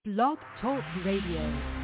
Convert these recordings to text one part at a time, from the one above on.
Blog Talk Radio.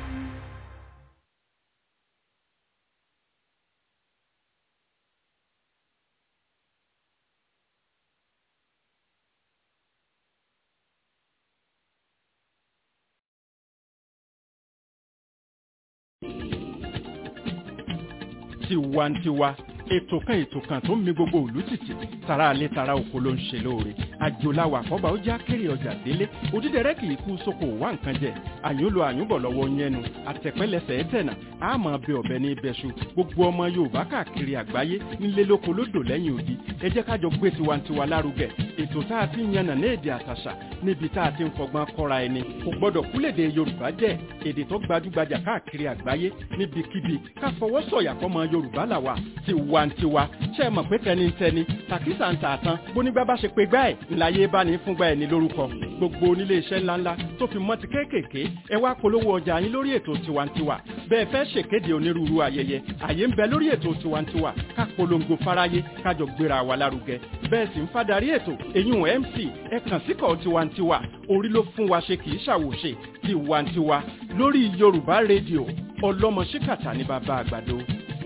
tiwantiwa ètò kan ètò kan tó ń mi gbogbo òlú tìtì tara alẹ́ tara oko ló ń ṣe lóore àjòláwà àkọ́bà ó já kéré ọjà délé òdídẹrẹ́ kì í kú sóko wá nǹkan jẹ àyúnlò àyúnbọ̀ lọ́wọ́ yẹnu àtẹ̀pẹ́lẹsẹ̀ ẹ̀tẹ̀nà àmọ́ bẹ ọ̀bẹ ní ibẹ̀ṣu gbogbo ọmọ yorùbá káàkiri àgbáyé nílé lóko lódò lẹ́yìn odi ẹ jẹ́ kájọ gbé tiwantiwa lárugẹ ètò tá a ti ń yànnà ní èdè àtàṣà níbi tá a ti ń fọgbọ́n kọ́ra ẹni kò gbọ́dọ̀ kúlèdè yorùbá jẹ́ èdè tó gbajúgbajà káàkiri àgbáyé níbikíbi ká fọwọ́ sọ̀yà fọmọ yorùbá làwà tiwantiwa ṣe é mọ̀ pé tẹnitẹni tàkísà ń tààtàn bónígbà bá ṣe pé gbá ẹ̀ ńláyé bá ní fúngbà ẹ̀ ní lórúkọ gbogbo onílé iṣẹ́ ńláńlá tó fi mọ́ ti kéékèèké ẹ wá polówó ọjà yín lórí ètò tiwantiwa bẹ́ẹ̀ fẹ́ ṣèkéde onírúurú ayẹyẹ àyè ń bẹ lórí ètò tiwantiwa ká polongo fáráyé kájọ gbéra wa lárugẹ bẹ́ẹ̀ sì ń fadarí ètò eyín mc ẹ kàn síkọ̀ tiwantiwa orí ló fún wa ṣe kì í ṣàwòṣe tiwantiwa lórí yorùbá rédíò ọlọ́mọ ṣíkàtà ní bàbá àgbàdo.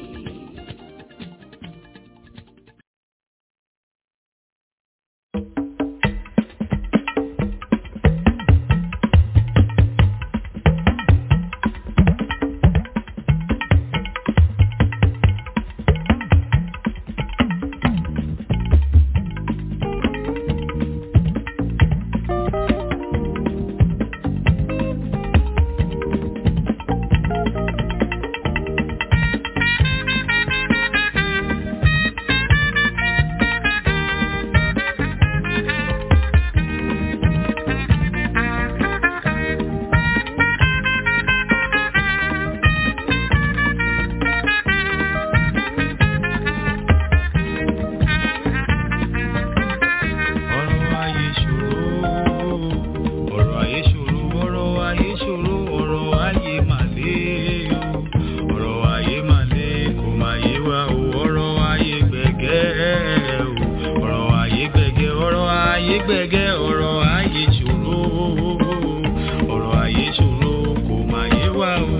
ọ̀rọ̀ ayé ṣòro ọ̀rọ̀ ayé ṣòro ọ̀rọ̀ ayé ṣòro ọ̀rọ̀ ayé mà le o ọ̀rọ̀ ayé mà le kò má yé wa o ọ̀rọ̀ ayé gbẹ̀gẹ́ o ọ̀rọ̀ ayé gbẹ̀gẹ́ ọ̀rọ̀ ayé gbẹ̀gẹ́ ọ̀rọ̀ ayé ṣòro ọ̀rọ̀ ayé ṣòro kò má yé wa o.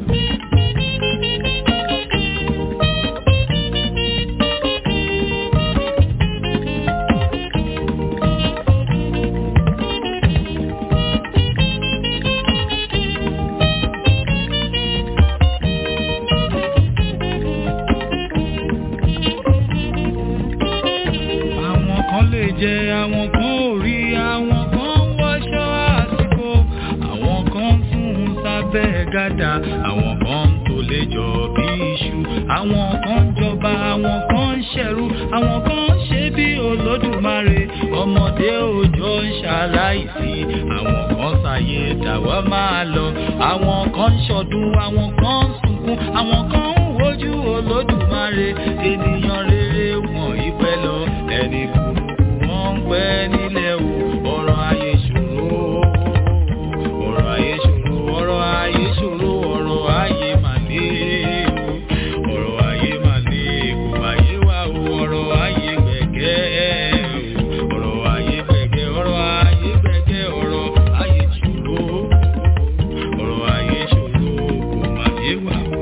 àwọn kan lè jẹ àwọn kan ò rí àwọn kan ń wọṣọ àsìkò àwọn kan ń sùn sábẹ́ gàdá àwọn kan ń tó lè jọ bí iṣu àwọn kan ń jọba àwọn kan ń ṣẹ̀rú àwọn kan ń ṣe bí olódùmarè ọmọdé òòjọ́ ń ṣaláìsí àwọn kan ṣàyè dàwọ́ máa lọ àwọn kan ń ṣọdún àwọn kan ń sunkún àwọn kan ń wojú olódùmarè ènìyàn rere wọn ìpẹ́ lọ ẹni burúkú wọn ń pẹ́ nílẹ̀ o ọ̀rọ̀ ayé ṣòro ọ̀rọ̀ ayé ṣòro ọ̀rọ̀ ayé ṣòro ọ̀rọ̀ ayé mà le o ọ̀rọ̀ ayé mà le kò má yé wa o ọ̀rọ̀ ayé gbẹ̀gẹ́ o ọ̀rọ̀ ayé gbẹ̀gẹ́ ọ̀rọ̀ ayé gbẹ̀gẹ́ ọ̀rọ̀ ayé ṣòro ọ̀rọ̀ ayé ṣòro kò má yé wa o.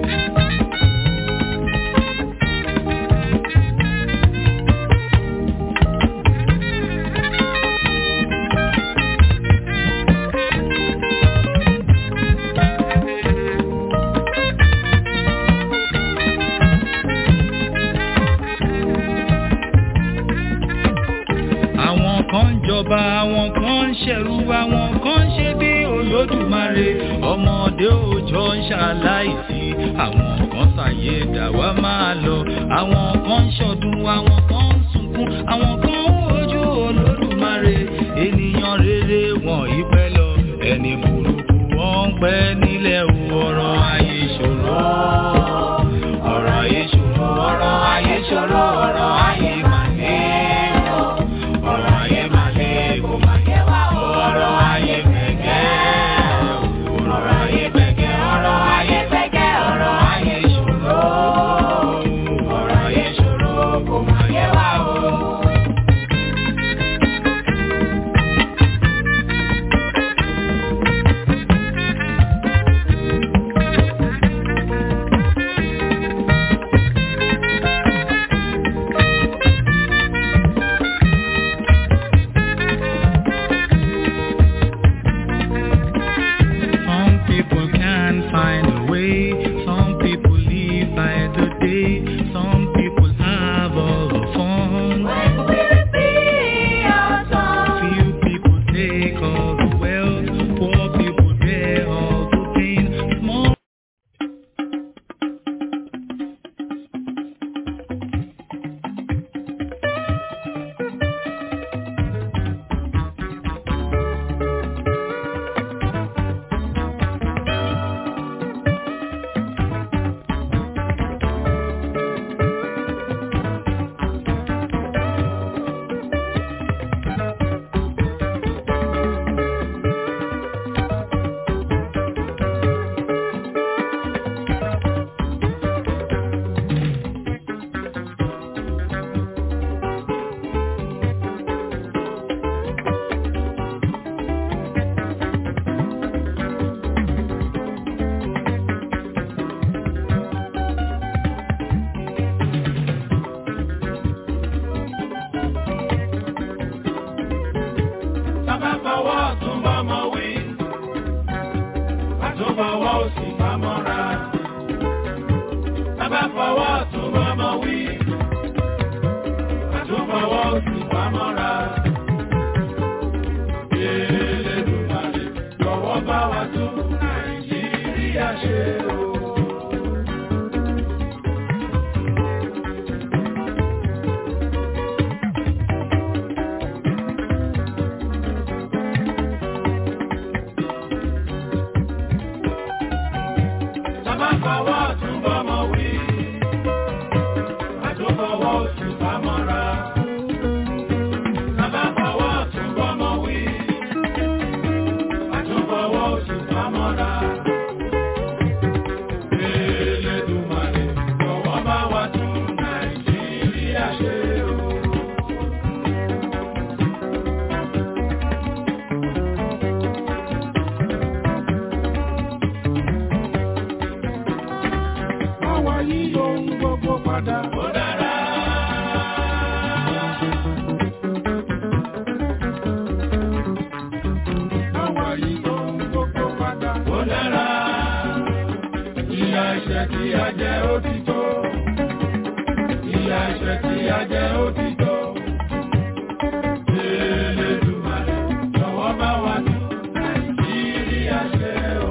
àwọn kan ń jọba àwọn kan ń ṣẹ̀rú àwọn kan ń ṣe bí olódùmarè ọmọdé òòjọ́ ń ṣaláìsí àwọn kan ṣàyè dàwa máa lọ àwọn kan ń ṣọdún àwọn kan ń sunkún àwọn kan ń wojú olódùmarè ènìyàn rere wọn ìpẹ́ lọ ẹni burúkú wọn ń pẹ́ nílẹ̀ o, ọ̀rọ̀ ayé ṣòro ọ̀rọ̀ ayé ṣòro ọ̀rọ̀ ayé ṣòro ọ̀rọ̀ ayé màlẹ́ o ọ̀rọ̀ ayé máa lé kó máa yẹ wá o. ọ̀rọ̀ ayé gbẹ̀gẹ́ o. ọ̀rọ̀ ayé gbẹ̀gẹ́ ọ̀rọ̀ ayé gbẹ̀gẹ́ ọ̀rọ̀ ayé ṣòro. ọ̀rọ̀ ayé ṣòro kó máa yẹ wá o. àtúbọ̀wọ́ òsì pamọ́ra. Bàbá fọwọ́ àtúbọ̀mọ́ wí. Àtúbọ̀wọ́ òsì pamọ́ra. Elédùmarè jọ̀wọ́ bá wa tún Nàìjíríà ṣe o. Bàbá fọwọ́ àtúbọ̀mọ́ wí. Àtúbọ̀wọ́ òsì pamọ́ra. Bàbá fọwọ́ àtúbọ̀mọ́ wí. Àtúbọ̀wọ́ òsì pamọ́ra. Elédùmarè jọ̀wọ́ bá wa tún Nàìjíríà ṣe o. Báwa yí ohun gbogbo padà. Ó dára. Báwa yí ohun gbogbo padà. Ó dára. Ìyà ẹ̀ṣẹ̀ tí a jẹ ó ti tó. Ìyà ẹ̀ṣẹ̀ tí a jẹ ó ti tó. Elédùmarè jọ̀wọ́ bá wa tún Nàìjíríà ṣe o.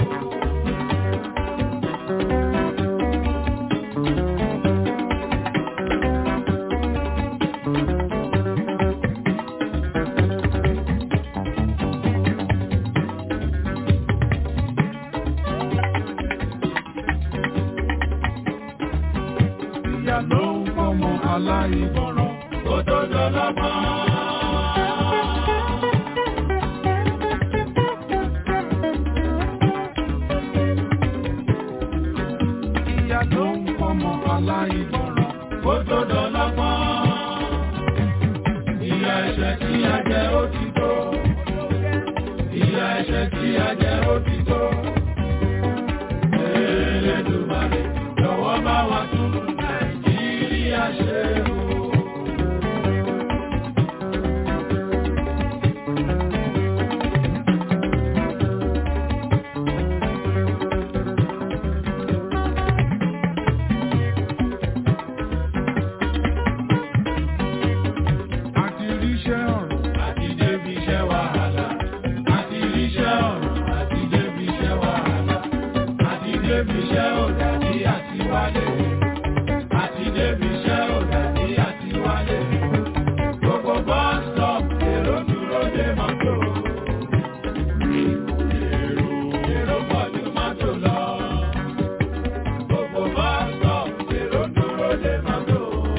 ìyá ló ń fọmọ aláìgbọràn kó tó dọlọ́gbọ́n. ìyá ló ń fọmọ aláìgbọràn kó tó dọlọ́gbọ́n. ìyá ẹ̀ṣẹ̀ tí a jẹ ó ti tó. ìyá ẹ̀ṣẹ̀ tí a jẹ ó ti tó. Elédùmarè jọ̀wọ́ bá wa tún Nàìjíríà ṣe o. Àti ríṣẹ́ ọ̀run àti débi iṣẹ́ wàhálà. Àti ríṣẹ́ ọ̀run àti débi iṣẹ́ wàhálà. Àti débi iṣẹ́ ọ̀dà ní àtiwálé. Àti débi iṣẹ́ ọ̀dà ní àtiwálé. Gbogbo bus stop èrò dúró dé mọ́tò. Èrò èrò pọ̀ ju mọ́tò lọ. Gbogbo bus stop èrò dúró dé mọ́tò.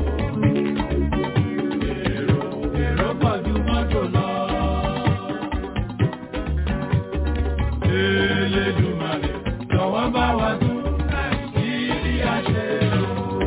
Èrò èrò pọ̀ ju mọ́tò lọ. Elédùmarè jọ̀wọ́ bá wa tún Nàìjíríà ṣe o.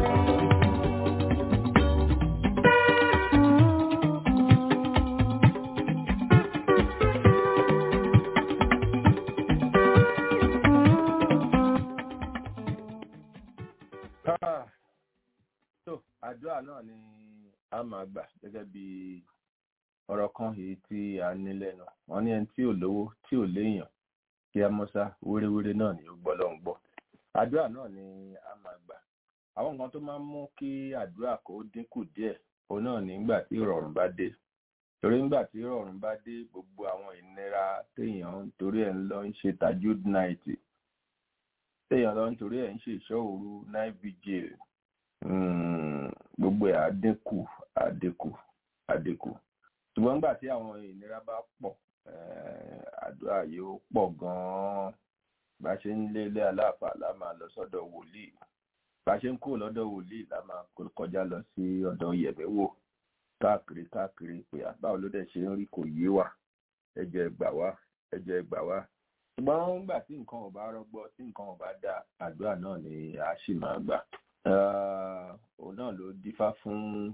Ah, tó àdúrà náà ni a máa gbà gẹ́gẹ́ bí ọ̀rọ̀ kan èyí tí a ní lẹ́nu wọ́n ní ẹni tí ò lówó tí ò léèyàn kí a mọ́sá wéréwéré náà ni ó gbọ́ lọ́hùn gbọ́ àdúrà náà ni a máa gbà àwọn nǹkan tó máa ń mú kí àdúrà kó dínkù díẹ̀ òun náà nígbà tí ìrọ̀rùn bá dé torí nígbà tí ìrọ̀rùn bá dé gbogbo àwọn ìnira téèyàn ń torí ẹ̀ ń lọ ń ṣe tajud night téèyàn lọ ń torí ẹ̀ ń ṣe ìṣọ́ òru night vigil mm, gbogbo ẹ̀ á dínkù á dínkù á dínkù ṣùgbọ́n nígbà tí àwọn ìnira bá pọ̀ eh, àdúrà yóò pọ̀ gan-an bá ṣe ń lé ilé aláàfáà la máa lọ sọ́dọ̀ wòlíì bá ṣe ń kúrò lọ́dọ̀ wòlíì la máa kọjá lọ sí ọ̀dọ̀ yẹ̀mẹ́wò káàkiri káàkiri pé àbáwo ló dẹ̀ ṣe ń rí kò yé wa ẹjọ́ ẹgbà wá ẹjọ́ ẹgbà wá ṣùgbọ́n nígbà tí nǹkan ò bá rọgbọ tí nǹkan ò bá dá àdúrà náà ni a sì máa gbà òun náà ló dífá fún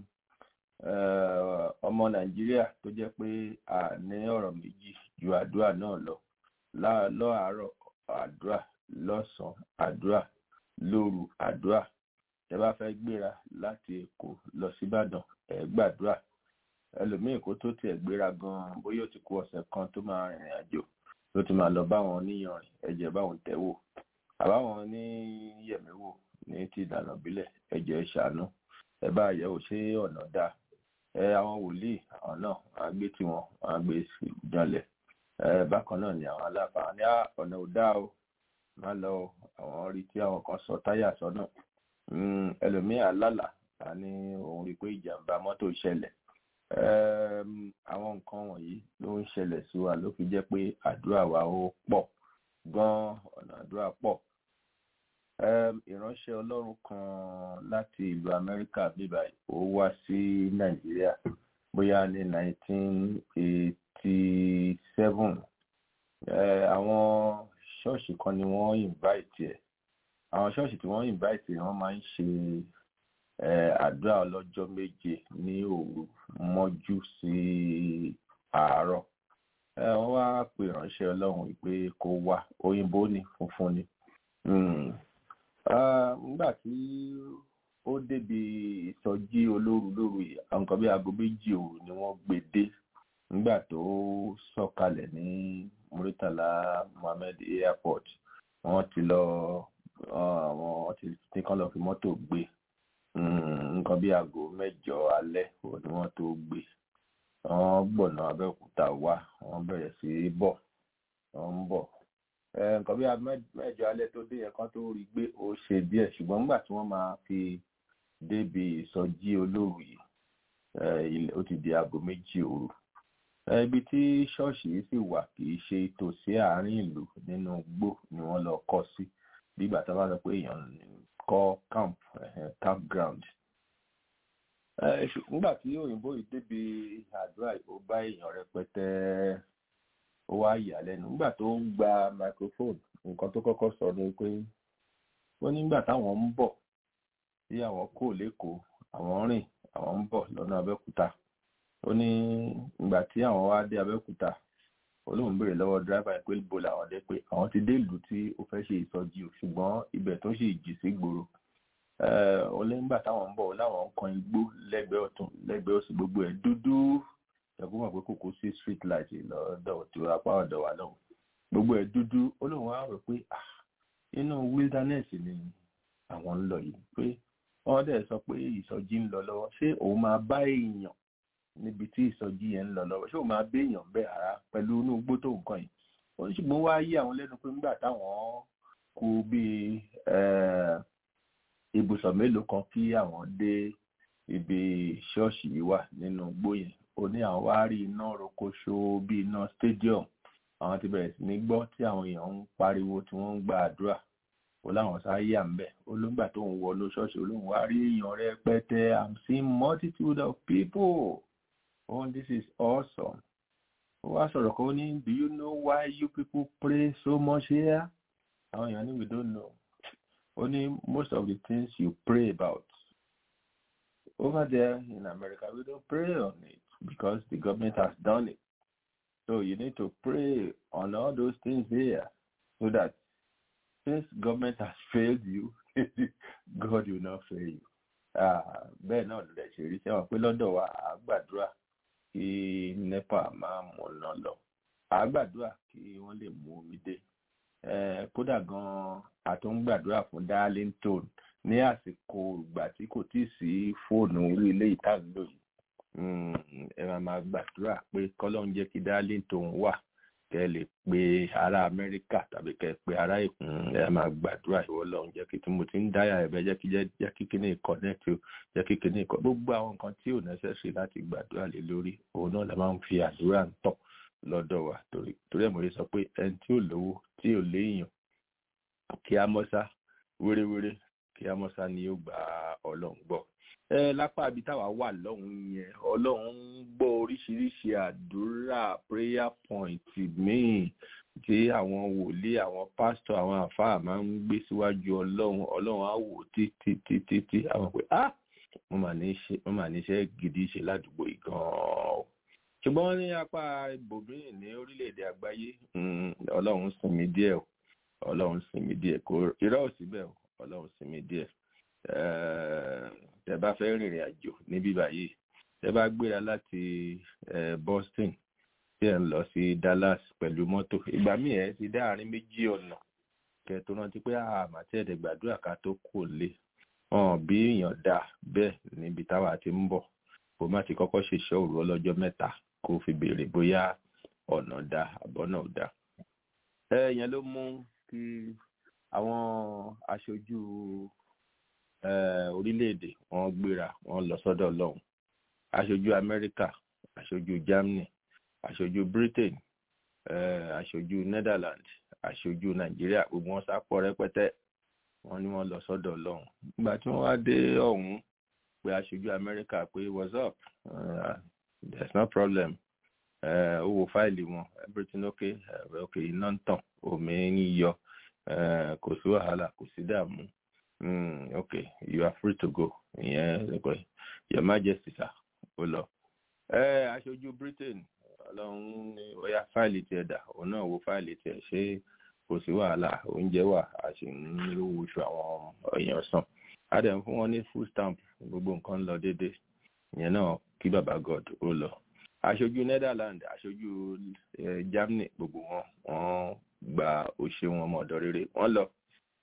ọmọ nàìjíríà tó jẹ́ pé a ní ọ̀rọ̀ méjì ju àdúrà náà lọ lọ́àárọ̀ àdúrà lọ́sàn-án àdúrà lóru àdúrà ẹ bá fẹ́ gbéra láti èkó lọ síbàdàn ẹ gbàdúrà ẹlòmíì kó tó tiẹ̀ gbéra gan-an bóyá ó ti kú ọ̀sẹ̀ kan tó máa rìnrìn àjò ló ti máa lọ báwọn oníyanrìn ẹ̀jẹ̀ báwọn tẹ̀wò àbáwọn oníyẹ̀mẹ̀wò ní ti ìlànà ìbílẹ̀ ẹ̀jẹ̀ ṣàánú ẹ bá yẹ̀wò ṣé ọ̀nà dáa ẹ àwọn wòlíì àwọn náà wọn á gbé tiwọn wọn á gbé janlẹ̀ ẹ bákan náà ni àwọn aláfàá ní ọ̀nà ò dáa o má lọ àwọn rí tí àwọn kan sọ táyà sọ́nà ẹlòmíà lálà ta ní òun rí pé ìjàmbá mọ́tò ṣẹlẹ̀ àwọn nǹkan wọ̀nyí ló ń ṣẹlẹ̀ sí wa ló fi jẹ́ pé àdúrà wa ó pọ̀ gan-an ọ̀nà àdúrà pọ̀ ìránṣẹ́ ọlọ́run kan láti ìlú amẹ́ríkà bíbá ó wá sí nàìjíríà bóyá ní 1987 àwọn ṣọ́ọ̀ṣì kan ni wọ́n invite ẹ̀ àwọn ṣọ́ọ̀ṣì tí wọ́n invite ẹ̀ wọ́n máa ń ṣe àdúrà ọlọ́jọ́ méje ní òru mọ́jú sí àárọ̀ wọ́n wá pè ránṣẹ́ ọlọ́run pé kó wá òyìnbó ni funfun ni nígbà tí ó débi ìsọjí olóru lóru yìí àwọn kan bí aago méjì òru ni wọ́n gbé dé nígbà tó sọ̀kalẹ̀ ní Muritala Muhammed airport wọ́n ti lọ àwọn ti ní kán lọ fi mọ́tò gbé nǹkan bí aago mẹ́jọ alẹ́ òun ni wọ́n tó gbé wọ́n gbọ̀nà Abẹ́òkúta wá wọ́n bẹ̀rẹ̀ sí í bọ̀ wọ́n ń bọ̀ nǹkan bí aago mẹ́jọ alẹ́ tó dé yẹn kan tó rí gbé ó ṣe díẹ̀ ṣùgbọ́n nígbà tí wọ́n máa fi débi ìsọjí olóru yìí ó ti di aago méjì òru ibi tí ṣọ́ọ̀ṣì yìí sì wà kì í ṣe tòsí àárín ìlú nínú igbó ni wọ́n lọ kọ́ sí bí ìgbà tó bá sọ pé èèyàn kọ́ camp campground nígbà tí òyìnbó yìí débi àdúrà ó bá èèyàn rẹpẹtẹ ó wá yà lẹ́nu nígbà tó ń gba microphone nǹkan tó kọ́kọ́ sọ ni pé ó nígbà táwọn ń bọ̀ tí àwọn kò lẹ́kọ̀ọ́ àwọn rìn àwọn ń bọ̀ lọ́nà Abẹ́òkúta ó ní ìgbà tí àwọn wá dé Abẹ́òkúta olóhùn béèrè lọ́wọ́ dírẹ́bà pé ibo làwọn dé pé àwọn ti dé ìlú tí ó fẹ́ ṣe ìsọjí o ṣùgbọ́n ibẹ̀ tó ṣe ìjì sí gbòòrò ó lé nígbà táwọn ń bọ̀ láwọn ń kan igbó lẹ́gbẹ̀ẹ́ ọ̀tún lẹ́gbẹ̀ẹ́ òsì gbogbo ẹ̀ dúdú ẹ̀kú mọ̀ pé kòkó sí street light lọ́dọ̀ tí apá ọ̀dọ̀ wa lọ́wọ́ gbogbo ẹ̀ dúdú olóhùn wa rò pé inú wilderness ni àwọn ń lọ yìí pé wọ́n dẹ̀ sọ pé ìsọjí ń lọ lọ́wọ́ ṣé òun máa bá èèyàn níbi tí ìsọjí yẹn ń lọ lọ́wọ́ ṣé òun máa bá èèyàn bẹ́ẹ̀ ara pẹ̀lú inú igbó tó nǹkan yìí ó ní ṣùgbọ́n wá yí àwọn lẹ́nu pé nígbà táwọn kú bíi ibùsọ̀ mélòó kan kí àwọn dé ibi ṣọ́ọ̀ṣì yìí wà nínú igbó yẹn ó ní àwọn wá rí iná rokoṣo bí iná stadium àwọn ti bẹ̀rẹ̀ sí ní gbọ́ tí àwọn èèyàn ń pariwo tí wọ́n ń gba àdúrà ó láwọn sáyé à ń bẹ̀ olóńgbà tó ń wọnú ṣọ́ọ̀ṣì olóhùn wá rí èèyàn rẹpẹtẹ i'm seeing multitude of people oh this is awesome ó wá sọ̀rọ̀ kan ó ní do you know why you people pray so much here àwọn èèyàn ní we don't know ó ní most of the things you pray about over there in America we don't pray on it because the government has done it so you need to pray on all those things here so that since government has failed you God will not fail you bẹ́ẹ̀ náà ló dẹ̀ ṣe rí sẹ́wọ̀n pé lọ́dọ̀ wa à gbàdúrà kí nepa máa mú ọ̀nà lọ à gbàdúrà kí wọ́n lè mú omi dé kódà gan-an àtún gbàdúrà fún darlington ní àsìkò ìgbà tí kò tíì sí fóònù orí ilé ìtàgbò yìí ẹ máa máa gbàdúrà pé kọ́lọ́n jẹ́ kí darlington wà kẹ́ lè pe ará amẹ́ríkà tàbí kẹ́ pe ará èkó ẹ máa gbàdúrà ìwọ lọ́hùn jẹ́ kí tí mo ti ń dáyà ẹ̀bẹ̀ jẹ́ kí jẹ́ kí kíní connect o jẹ́ kí kíní kọ́ gbogbo àwọn nǹkan tí ò necessary láti gbàdúrà lé lórí òun náà la máa ń fi àdúrà ń tọ̀ lọ́dọ̀ wa torí torí ẹ̀ mo lè sọ pé ẹni tí ò lówó tí ò léèyàn kí á mọ́sá wéréwéré kí á mọ́sá ni yóò gba ọlọ́run gbọ́ ẹ lápá ibi táwa wà lọ́hùn yẹn ọlọ́run ń gbọ́ oríṣiríṣi àdúrà prayer point míì tí àwọn wòlíì àwọn pásítọ̀ àwọn àfáà máa ń gbé síwájú ọlọ́run ọlọ́run á wò títí títí tí àwọn pé ah mo mà ní iṣẹ́ gidi ṣe ládùúgbò yìí gan-an ṣùgbọ́n ní apá ibòmíì ní orílẹ̀-èdè àgbáyé ọlọ́run sinmi díẹ̀ o ọlọ́run sinmi díẹ̀ kò irọ́ ò síbẹ̀ o ọlọ́run sinmi díẹ̀ tẹ́ bá fẹ́ rìnrìn àjò níbí báyìí tẹ́ bá gbéra láti Boston tí ẹ̀ ń lọ sí Dallas pẹ̀lú mọ́tò ìgbà míì ẹ̀ ti dá àárín méjì ọ̀nà kẹ tó rántí pé àmàtí ẹ̀dẹ̀ gbàdúrà ká tó kò lé hàn bí èèyàn dà bẹ́ẹ̀ níbi táwa ti ń bọ̀ kó má ti kọ́kọ́ ṣèṣẹ́ òru ọlọ́jọ́ mẹ́ta kó fi béèrè bóyá ọ̀nà dá àbọ̀nà ò dá. ẹ yẹn ló mú kí àwọn aṣojú orílẹ̀-èdè wọn gbéra wọn lọ sọ́dọ̀ Ọlọ́run aṣojú Amẹ́ríkà aṣojú Germany aṣojú Britain aṣojú Netherlands aṣojú Nàìjíríà gbogbo wọn sápọ̀ rẹpẹtẹ wọn ni wọn lọ sọ́dọ̀ Ọlọ́run nígbà tí wọn wá dé ọ̀hún pé aṣojú Amẹ́ríkà pé what's up uh, there's no problem ó wo fáìlì wọn everything okay uh, okay iná ń tàn omi ń yọ kò sí wàhálà kò sí dààmú okay you are free to go ìyẹn okay your majesty sir ó lọ. aṣojú Britain ọlọ́run ní ọ̀yà fáìlì tiẹ̀ dà òun náà wo fáìlì tiẹ̀ ṣé kò sí wàhálà oúnjẹ wà a sì ń rówó oṣù àwọn èèyàn san a dẹ̀ ń fún wọn ní full stamp gbogbo nǹkan ń lọ déédéé ìyẹn náà kí baba God ó lọ aṣojú Netherlands aṣojú Germany gbogbo wọn wọ́n gba òṣè wọn ọmọ ọ̀dọ̀ rere wọ́n lọ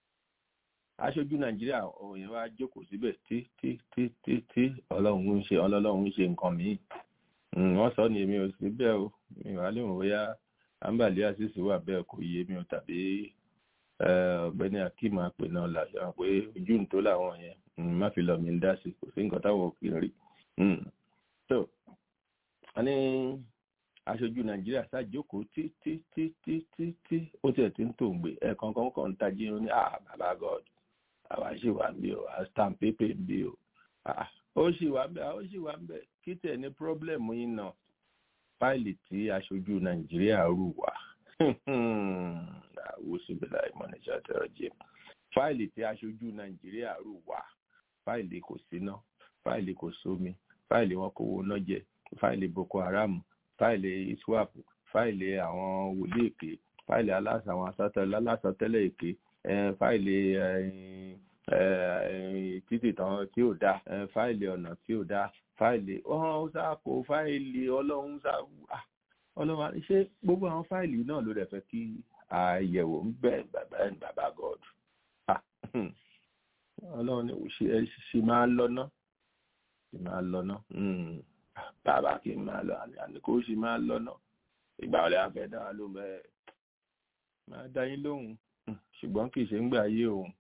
aṣojú Nàìjíríà òyìn wa jókòó síbẹ̀ tí tí tí tí tí Ọlọ́run ń ṣe Ọlọ́run ń ṣe nǹkan míì wọ́n sọ ní èmi ò sí bẹ́ẹ̀ o mi wà lè wọ́n bóyá ambali asisi wà bẹ́ẹ̀ kò yé mi o tàbí ọ̀gbẹ́ni akeem àpè náà làṣà pé ojú ń tó làwọn yẹn má fi lọ mi ń dá sí kò sí nǹkan táwọn kì í rí so wọ́n ní aṣojú nàìjíríà ṣàjókòó tí tí tí tí tí tí ó tiẹ̀ ti ń tò ń gbé ẹ̀ẹ̀kan kan kan ń tají ó ní ah baba god àwa ṣì wà ń bí o a stamp paper ń bí o ah ó ṣì wà ń bẹ ó ṣì wà ń bẹ kí tẹ̀ ní pírọ́blẹ̀mù yín náà fáìlì tí aṣojú nàìjíríà rù wá àwòsíbìlà ìmọ̀nìjà tẹ̀rọ jẹ́ fáìlì tí aṣojú nàìjíríà rù wá fáìlì kò síná fáìlì kò sómi fáìlì wọn kò wọná jẹ fáìlì boko haram fáìlì iswap fáìlì àwọn wòlíì èké fáìlì aláṣà àwọn alásọtẹ́lẹ̀ èké fáìlì títì tán tí ò dá fáìlì ọ̀nà tí ò dá fáìlì ọ̀hún ṣàkó fáìlì ọlọ́run ṣàkó ọlọ́run ṣé gbogbo àwọn fáìlì náà ló dẹ̀ fẹ́ kí àyẹ̀wò ń bẹ̀ bàbá ẹ̀ bàbá god ọlọ́run ní ṣe máa lọ́nà ṣe máa lọ́nà bàbá kì í máa lọ àní kò ṣe máa lọ́nà ìgbà ọ̀lẹ́ afẹ́ dá wa lóhùn bẹ́ẹ̀ máa dá yín lóhùn ṣùgbọ́n kì í ṣe ń gbà yé òun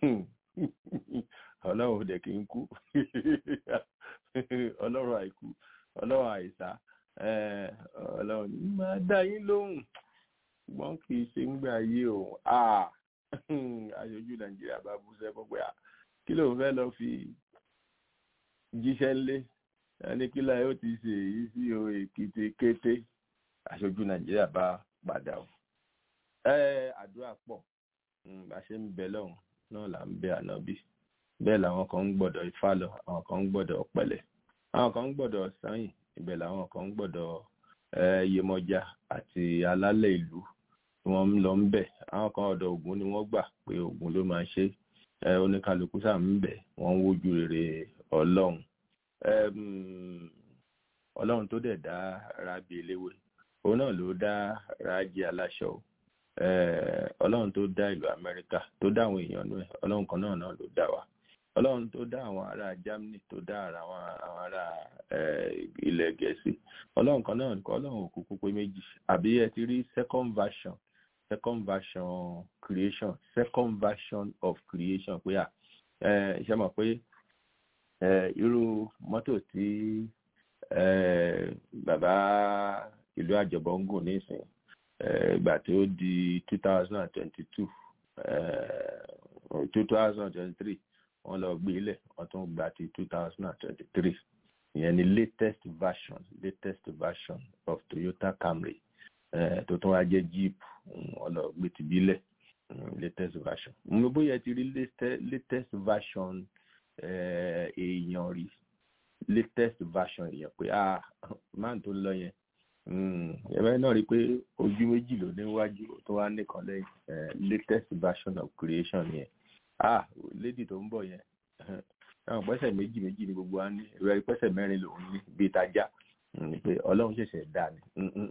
ọlọ́run ò dẹ̀ kì í kú ọlọ́run àìkú ọlọ́run àìsá ọlọ́run ní máa dá yín lóhùn ṣùgbọ́n kì í ṣe ń gbà yé òun aṣojú nàìjíríà bá bú sẹ́fọ́ pé kí ló ń fẹ́ lọ fi jíṣẹ́ ńlé ẹni kí láyé ó ti ṣe èyí sí o èkìtì kété aṣojú nàìjíríà bá padà o ẹ àdúrà pọ̀ bá ṣe ń bẹ lọ́hùn náà là ń bẹ ànábì bẹ́ẹ̀ làwọn kan ń gbọ́dọ̀ ifá lọ àwọn kan ń gbọ́dọ̀ ọ̀pẹ̀lẹ̀ àwọn kan ń gbọ́dọ̀ sanyìn ibẹ̀ làwọn kan ń gbọ́dọ̀ yemọja àti alálẹ̀ ìlú tí wọ́n ń lọ ń bẹ̀ àwọn kan ọ̀dọ̀ ògún ni wọ́n gbà pé ògún ló máa ṣe oníkálukú sáà ń bẹ̀ wọ́n ń wojú rere ọlọ́run ọlọ́run tó dẹ̀ dá rábì eléwé òun náà ló dá rájì aláṣọ ọlọ́run tó dá ìlú amẹ́ríkà tó dá àwọn èèyàn náà ọlọ́run kan náà náà ló dá wa ọlọ́run tó dá àwọn ará germany tó dá àwọn ará ilẹ̀ gẹ̀ẹ́sì ọlọ́run kan náà nìkan ọlọ́run òkùnkùn pé méjì àbí ẹ ti rí second version second version creation second version of creation pé à ṣe mọ̀ pé irú mọ́tò tí bàbá ìlú àjọbọ̀ ń gùn nísìn ìgbà tí ó di two thousand and twenty-two two thousand and twenty-three wọ́n lọ gbé ilẹ̀ wọ́n tún gba ti two thousand and twenty-three ìyẹn ni latest version latest version of Toyota Camry tó tún wá jẹ́ Jeep wọ́n lọ gbé ti bílẹ̀ latest version mo bóyá ti rí latest version èèyàn rí latest version èèyàn pé ah máa tó ń lọ yẹn ẹ̀rọ náà rí i pé ojú méjì ló níwájú tó wá nìkan lẹ́yìn latest version of creation yẹn ah lady tó ń bọ̀ yẹn àwọn pẹ́sẹ̀ méjì méjì ni gbogbo wa ní ìrẹ́ pẹ́sẹ̀ mẹ́rin lòún ní bíi tajà ni pé ọlọ́run ṣẹ̀ṣẹ̀ dá ni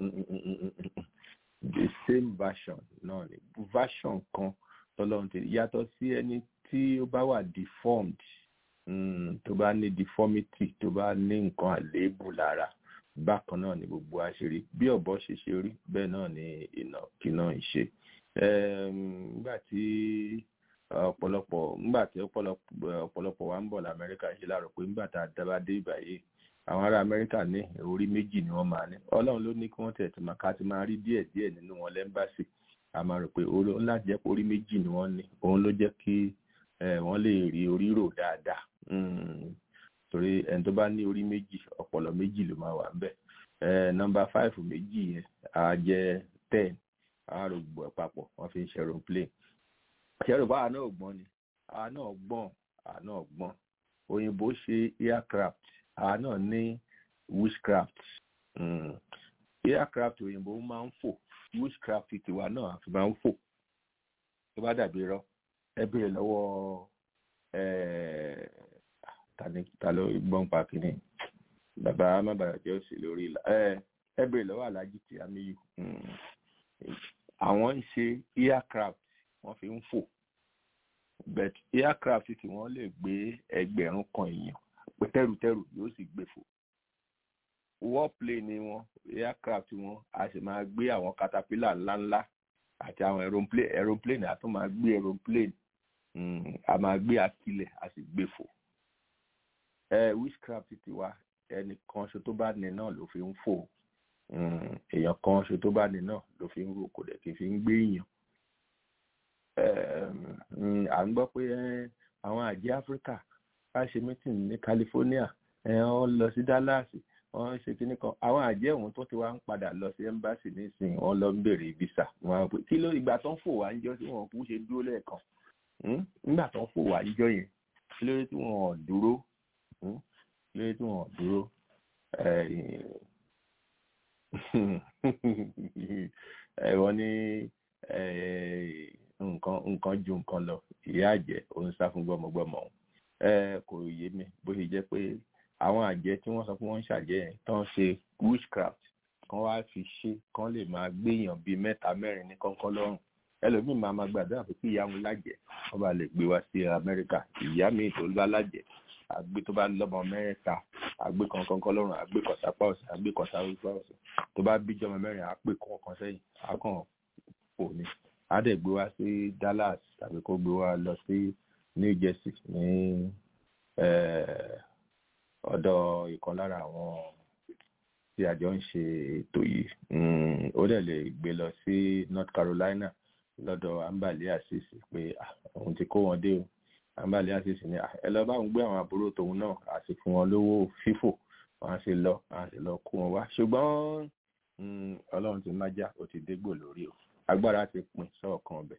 the same version náà ni version kan tọ́lọ́run ti yàtọ̀ sí ẹni tí ó bá wà deformed tó bá ní deformity tó bá ní nǹkan àléébù lára bákan náà ni gbogbo àṣírí bí ọ̀bọ ṣe ṣe rí bẹ́ẹ̀ náà ni ìnàkí náà ń ṣe nígbà tí ọ̀pọ̀lọpọ̀ nígbà tí ọ̀pọ̀lọpọ̀ wa ń bọ̀ lamẹ́ríkà ṣe láàrọ̀ pé nígbà tá a dábàá dé ìbàyè àwọn ará amẹ́ríkà ní orí méjì ni wọ́n máa ní ọlọ́run ló ní kí wọ́n tẹ̀tù máa ká ti máa rí díẹ̀ díẹ̀ nínú wọn lẹ́ńbàṣì a máa rò pé orí ńlá jẹ́ pé orí méjì ni wọ́n ní òun ló jẹ́ kí wọ́n lè rí orí rò dáadáa torí ẹni tó bá ní orí méjì ọpọlọ méjì ló máa wà ń bẹ̀ nọ́mbà fáìfù méjì yẹn á jẹ́ ten á rò gbọ́ papọ̀ wọ́n fi ń ṣe aeroplane ṣẹ́rù bá àwa náà gbọ́n ni àwa náà gbọ́n àwa náà gbọ́n òyìnbó ṣe aircraft àwa náà ní witchcraft mm. aircraft òyìnbó máa ń fò witchcraft tiwa náà àfi máa ń fò tó bá dàbí rọ ẹ béèrè lọ́wọ́ ta ló gbọ́n pa kínní bàbá mábàyọ̀jẹ́ òsì lórí ìlà ẹ béèrè lọ́wọ́ alájí tí a mi yù àwọn ń ṣe aircraft wọ́n fi ń fò but aircraft tí wọ́n lè gbé ẹgbẹ̀rún kan èèyàn pé tẹ́rùtẹ́rù yóò sì gbé fò warplane wọn aircraft wọn a sì máa gbé àwọn caterpillar ńláńlá àti àwọn aeroplane aeroplane a tún máa gbé aeroplane a máa gbé akilẹ̀ a sì gbé fò witchcraft ti wa ẹnìkan ṣo tó bá ní náà ló fi ń fò èèyàn kan ṣo tó bá ní náà ló fi ń rò kò dẹ̀ kí n fi ń gbé èèyàn à ń gbọ́ pé àwọn àjẹ́ áfíríkà bá ṣe meeting ní california wọ́n lọ sí dallas wọ́n ṣe kíní kan àwọn àjẹ́ òun tó ti wá ń padà lọ sí embassy nísìnyí wọ́n lọ ń béèrè visa wọ́n á pè kí ló ìgbà tó ń fò wá ń jọ tí wọ́n kú ṣe dúró lẹ́ẹ̀kan nígbà tó ń fò wá ń jọ yẹn kí ló dé tí wọ́n ò dúró kí ló dé tí wọ́n ò dúró wọ́n ní nǹkan nǹkan ju nǹkan lọ ìyá àjẹ́ òun sá fún gbọ́mọgbọ́mọ òun kò yé mi bó ṣe jẹ́ pé àwọn àjẹ́ tí wọ́n sọ pé wọ́n ń ṣàjẹ́ yẹn tó ń ṣe witchcraft kan wá fi ṣe kan lè máa gbéyàn bíi mẹ́ta mẹ́rin ní kọ́ńkọ́ lọ́rùn ẹlòmíì máa ma gbàdúrà pé kí ìyá wọn lájẹ́ wọ́n bá lè gbé wá sí amẹ́ríkà ìyá mi tó bá lájẹ́ àgbé tó bá lọ́mọ mẹ́ta àgbé kan kọ́ńkọ́ lọ́rùn àgbé kan sápá ọ̀sẹ̀ àgbé kan sápá ọ̀sẹ̀ tó bá bíjọ́mọ mẹ́rin àpè kọ̀ọ̀kan sẹ́yìn àkàn kò ní á dẹ̀ gbé wá sí Dallas tàbí kó gbé wá lọ sí New Jersey ní ọ̀dọ̀ ìkan lára àwọn tí àjọ ń ṣe ètò yìí ó dẹ̀ lè gbé lọ sí North Carolina lọ́dọ̀ Ambali Asisi pé òun ti kó wọn dé o Ambali Asisi ni ẹ lọ bá òun gbé àwọn àbúrò tòun náà a sì fún wọn lówó fífò wọn á sì lọ wọn á sì lọ kó wọn wá ṣùgbọ́n Ọlọ́run ti májá ó ti dégbò lórí o agbára ti pín sọ́ọ̀kan ọbẹ̀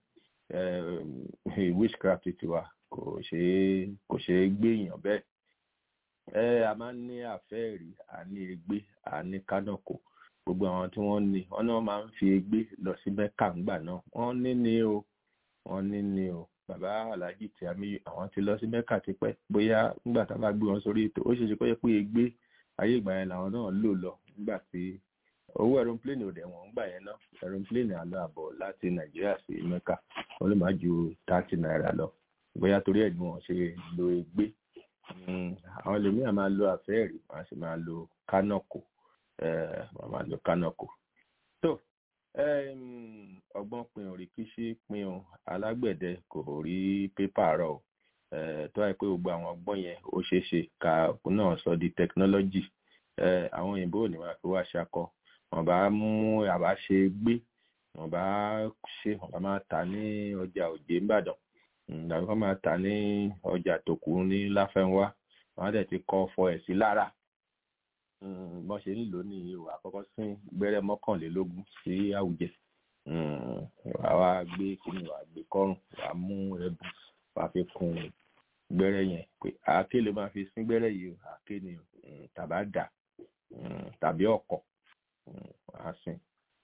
witchcraft tiwa kò ṣeé kò ṣeé gbé èèyàn bẹ́ẹ̀ ẹ a máa ń ní àfẹ́ẹ̀rí a ní egbé a ní kánàkò gbogbo àwọn tí wọ́n ní wọ́n náà máa ń fi egbé lọ sí mẹ́kà ńgbà náà wọ́n ní ní o wọ́n ní ní o bàbá aláàjì tí a mi àwọn ti lọ sí mẹ́kà tipẹ́ bóyá nígbà tá a bá gbé wọn sórí ètò ó ṣeé ṣe kó yẹ pé egbé ayé ìgbà yẹn làwọn náà lò lọ nígbà tí owó aeroplane ò dẹ̀ wọ́n gbà yẹn náà aeroplane àlọ́ àbọ̀ láti nàìjíríà sí mẹ́kà wọ́n lè má ju thirty naira lọ bóyá torí ẹ̀ ni wọ́n ṣe lo egbé àwọn ẹlòmíà máa lo àfẹ́ẹ̀rí wọ́n sì máa lo kánọ̀kò wọ́n máa lo kánọ̀kò. tó ọgbọ́n pin ò rí kíṣí pin o alágbẹ̀dẹ kò rí pépà rọ o tó wáyé pé gbogbo àwọn ọgbọ́n yẹn ó ṣeé ṣe ká náà sọ di technology àwọn òyìnbó ò ní wá fi wá ṣakọ wọ́n bá mú àbá ṣe gbé wọ́n bá ṣe wọ́n bá máa tà ní ọjà òjé ńbàdàn ìdàgbé kan máa tà ní ọjà tòkù ní láfẹnwá wọn á dẹ̀ ti kọ́ fọ ẹ̀ sí lára bọ́n ṣe nílò ní ìwà àkọ́kọ́ sí gbẹ́rẹ́ mọ́kànlélógún sí àwùjẹ wàá gbé kíni wàá gbé kọ́rùn wàá mú ẹbù wàá fi kun gbẹ́rẹ́ yẹn pé àáké ló máa fi sín gbẹ́rẹ́ yìí àáké ni tàbá dà tàbí ọ̀kọ̀ wàá sìn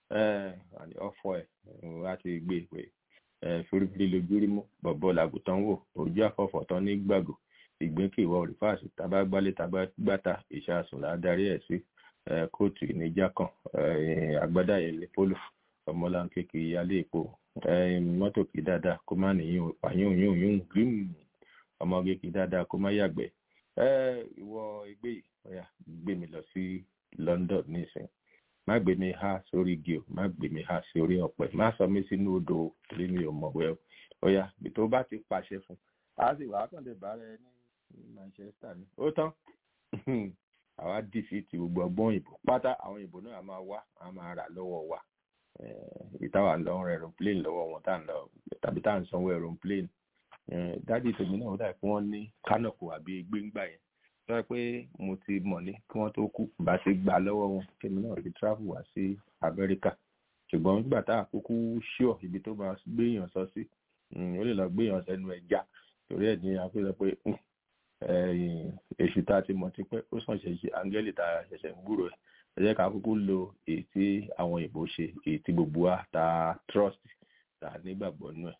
ọ̀fọ̀ ẹ̀ wàá ti gbé pé firifiri lójú rí mú bọ̀bọ̀ làgùtàn wò ojú àfọ̀fọ̀ tán ní gbàgò ìgbín kì í wọ rìfáàsì tábà gbálé tábà gbàtà ìṣàsùn ládarí ẹ̀ sí kóòtù ìníjà kan àgbádá yẹn lè polo ọmọláńké kì í yálé epo mọ́tò kì í dáadáa kó má nìyí pààyàn yún yún gírímù ọmọge kì í dáadáa kó má yàgbẹ́ ìwọ ẹgbẹ́ yìí ọ̀yà gbé mi lọ sí London nísìn má gbé mi há sórí igi o má gbé mi há sí orí ọ̀pẹ má sọ mí sínú odò torí mi ò mọ̀wé o ọ̀yà tó bá ti pàṣẹ fún a sì wàá kàn lè bá rẹ ní Manchester ni ó tán àwa dìfìtì gbogbo ọgbọ́n òyìnbó pátá àwọn òyìnbó náà máa wá a máa rà lọ́wọ́ wa ìtawà ń lọ rẹ aeroplane lọ́wọ́ wọn tá à ń lọ tàbí tá à ń sanwó aeroplane dádì tèmi náà ó dà pé wọ́n ní kánọ̀kù àbí gbéńgbà yẹn tó yẹ pé mo ti mọ̀ ní kí wọ́n tó kú bá ti gbà lọ́wọ́ wọn tèmi náà fi travel wá sí Amẹ́ríkà ṣùgbọ́n nígbà tá a kúkú ṣíọ̀ ibi tó máa gbéyàn sọ sí ó lè lọ gbéyàn sẹ́nu ẹja torí ẹ̀ ní àfihàn pé èṣù tá a ti mọ̀ ti pẹ́ ó sàn ṣẹ̀ṣẹ̀ áńgẹ́lì tá a ṣẹ̀ṣẹ̀ ń gbúrò ẹ̀ ẹ jẹ́ ká kúkú lo èyí tí àwọn ìbò ṣe èyí tí gbogbo wa ta trust ta nígbàgbọ́ nú ẹ̀.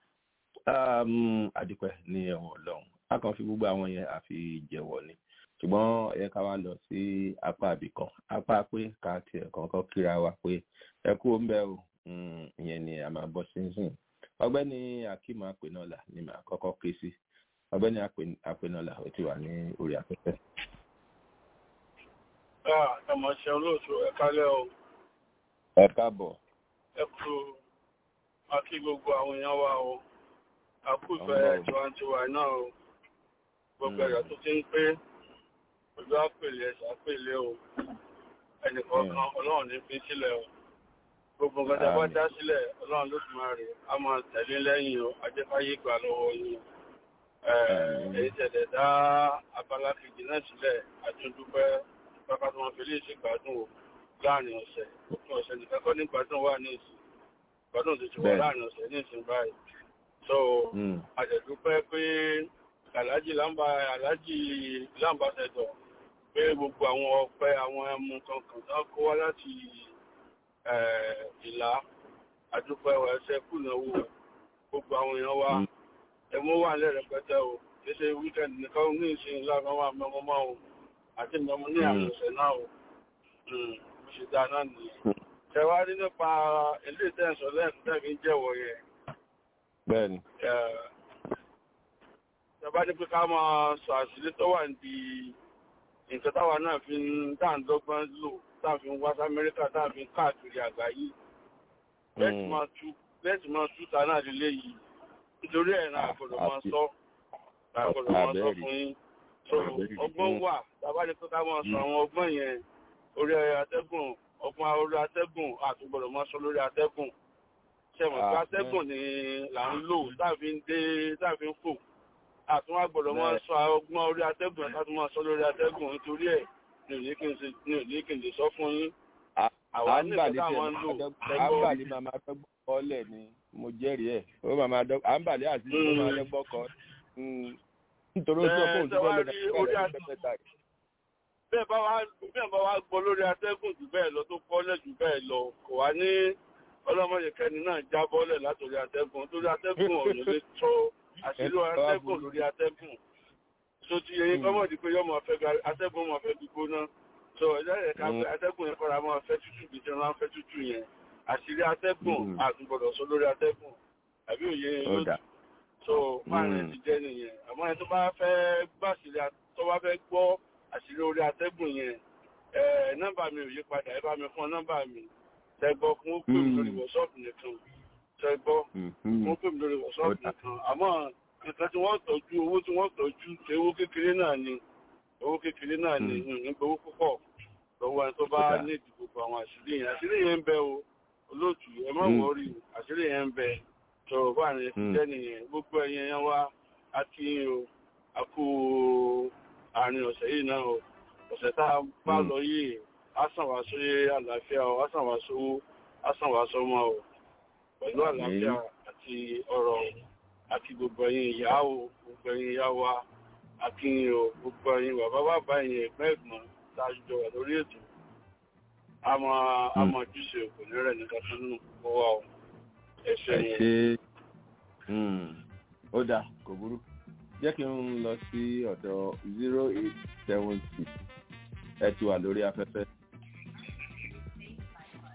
àdìpẹ́ ní ẹ̀wọ̀n ọlọ́run a kàn fi gbogbo àwọn yẹn àfi jẹ̀wọ̀ ni ṣùgbọ́n ẹ ká wá lọ sí apá àbìkan apá pé ká tiẹ̀ kọ̀ọ̀kan kíra wa pé ẹ kú ó ń bẹ́ o ìyẹn ni a máa bọ́ sí sìn ọgbẹ́ni akeem apẹnọlá ni màá kọ́kọ́ ké sí ọgbẹ́ni apẹnọlá ó ti wà ní orí afẹ́fẹ́. ẹ mọ̀ ṣe olóòtú ẹ kálẹ̀ o. ẹ káàbọ̀. ẹ kú akí gbogbo àwọn èèyàn wa o àkúfẹ́ tiwantiwa náà o gbogbo ẹ̀yà tó ti ń pé ojú àpèlé ẹ̀sà àpèlé o ẹnìkọ̀ọ̀kan ọlọ́run ní fi sílẹ̀ o gbogbo nǹkan tí a bá dá sílẹ̀ ọlọ́run ló tún máa rè á máa tẹ̀lé lẹ́yìn o ajẹ́fáyé gbà lọ́wọ́ yín èyí tẹ̀lé dá abala kejì náà sílẹ̀ àtúndúpẹ́ pápá tó máa fi léèṣe gbádùn o láàrin ọ̀sẹ̀ òpin ọ̀sẹ̀ nìkan kọ́ ní gbádùn wà ní ìsìn gbádùn tó ti wà láàrin ọ̀sẹ̀ ní ìsìn báyìí so àjẹ̀dúpẹ́ pé aláàjì lámbà aláàjì lámbàṣẹ̀dọ̀ pé gbogbo àwọn ọpẹ́ àwọn ẹmu kankan tó kó wá láti ìlà àdúpẹ́ ẹsẹ̀ kùnàwó gbogbo àwọn èèyàn wa ẹmú wà lẹ́rẹ̀pẹ́tẹ́ o kéṣe wíkẹ́ndì nìkan ní ìsìn lára wà mẹ́mọ́ máa o àti mẹ́mọ́ ní àwọn ọ̀sẹ̀ náà o bó ṣe dá náà nìyẹn tẹwárí nípa ilé ìtẹ́sọ̀ lẹ́ẹ̀kú tẹ́fí jẹ́wọ̀ yẹn bẹ́ẹ̀ni tẹbá ní pé ká máa sọ àṣírí tó wà ní nǹkan táwa náà fi ń dáǹdọ́gbọ́n lò táàfin wá sí amẹ́ríkà táàfin káàkiri àgbáyé bẹ́ẹ̀tì máa tú ta náà lílé yìí nítorí ẹ̀ náà àgbọ̀dọ̀ máa sọ àgbọ̀dọ̀ máa sọ fún yín so ọgbọ́n wà tàbá ní pé ká máa sọ àwọn ọgbọ́n yẹn orí atẹ́gùn ọgbọ́n orí atẹ́gùn àtúgbọ̀dọ̀ máa sọ lórí atẹ́gùn ṣẹ̀mọ̀ pé atẹ́gùn ni là ń lò táàfin dé táàfin fò àtúnwá gbọ́dọ̀ máa sọ ọgbọ́n orí atẹ́gùn ẹ̀ ká tún máa sọ lórí atẹ́gùn nítorí ẹ̀ ní òní kí n lè sọ fún yín. Àwa nìkan táwọn ń lò lẹ́gbọ́n. Àǹbàlí màmá dọ́gbọ́n kọ́lẹ̀ ni mo jẹ́rìí ẹ̀. Ó màmá dọ́gbọ́n Àǹbàlí àti ìṣòro máa dọ́gbọ́n kọ́. Nítorí ó sọ fún òṣùpọ̀ lọ́dọ̀ bẹ́ẹ̀ bá wá bẹ́ẹ̀ bá wá gbọ́ lórí atẹ́gùn jù bẹ́ẹ̀ lọ tó kọ́lẹ̀ jù bẹ́ẹ̀ lọ kò wá ní ọlọ́mọdé kẹ́ni náà jábọ́lẹ̀ látòrí atẹ́gùn torí atẹ́gùn ọ̀nà lè tó àṣírí atẹ́gùn lórí atẹ́gùn tó ti yẹyin kọ́mọ̀ di pé yọ́ máa fẹ́ atẹ́gùn máa fẹ́ gbígbóná so ẹ̀jẹ̀ rẹ̀ ká pé atẹ́gùn yẹn kọ́ra máa fẹ́ tútù bí tí wọ́n máa fẹ́ tútù yẹn àṣírí atẹ́gùn àtúgbọ̀dọ̀ sọ lórí atẹ́gùn àbí òye lójú so márùn ti jẹ́ nìyẹn àmọ́ ẹni tó bá fẹ́ gbàṣírí tó bá fẹ́ gbọ́ àṣírí orí atẹ́gùn yẹn nọ́mbà mi ò yí padà ẹ bá mi fún nọ́mbà mi tẹ́gbọ́ fún ó pè mí lórí wọ́ṣọ́ọ̀pù nìkan tẹ́gbọ́ fún ó pè mí lórí wọ́ṣọ́ọ̀pù nìkan àmọ́ nǹkan tí wọ́n tọ́jú owó tí wọ́n tọ́jú tí owó kékeré náà ni owó kékeré náà ni nígbà owó púpọ̀ lọ́wọ́ ẹni tó bá ní ìdìbò àwọn àṣírí yẹn àṣírí yẹn ń bẹ o olóòtú ẹ má wọrí àṣírí yẹn ń bẹ tó bá ní jẹ́ nìyẹn gbogbo ẹ̀yẹn yẹn wá á kí yín o a kú àárín ọ̀sẹ̀ yìí náà o ọ̀sẹ̀ tá a bá lọ yìí á sàn wá sí àlàáfíà o á sàn wá sówó á sàn wá sọ́mọ o pẹ̀lú àlàáfíà àti ọ̀rọ̀ àti gbogbo ẹ̀yin ìyá o gbogbo ẹ̀yin ìyá wa àti o gbogbo ẹ̀yin bàbá bàbá ẹ̀yin ẹ̀gbọ́n ẹ̀gbọ́n tá a jọ wà lórí ètò àmọ́ àmọ́ ojúṣe kò ní rẹ̀ nìkan tó nù kó wà o ẹ ṣe yẹn. ó dáa kò burú jẹ́ kí n lọ sí ọ̀dọ̀ zero eight seven six ẹ ti wà lórí afẹ́fẹ́.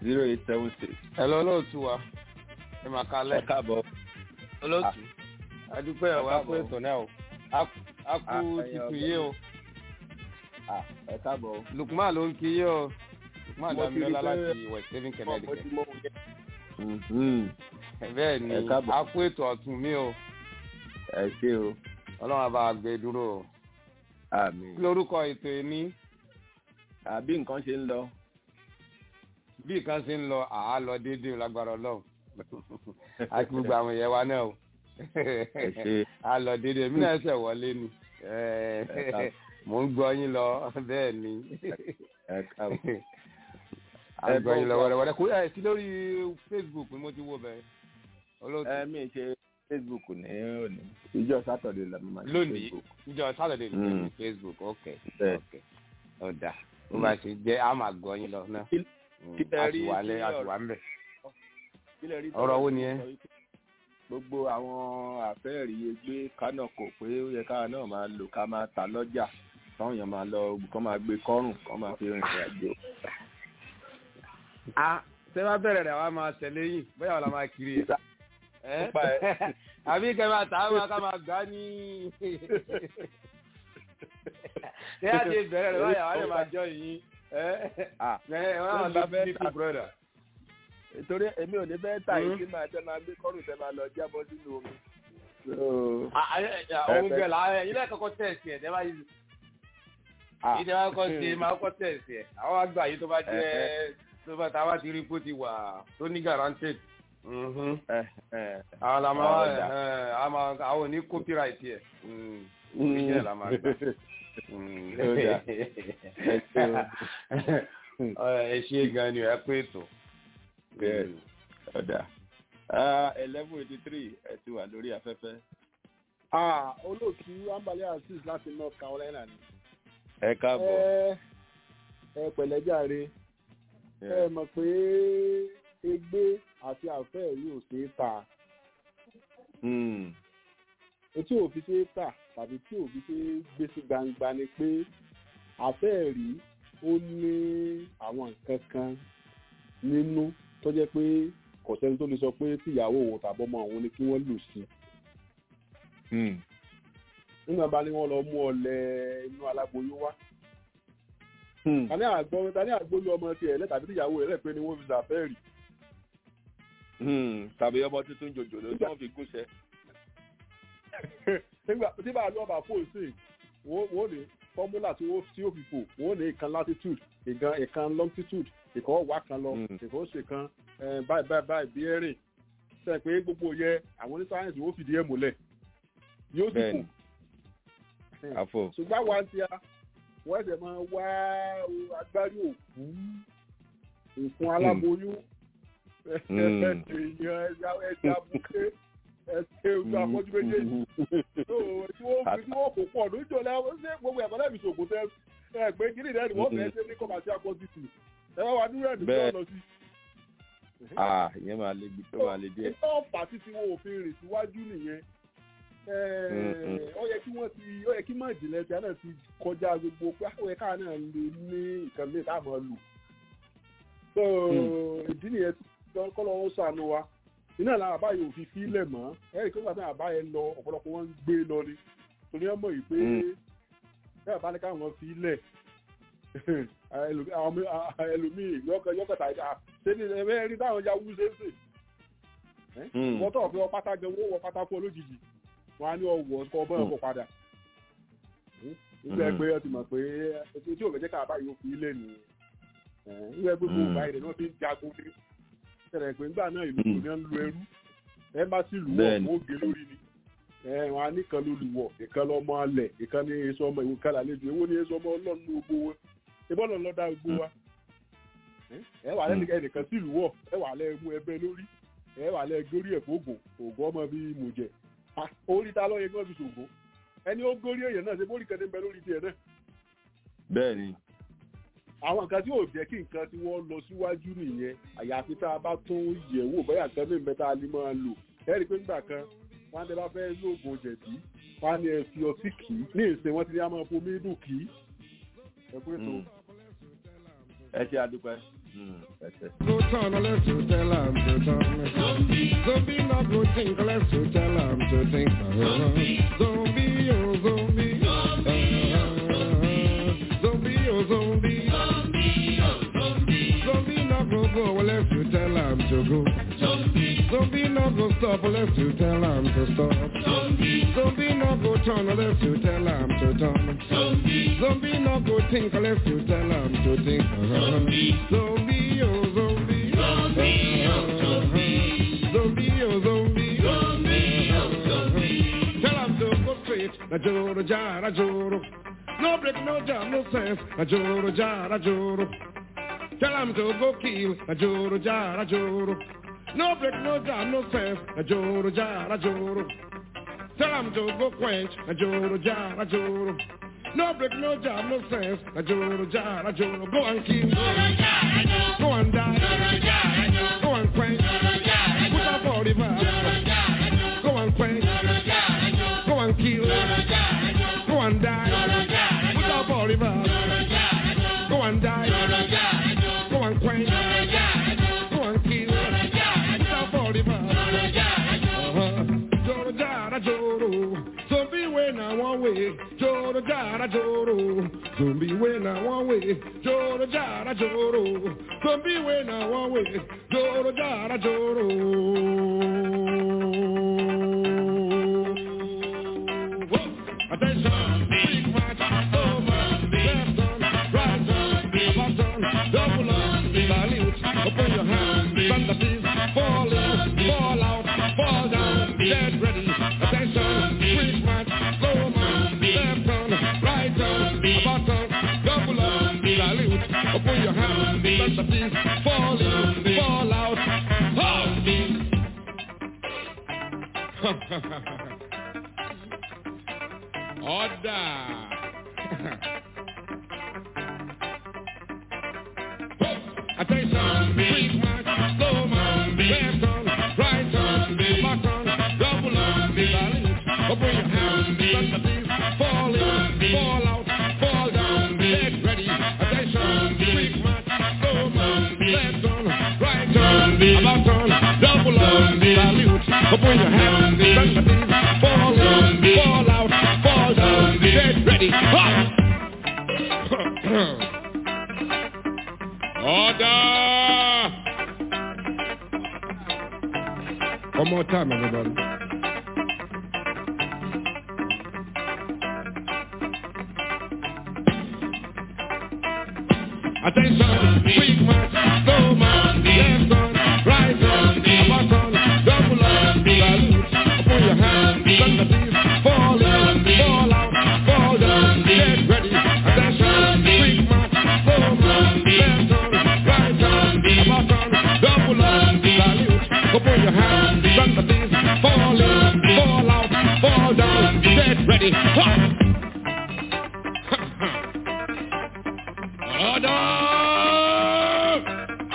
zero eight seven six. ẹ lọ lóòtú wa ẹ máa ẹ kalẹ̀ káàbọ̀. olóòtú adúpẹ́ ẹ ẹ̀ wá káàbọ̀. pé ètò náà o a kú Ah, titun ẹ̀yin yé o Ah, ẹ káàbọ̀. lukman ló ń kí yé o lukman Mo ti rí damilola pé- láti west haven mo connecticut ti mọ òun yẹn. Mhm. bẹ́ẹ̀ ni Ẹ káàbọ̀. a kú ètò ọ̀tún mi o ẹ ṣé o. ọlọ́run àbá gbé dúró o àmín. kí lorúkọ ètò èmi àbí nǹkan ṣe ń lọ. bí nǹkan ṣe ń lọ àá lọ déédéé o lágbára ọlọ́run a kí gbogbo àwọn èèyàn wa náà o ẹ ṣé. a lọ déédéé èmi náà ṣẹ̀ wọlé ni Ẹ káàbọ̀. mò ń gbọ́ yín lọ bẹ́ẹ̀ ni ẹ káàbọ̀. à ń gbọ́ yín lọ wẹ́rẹ́wẹ́rẹ́ kó ẹ̀ sí lórí facebook ni mo ti wo bẹ́ẹ̀ olóòtú ẹ mi ṣe facebook ní òní ìjọ sátọdẹ la máa ṣe lónìí facebook. níjọ́ sátọ̀dẹ̀ ní Mm. facebook ok Bẹ́ẹ̀. ok ọ̀dà bó bá ṣe jẹ́ a máa gbọ́ yín lọ náà Kí- Mm, kí lẹ rí àtiwálé sí ọ̀rọ̀- àtiwá ń bẹ̀. Kí lẹ rí Ọ̀rọ̀ wo ni ẹ? sọ wípé gbogbo àwọn àfẹ́ẹ̀rí gbé kánà kò pé ó yẹ káwa náà máa lò ká máa ta lọ́jà táwọn èèyàn máa lọ kán máa gbé kọ́rùn kán máa fi rìnrìn àjò. a ṣé wàá bẹ̀rẹ̀ rẹ̀ wá máa tẹ̀lé yìí bóyá ọ̀la máa kiri ẹ̀. ẹ́ Nípa ẹ̀. àbí kẹ́ máa tà á máa ká máa gbá ní. ṣé a ti bẹ̀rẹ̀ rẹ̀ báyà wà lè máa jọ yìí. ẹ́ Ah, ẹ̀ wọ́n á Nígbà lọ bẹ́ẹ̀ sí ta- brother. torí èmi ò ní fẹ́ tà yìí Mm. kí máa tẹ́ máa gbé kọ́rùn tẹ́ máa lọ jábọ́ sínú omi. So, òun gẹ̀ la ẹ̀yin náà kọ́kọ́ tẹ̀sí ẹ̀ tẹ́lá yìí ah, yìí tẹ́lá kọ́ ṣe máa kọ́ tẹ̀sí ẹ̀ àwọn àgbà yìí tó bá jẹ́ tó bá táwa ti rí kó ti wà tó ní guaranteed. Mhm. eh, eh. àwọn la máa Ah, ẹ̀ ọ̀dà. ẹ̀ àwọn àwọn ní copyright yẹ. Iṣẹ́ la máa gbà. Mm. Ọ̀dà. Ẹ ṣé o. Ẹ ṣe gan ni ẹ pé ètò. Bẹ́ẹ̀. ọ̀dà eleven eighty three ẹ ti wà lórí afẹ́fẹ́. Ah, olóòtú ambale azeez láti north carolina ni. ẹ káàbọ̀. ẹ ẹ pẹ̀lẹ́jàre ẹ mọ̀ pé egbé àti àfẹ́ yìí ò ṣeé ta Hmm. etí ò fi ṣeé tà tàbí tí ò fi ṣeé gbé sí gbangba ni pé àfẹ́ rí ó ní àwọn nǹkan kan nínú tó jẹ́ pé kò sẹ́ni tó lè sọ pé tíyàwó òun tàbọ́mọ òun ni kí wọ́n lù sí i Hmm. nígbà bá ní wọ́n lọ mú ọlẹ inú aláboyún wá Hmm. tani àgbọ tani àgbóyún ọmọ tiẹ̀ lẹ tàbí tíyàwó rẹ̀ pé ni wọ́n fi ṣàfẹ́rì Hmm. tàbí ọmọ tuntun jòjòló tí wọ́n fi gúnṣẹ́. nígbà tí bá a lọ bá fò sí wọ́n wọ́n ní fọ́múlà tí wọ́n tí ó fi fò wọ́n ní ìkan latitude ìkan ìkan longitude ìkan wà kan lọ Mm. ìkan ó ṣe kan eh, báyìí báyìí báyìí bí ẹ̀rìn sẹ pé gbogbo yẹ àwọn ní sáyẹnsì wọ́n fìdí ẹ̀ múlẹ̀ yóò sì fò Bẹ́ẹ̀ni. àfọ. ṣùgbọ́n àwa ń tia wọ́n ẹ̀sẹ̀ máa wá agbárí òkú òkun aláboyún Mm. èèyàn ẹja ẹja buké ẹsẹ̀ ojú afọ́jú méjèèjì tó tí wọ́n fi tí wọ́n kó pọ̀ lójó lẹ́wọ́ ṣé gbogbo ẹ̀kọ́ lẹ́bi ṣògùn tẹ ẹ pé kí nìyẹn ni wọ́n fẹ́ẹ́ ṣe ní commercial quantity ẹ wá wá dúró ẹ̀dùn Bẹ́ẹ̀. tó lọ sí. ah ìyẹn máa le bí tó máa le díẹ̀. ìtọ́ ọ̀fà títí wọn ò fi rìn síwájú nìyẹn Mm-mm. ó yẹ kí wọ́n ti ó yẹ kí mọ̀ ìjìnlẹ̀ tí a náà ti kọjá gbogbo pé ó yẹ káà náà lè ní nǹkan mìíràn tá a máa lò. so ìdí nìyẹn tí kọ́ lọ́wọ́ sànù wa iná làwọn àbá yóò fi fílẹ̀ mọ́ ẹ̀rí kí wọ́n àbá yẹn lọ ọ̀pọ̀lọpọ̀ wọn ń gbé lọ ni torí ẹ mọ̀ yìí pé Mm. bẹ́ẹ̀ bá ní káwọn fílẹ̀ ẹlòmíì yọkọ̀tà ìdá ṣé ní ẹ̀mẹ́ rí táwọn ya wú ṣe é sè Hmm. wọ́n tọ̀ fi ọ pátá gan wọ́n wọ pátá fún ọ lójijì wọ́n á ní ọwọ́ kọ́ ọbọ̀ ẹ̀kọ́ padà nígbà Mm. pé ọ ti mọ̀ pé ètò tí òun jẹ́ ká bá yóò fi ilé nìyẹn nígbà pé gbogbo Mm. ìgbà yìí ni wọ́n fi ń jagun ní ṣẹlẹ̀ pé nígbà náà ìlú Mm. kò ní ń lu ẹrú ẹ bá sì lù wọ̀ Bẹ́ẹ̀ni. fún ògè lórí ni ẹ wọn á nìkan ló lù wọ̀ ìkan lọ́mọ alẹ̀ ìkan ní èso ọmọ ìwé kan làlejò èwo ní èso ọmọ ọlọ́run ní gbogbo wọn ìbọn lọ lọ́dá gbogbo wa ẹ wà lẹ́nu ẹnìkan sí ìlú wọ̀ ẹ wà lẹ́ mú ẹbẹ lórí ẹ wà lẹ́ górí ẹ̀ fóògùn ògùn ọmọ bíi mùjẹ̀ Ah, orí ta lọ́yẹ kí wọ́n fi ṣògùn ẹni ó górí èèyàn náà ṣe bórí kan ní bẹ lórí tiẹ̀ náà bẹ́ẹ̀ ni. àwọn nǹkan tí yóò jẹ́ kí nǹkan tí wọ́n lọ síwájú nìyẹn àyàfi tá a bá tún yẹ̀ wò bóyá nǹkan ní ìmẹ́ta a lè máa lò ẹ rí i pé nígbà kan wọ́n á tẹ bá fẹ́ lóògùn jẹ̀dí wọ́n á ní ẹ fi ọtí kì í ní ìsìn wọ́n ti ní a máa fomi dùn kì í ẹ pé tó Hmm. ẹ ṣe àdúpẹ́. Go turn unless you tell him to turn. Zombie not go think unless you tell him to think. Zombie, oh zombie. Zombie, oh zombie. Zombie not go go unless you tell him to go. Zombie not go stop unless you tell him to stop. Zombie not go turn unless you tell him to turn. Zombie not go think unless you tell him to think. Zombie, oh zombie. Zombie, oh zombie. Zombie, oh zombie. Tell him to go straight. Na joro, jara, joro. No break, no jam, no sense. Na joro, jara, joro. Tell him to go kill. Na joro, jara, joro. No break, no jam, no sense. Na joro, jara, joro. Tell him to go quench. Na joro, jara, joro. No break, no jam, no sense. Na joro, jara, joro. Go and kill. Go and die. Go and quench. Put up all the vibe. Go and quench. Go and kill. Go and die. Put up all the vibe. Go and die. Go and quench. Go and kill. Put up all the vibe. Uh-huh. Joro, jara, joro. Zombie when I one way. Joro, jara, joro. Zombie when I one way. Joro, jara, joro. Zombie when I one way. Joro, jara, joro. Whoa. Attention, big match, over, left on, right on, button, double on, salute, open your hands, thunder please, fall in, fall out, fall down, get ready, attention, quick match, slow man, left on, right on, button, double on, salute, open your hands, thunder please, fall in, fall out, ha! Attention, quick march, slow march, left on, right on, button, double on, salute, open your hands, thunder please, fall in, fall out, fall down, get ready, attention, quick march, slow march, left on, right on, button, double on, salute, open your hands, thunder please, fall in, fall out, fall down, get ready, ha! Order! One more time, everybody. Attention, quick march, slow march, left on, right on, button, double on, salute, open your hands, thunder please, fall in, fall out, fall down, get ready, attention, quick march, slow march, left on, right on, button, double on, salute, open your hands, thunder please, fall in, fall out, fall down, get ready, ha! Order!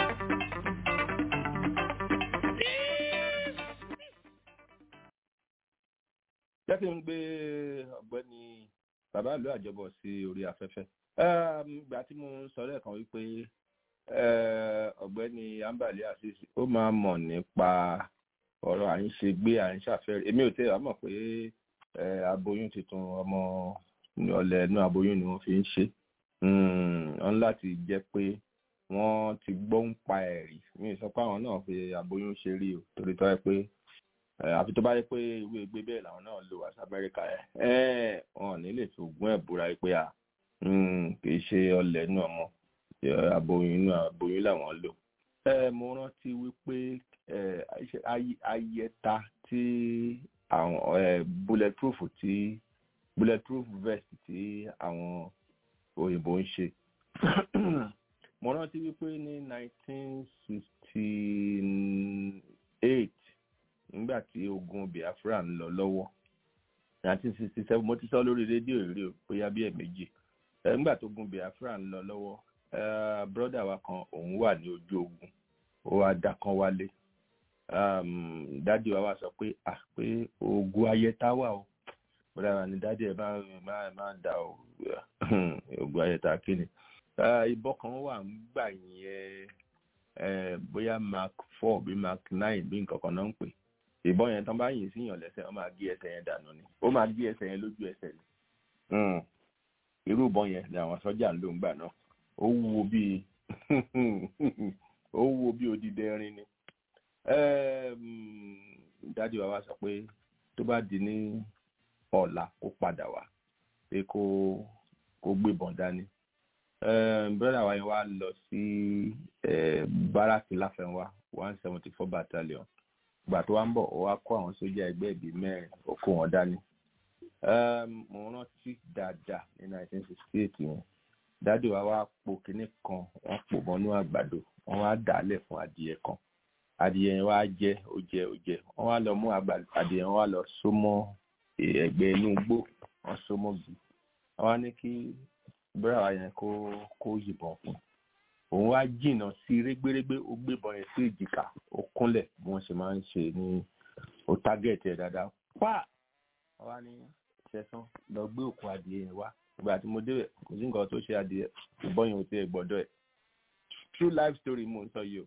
jẹ́ kí n gbé ọ̀gbẹ́ni bàbá ìlú àjọbọ̀ sí orí afẹ́fẹ́. ìgbà tí mo ń sọ lẹ́ẹ̀kan wípé eh, ọ̀gbẹ́ni ambali asisi ó máa mọ̀ nípa ọ̀rọ̀ à ń ṣe gbé à ń ṣàfẹ́rẹ́ èmi ò tẹ́ wàá mọ̀ pé eh, aboyún tuntun ọmọ ọ̀lẹ̀ inú aboyún ni wọ́n fi ń ṣe wọ́n láti jẹ́ pé wọ́n ti gbọ́ ń pa ẹ̀rí mi ò sọ pé àwọn náà fi aboyún ṣe rí o torí tọ́ ẹ pé Eh, àfi tó bá yẹ pé ìwé gbé bẹ́ẹ̀ làwọn náà lò wá sí amẹ́ríkà ẹ̀ ẹ́ wọn ò ní lè fi ògùn ẹ̀ búra pé à kì í ṣe ọlẹ̀ inú ọmọ eh, aboyún inú aboyún làwọn lò. ẹ mo rántí wípé eh, àìṣe- ayẹ- ayẹta tí àwọn eh, bulletproof tí bulletproof vest tí àwọn òyìnbó ń ṣe mo rántí wípé ní nineteen sixty eight nígbà tí ogun biafra ń lọ lọ́wọ́ nineteen sixty seven mo ti sọ lórí rédíò èrè o bóyá bí ẹ̀ẹ̀mejì Eh, nígbà tó ogun biafra ń lọ lọ́wọ́ eh, brọ́dà wa kan òun wà ní ojú ogun ó wá dá kan wálé um, dádì wa wá sọ pé à pé ogun ayẹta wà o brọ́dà wa ní dádì ẹ̀ máa máa máa dà o ogun ayẹta kí ni Eh, ìbọn kan wà ń gbà yẹn bóyá mark four bí mark nine bí nǹkan kan náà ń pè ìbọn yẹn tán bá yìn síyàn lẹ́sẹ̀ wọ́n máa gé ẹsẹ̀ yẹn dànù ni ó máa gé ẹsẹ̀ yẹn lójú ẹsẹ̀ ni irú ìbọn yẹn ni àwọn sọ́jà ń lò ń gbà náà ó wúwo bíi ó wúwo bíi odidi ẹrin ni dádì wa wá sọ pé tó bá di ní ọ̀la kó padà wá pé kó kó gbébọn dání brother wa yẹn wá lọ sí báràkì láfẹnwá one seventy four battalion gbà tó wá ń bọ̀ ó wá kó àwọn sójà ẹgbẹ́ ìbí mẹ́rin ó kó wọn dání mo rántí dáadáa ní nineteen sixty eight yẹn dádì wa wá po kinní kan wọ́n pò mọ́nú àgbàdo wọ́n wá dàálẹ̀ fún adìyẹ kan adìyẹ yẹn wá jẹ ó jẹ ó jẹ wọ́n wá lọ mú adìyẹ yẹn wá lọ so mọ́ ẹ̀gbẹ́ inú igbó wọ́n so mọ́ gì wọ́n wá ní kí búrà wa yẹn kó kó yìnbọn fún òun wá jìnnà sí régbérégbé ó gbébọn yẹn sí èjìká ó kúnlẹ̀ bí wọ́n ṣe máa ń ṣe ní ó tágẹ̀tì ẹ̀ dáadáa pa wọ́n wá ní ṣẹ̀sán lọ gbé òkú adìyẹ yẹn wá ìgbà tí mo débẹ̀ kò sí nǹkan tó ṣe adìyẹ ìbọn yẹn ò tiẹ̀ gbọ́dọ̀ ẹ̀ true life story mo ń sọ yìí o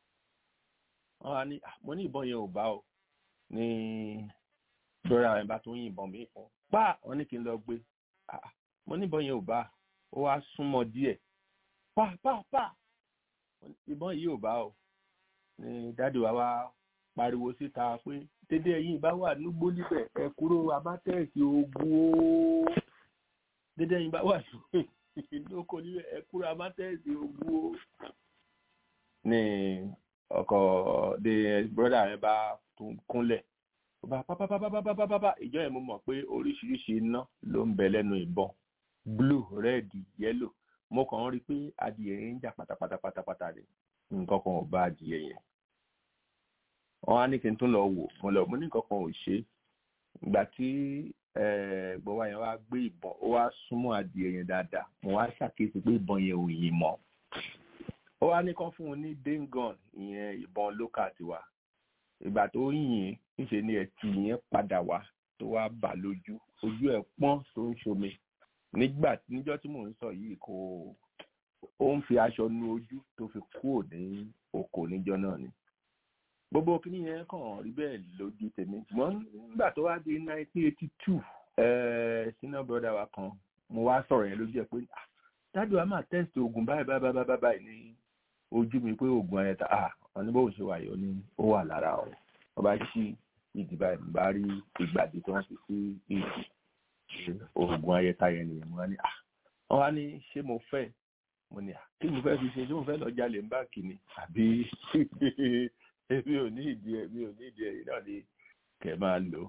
wọ́n wá ní mo ní ìbọn yẹn ò bá o ní búrà yẹn bá tún yìnbọn mi fún pa wọ́n ní kí n lọ gbé mo ní ìbọn yẹn ò bá ó wá súnmọ́ díẹ̀ pa pa pa ìbọn yìí ò bá o ní dádì wa wá pariwo síta pé dédé ẹ̀yin bá wà nígbó níbẹ̀ ẹ kúrò abátẹ́ẹ̀sì ogun o dédé ẹ̀yin bá wà lóko níbẹ̀ ẹ kúrò abátẹ́ẹ̀sì ogun o. ní ọkọ̀ de brọ́dà rẹ bá tún kúnlẹ̀ bá pápápápápápápá ìjọ yẹn mo mọ̀ pé oríṣiríṣi iná ló ń bẹ lẹ́nu ìbọn blue red yellow mo kàn ń rí i pé adìyẹ yẹn ń jà pátápátápátá ni nǹkan kan ò bá adìyẹ yẹn wọn á ní kí n tún lọ wò mo lọ mo ní nǹkan kan ò ṣe ìgbà tí gbọ́wọ́ yẹn wá gbé ìbọn ó wá súnmọ́ adìyẹ yẹn dáadáa mo wá ṣàkíyèsí pé ìbọn yẹn ò yìn mọ́ ó wá ní kán fún un ní dengon ìyẹn ìbọn lókà tiwa ìgbà tó yìn níṣe ni ẹtì yẹn padà wá tó wá bà lójú ojú ẹ̀ pọ́n tó ń ṣomi nígbà níjọ́ tí mò ń sọ yìí kò ó ń fi aṣọ nu ojú tó fi kúrò ní oko níjọ́ náà ni gbogbo kìíní yẹn kàn rí bẹ́ẹ̀ lójú tèmi ṣùgbọ́n nígbà tó wá di nineteen eighty two senior brother wa kan mo wá sọ̀rọ̀ yẹn lójú ẹ̀ pé dájú wa máa test oògùn báyìí báyìí báyìí báyìí ní ojú mi pé oògùn ayẹta ah wọn ní bóun ṣe wà yọ ní ó wà lára o wọn bá ṣí ìdí báyìí bá rí ìgbàdí tí wọ́n fi sí ìdí oògùn ayẹta yẹn nìyẹn mo wá ní ah wọn wá ní ṣé mo fẹ́ mo ní kí mo fẹ́ fi ṣe ṣé mo fẹ́ lọ jalè ń báàkì ni àbí èmi ò ní ìdí ẹ mi ò ní ìdí ẹ yìí náà ni kẹ máa lò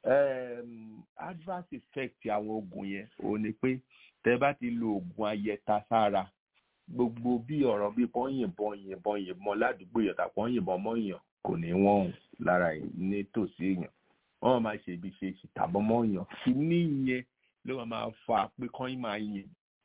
adverse effect àwọn oògùn yẹn òun ni pé tẹ bá ti lo oògùn ayẹta sára gbogbo bí ọ̀rọ̀ bí wọ́n yìnbọn yìnbọn yìnbọn ládùúgbò yẹn tàbí wọ́n yìnbọn mọ́yàn kò ní wọ́n hùn lára nítòsí èèyàn wọ́n máa ṣe ibi ṣe ìtàbọ̀ mọ́yàn kí ní ìyẹn ló máa fa pé kọ́yìn máa yìn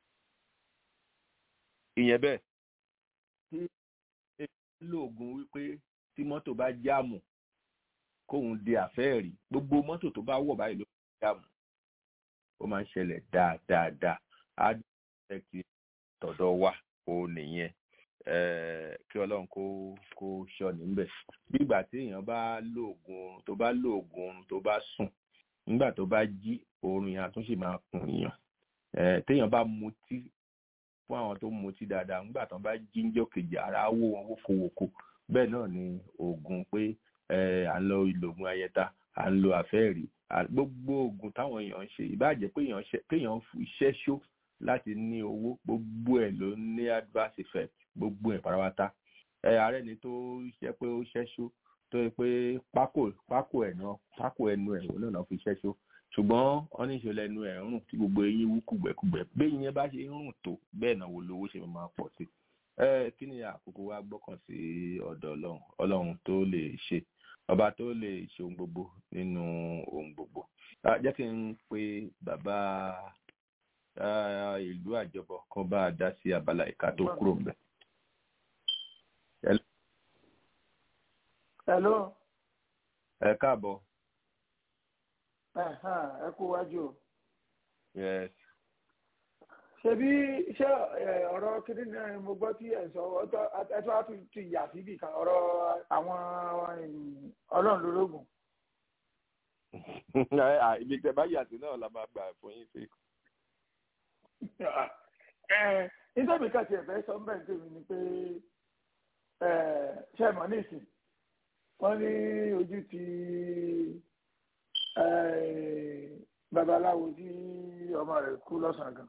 ìyẹn bẹ́ẹ̀ tí èèyàn lóògùn wípé tí mọ́tò bá jáàmù kóun di àfẹ́ẹ̀rí gbogbo mọ́tò tó bá wọ̀ báyìí ló ń jáàmù ó máa ń ṣẹlẹ̀ dáadáa á dẹ́kì tọ̀dọ̀ wa ó nìyẹn kí ọlọ́run kó kó ṣọ́ níbẹ̀ bí ìgbà tí èèyàn bá lóògùn oorun tó bá lóògùn oorun tó bá sùn nígbà tó bá jí oorun yẹn àtúnṣe máa kùn èèyàn téèyàn bá mutí fún àwọn tó mutí dáadáa nígbà tó bá jí ń jọ kejì ara wó wọn wókòwòkò bẹ́ẹ̀ náà ni oògùn pé à ń lo ìlògùn ayẹta à ń lo àfẹ́ẹ̀rí gbogbo oògùn táwọn èèyàn ń ṣe ìbáàjẹ́ pé èèyàn iṣẹ́ ṣó láti ní owó gbogbo ẹ̀ ló ní adverse effect gbogbo ẹ̀ pátápátá ààrẹ ni tó ṣe pé ó ṣẹ́ṣó tó yẹ pé pákó pákó ẹ̀ náà pákó ẹnu ẹ̀ òun náà fi ṣẹ́ṣó ṣùgbọ́n wọ́n ní ìṣẹ̀lẹ̀ ẹnu ẹ̀ ń rùn tí gbogbo eyín wú kùgbẹ́kùgbẹ́ bẹ́ẹ̀ yẹn bá ṣe ń rùn tó bẹ́ẹ̀ náà wo lówó ṣe máa pọ̀ sí ẹ kí ni àkókò wa gbọ́kàn sí ọ̀dọ̀ ọlọ́run ọlọ́run tó lè ṣe ọba tó lè ṣe ohun gbogbo nínú ohun gbogbo jẹ́ kí n pe bàbá ìlú àjọbọ kan bá a dá sí abala ìka tó kúrò ń bẹ. hello. ẹ káàbọ̀. ẹ kú wájú. yes. ṣebí ṣé ẹ, ọ̀rọ̀ kíní náà mo gbọ́ tí ẹ̀ sọ ọ̀tọ̀ ẹ̀tọ́ á tún ti yà síbì kan ọ̀rọ̀ àwọn ẹ̀yìn, ọlọ́run lórógùn. À, ibi tẹ bá yàtí náà la máa gbà fún yín sí. ẹ nítorí kan tiẹ̀ fẹ́ sọ ń bẹ̀ tèmi ni pé ẹ ṣe mọ̀ nísìn wọ́n ní ojú ti ẹ, babaláwo tí ọmọ rẹ̀ kú lọ́sàn-án gan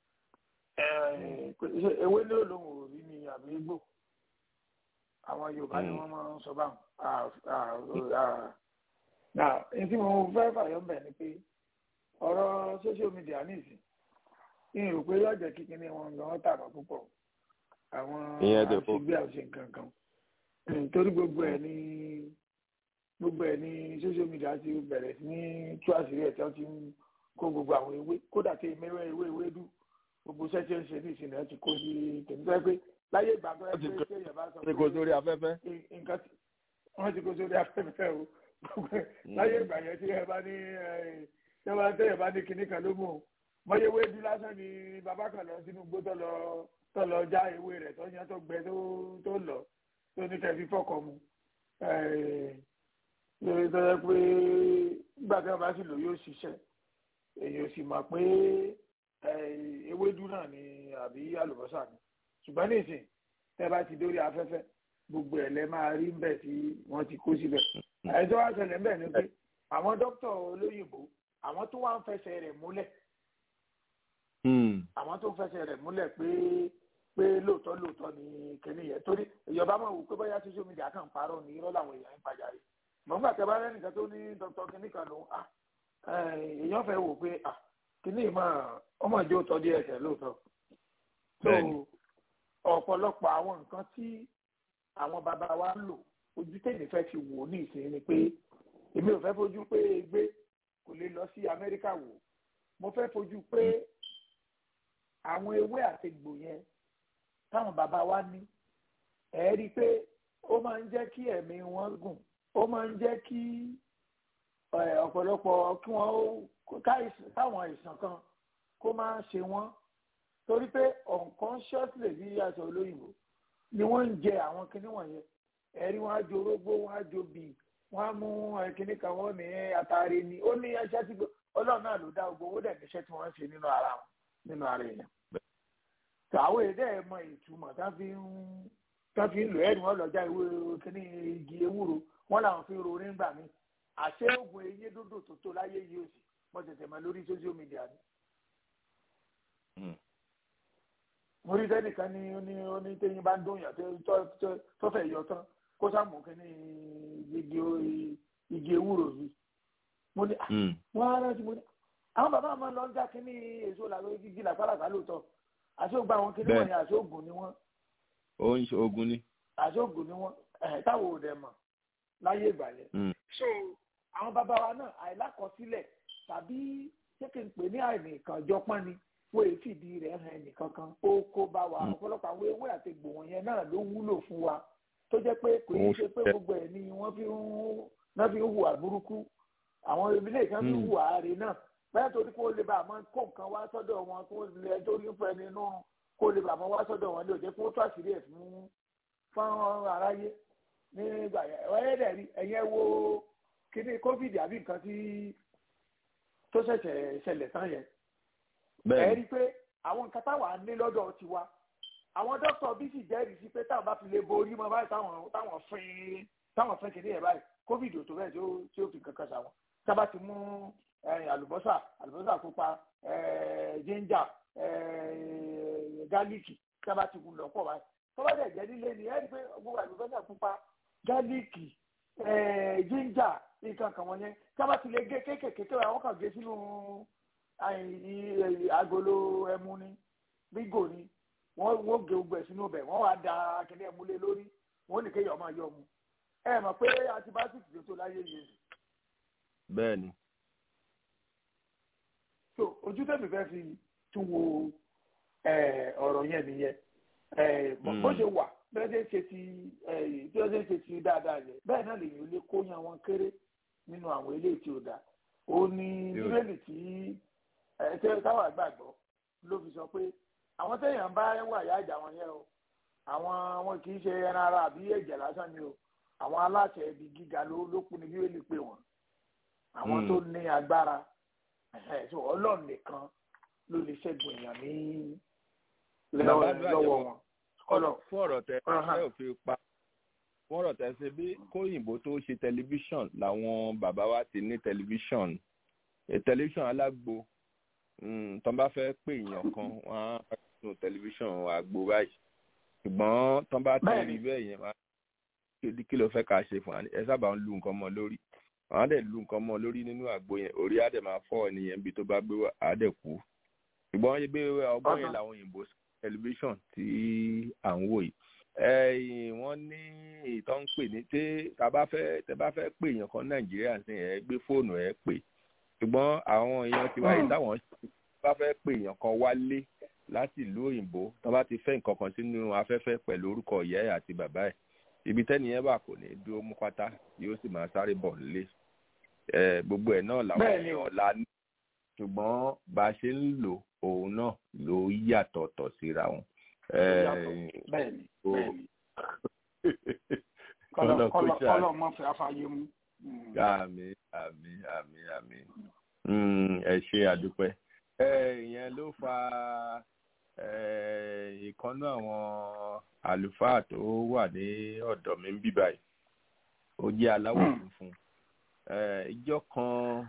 ẹ, pé ṣé ewé ní olóhùn òrí ni àbí igbó àwọn yorùbá ni wọ́n máa ń sọ báwọn À- à- à- Now, ní tí mo fẹ́ fàyọ́ ń bẹ̀ ni pé ọ̀rọ̀ social media nísìn ní rò pé yóò jẹ́ kí kíní wọn gan tàbá púpọ̀ àwọn Ìyẹn dẹ̀ fọ́. àṣegbé àṣe nǹkan kan nítorí gbogbo ẹ̀ ní gbogbo ẹ̀ ní social media ti bẹ̀rẹ̀ sí ní tú àṣírí ẹ̀ tí wọ́n ti ń kó gbogbo àwọn ewé kódà tí mẹ́wẹ́ ewé ewé dù gbogbo iṣẹ́ tí ó ń ṣe ní ìsìn ẹ̀ ti kó sí tèmi tó yẹ pé láyé ìgbà tó yẹ Wọ́n ti pé kó- tí èèyàn bá sọ Ṣé kò sórí afẹ́fẹ́? nǹkan tí wọ́n ti kó sórí afẹ́fẹ́ o láyé ìgbà yẹn tí ẹ bá ní ẹ, tí ẹ bá tẹ̀yẹ̀ bá ní kinní kan ló mú o mọ̀yé ewé dú lásán ni bàbá kan lọ sínú igbó tó lọ tó lọ já ewé rẹ̀ tó yẹn tó gbẹ tó tó lọ tó ní kẹfí fọkọ mu ẹ, lórí tó yẹ pé nígbà tí wọ́n bá sì lò yóò ṣiṣẹ́ èyí ò sì mọ̀ pé ẹ, ewédú náà ni àbí àlùbọ́sà ni ṣùgbọ́n nísìn tẹ́ bá ti dórí afẹ́fẹ́ gbogbo ẹ̀ lẹ́ máa rí bẹ́ẹ̀ tí wọ́n ti kó síbẹ̀. ẹni tó wá ṣẹlẹ̀ ń bẹ̀ ni pé àwọn dókítà olóyìnbó àwọn tó wá ń fẹsẹ̀ rẹ̀ múlẹ̀ àwọn tó ń fẹsẹ̀ rẹ̀ múlẹ̀ pé pé lóòótọ́ lóòótọ́ ni kìnìún yẹn torí ìjọba máa wò pé bóyá social media kàn parọ́ ní irọ́ làwọn èèyàn ń pàjá rí mọ̀ngbà tẹ bá rẹ́nìkan tó ní dr kìnìún kan lòun à èèyàn fẹ́ wò pé à kìnìún máa ọmọ ìjọ tọ́ díẹ̀ ẹsẹ̀ lóòótọ́ so Bẹ́ẹ̀ni. ọ̀pọ̀lọpọ̀ àwọn nǹkan tí àwọn bàbá wa ń lò ojú tèmi fẹ́ fi wò ní ìsìn ni pé èmi ò fẹ́ fojú pé egbé kò lè lọ sí amẹ́ríkà wò mo fẹ́ fojú pé àwọn ewé àtegbò yẹn táwọn bàbá wa ní ẹ rí i pé ó máa ń jẹ́ kí ẹ̀mí wọn gùn ó máa ń jẹ́ kí ẹ, ọ̀pọ̀lọpọ̀ kí wọ́n ó káìsàn táwọn àìsàn kan kó máa ṣe wọ́n torí pé unconsciously bí aṣọ olóyìnbó ni wọ́n ń jẹ àwọn kinní wọ̀nyẹn ẹ̀rí wọn á jo orógbó wọn á jo bì wọn á mú ẹ, kinní kan wọn ní àtàrí ni ó ní ẹṣẹ́ tí gbó- ọlọ́run náà ló dá gbogbo owó dẹ̀ níṣẹ́ tí wọ́n ń ṣe nínú ara wọn nínú ara èèyàn àwọn èdè ẹ̀ mọ ìtumọ̀ tá fi ń tá fi ń lò ẹ̀rí wọn lọ́jà ìwé kíní igi ewúro wọn làwọn fi ń ro nígbà mi àṣé oògùn eyín dúdú tó tó láyé yìí ò sí mo tètè mọ lórí social media ni. mo rí sẹ́nìkan ní ó ní ó ní téyín bá ń dún yàn tó- tó- tó- tó fẹ́ yọ tán kó sàmù kíní igi o- igi ewúro yìí mo ní wọ́n á rántí mo ní àwọn bàbá máa ń lọ ń já kíní èso làwọn igi làpálàpá lóòótọ́ àṣé ó gba àwọn kíní Bẹ́ẹ̀. wọ̀nyí àṣé oògùn ni wọ́n ó ń ṣe ogun ni. àṣọ́gun ni wọ́n ẹ̀ táwọn ò dẹ̀ mọ̀ láyé ìgbà yẹn. so àwọn bàbá wa náà àìlákọsílẹ̀ tàbí ṣé kí n pè ní àìnìkànjọpọ́n ni wọ́n èyí fìdí rẹ̀ hàn ẹnìkankan ó kó bá wa ọ̀pọ̀lọpọ̀ àwọn ewé àti egbò wọ̀nyẹn náà ló wúlò fún wa tó jẹ́ pé kò ní ṣe pé gbogbo ẹ̀ ni wọ́n fi ń náà fi ń hùwà burúkú àwọn ìbílẹ̀ kan fi ń hùwà àárẹ̀ náà bẹ́ẹ̀ torí kó lè bá àmọ́ kó nǹkan wá sọ́dọ̀ wọn kó lè torí ń fẹ́ nínú kó lè bá àmọ́ wá sọ́dọ̀ wọn lè jẹ́ kó tó àṣírí ẹ̀ fún fún aráyé nígbà yẹn ọ̀rẹ́ dẹ̀ rí ẹ̀yẹ wo kíní covid àbí nǹkan tí tó ṣẹ̀ṣẹ̀ ṣẹlẹ̀ tán yẹn ẹ bẹ́ẹ̀ rí i pé àwọn nǹkan táwa ní lọ́dọ̀ tiwa àwọn dókítà bí sì jẹ́rìí sí pé táwọn bá fi lè borí mọ́ báyìí táwọn táwọn fín táwọn fín kìíní yẹn báyìí covid ò tó bẹ́ẹ̀ tí ó tí ó fi kankan ṣàwọn tábà ti mú eh, àlùbọ́sà àlùbọ́sà pupa eh, ginger eh, gálíìkì tábà ti kú lọ́pọ̀ báyìí tọ́wọ́ dẹ̀ jẹ́ nílé ni ẹ rí i pé gbogbo àlùbọ́sà pupa gálíìkì eh, ginger nǹkan kan wọ̀nyẹn tábà ti lè gé kéékèèké tó àwọn kan gé sínú àì- agolo ẹmu ni bígò ni wọ́n wọ́n gé gbogbo ẹ̀ sínú ọbẹ̀ wọ́n wá da akẹ́lẹ́ ẹmu lé lórí wọ́n ní kéèyàn máa yọ mu ẹ mọ̀ pé antibiotics ló tó láyé yìí bẹ́ẹ̀ ni. so ojú tẹ̀mí fẹ́ fi tún wo eh, ọ̀rọ̀ yẹn nìyẹn Eh, bó Mm. bó ṣe wà bí wọ́n ṣe ń ṣe ti eh, bí wọ́n ṣe ń ṣe ti dáadáa yẹn bẹ́ẹ̀ náà lèyìn lè kó yan wọn kéré nínú àwọn eléyìí tí ó dáa ó ní Yóò- bíbélì tí ẹ tẹ táwọn àgbàgbọ́ ló fi sọ pé àwọn téèyàn bá wà yá ìjà wọn yẹn o àwọn wọn kì í ṣe ẹran ara àbí ẹ̀jẹ̀ lásán ni o àwọn aláṣẹ ibi gíga ló ló kú ni bí ó lè pè wọ́n àwọn tó ní agbára ọlọ́run nìkan ló lè ṣẹ́gun èèyàn ní lọ́wọ́ wọn. fún ọ̀rọ̀ tẹ ẹ ò fi pa fún ọ̀rọ̀ tẹ ṣe bí kóyìnbó tó ṣe tẹlifíṣàn làwọn bàbá wa ti ní tẹlifíṣàn tẹlifíṣàn alágbo tó bá fẹ́ pè èèyàn kan wọ́n á nù tẹlifíṣàn àgbo báyìí ṣùgbọ́n tó bá ti rí bẹ́ẹ̀ yẹn wọ́n á kí ló fẹ́ ká ṣe fún wa ẹ sábà ń lu nǹkan mọ́ lórí àwọn á dẹ̀ lu nǹkan mọ́ lórí nínú àgbo yẹn orí á dẹ̀ máa fọ́ ènìyàn bí tó bá gbé á dẹ̀ kú ṣùgbọ́n gbé ọgbọ́n yẹn làwọn òyìnbó tẹlifíṣàn tí à ń wò yìí ẹ̀yìn wọ́n ní ìtọ́ ń pè ní tí tá bá fẹ́ tẹ́ bá fẹ́ pè èèyàn kan nàìjíríà sí ẹ gbé fóònù ẹ pè ṣùgbọ́n àwọn èèyàn ti wáyé táwọn bá fẹ́ pè èèyàn kan wálé láti ìlú òyìnbó tó bá ti fẹ́ nǹkan kan sínú afẹ́fẹ́ pẹ̀lú orúkọ ìyá ẹ̀ àti bàbá ẹ̀ ibi tẹ́ni yẹn bà kò ní dúró mú pátá yóò sì máa sáré bọ̀ nílé gbogbo ẹ̀ náà làwọn èèyàn la ní ṣùgbọ́n bá a ṣe ń lò òun náà ló yàtọ̀ tọ̀ síra wọn. bẹ́ẹ̀ni bẹ́ẹ̀ni kọlọ mọ fẹ afáyé mu. àmì àmì àmì àmì ẹ ṣe àdúpẹ́ ìyẹn ló fa ìkànnú àwọn àlùfáà tó wà ní ọ̀dọ̀ mi ń bí báyìí ó jẹ́ aláwọ̀ funfun ìjọ kan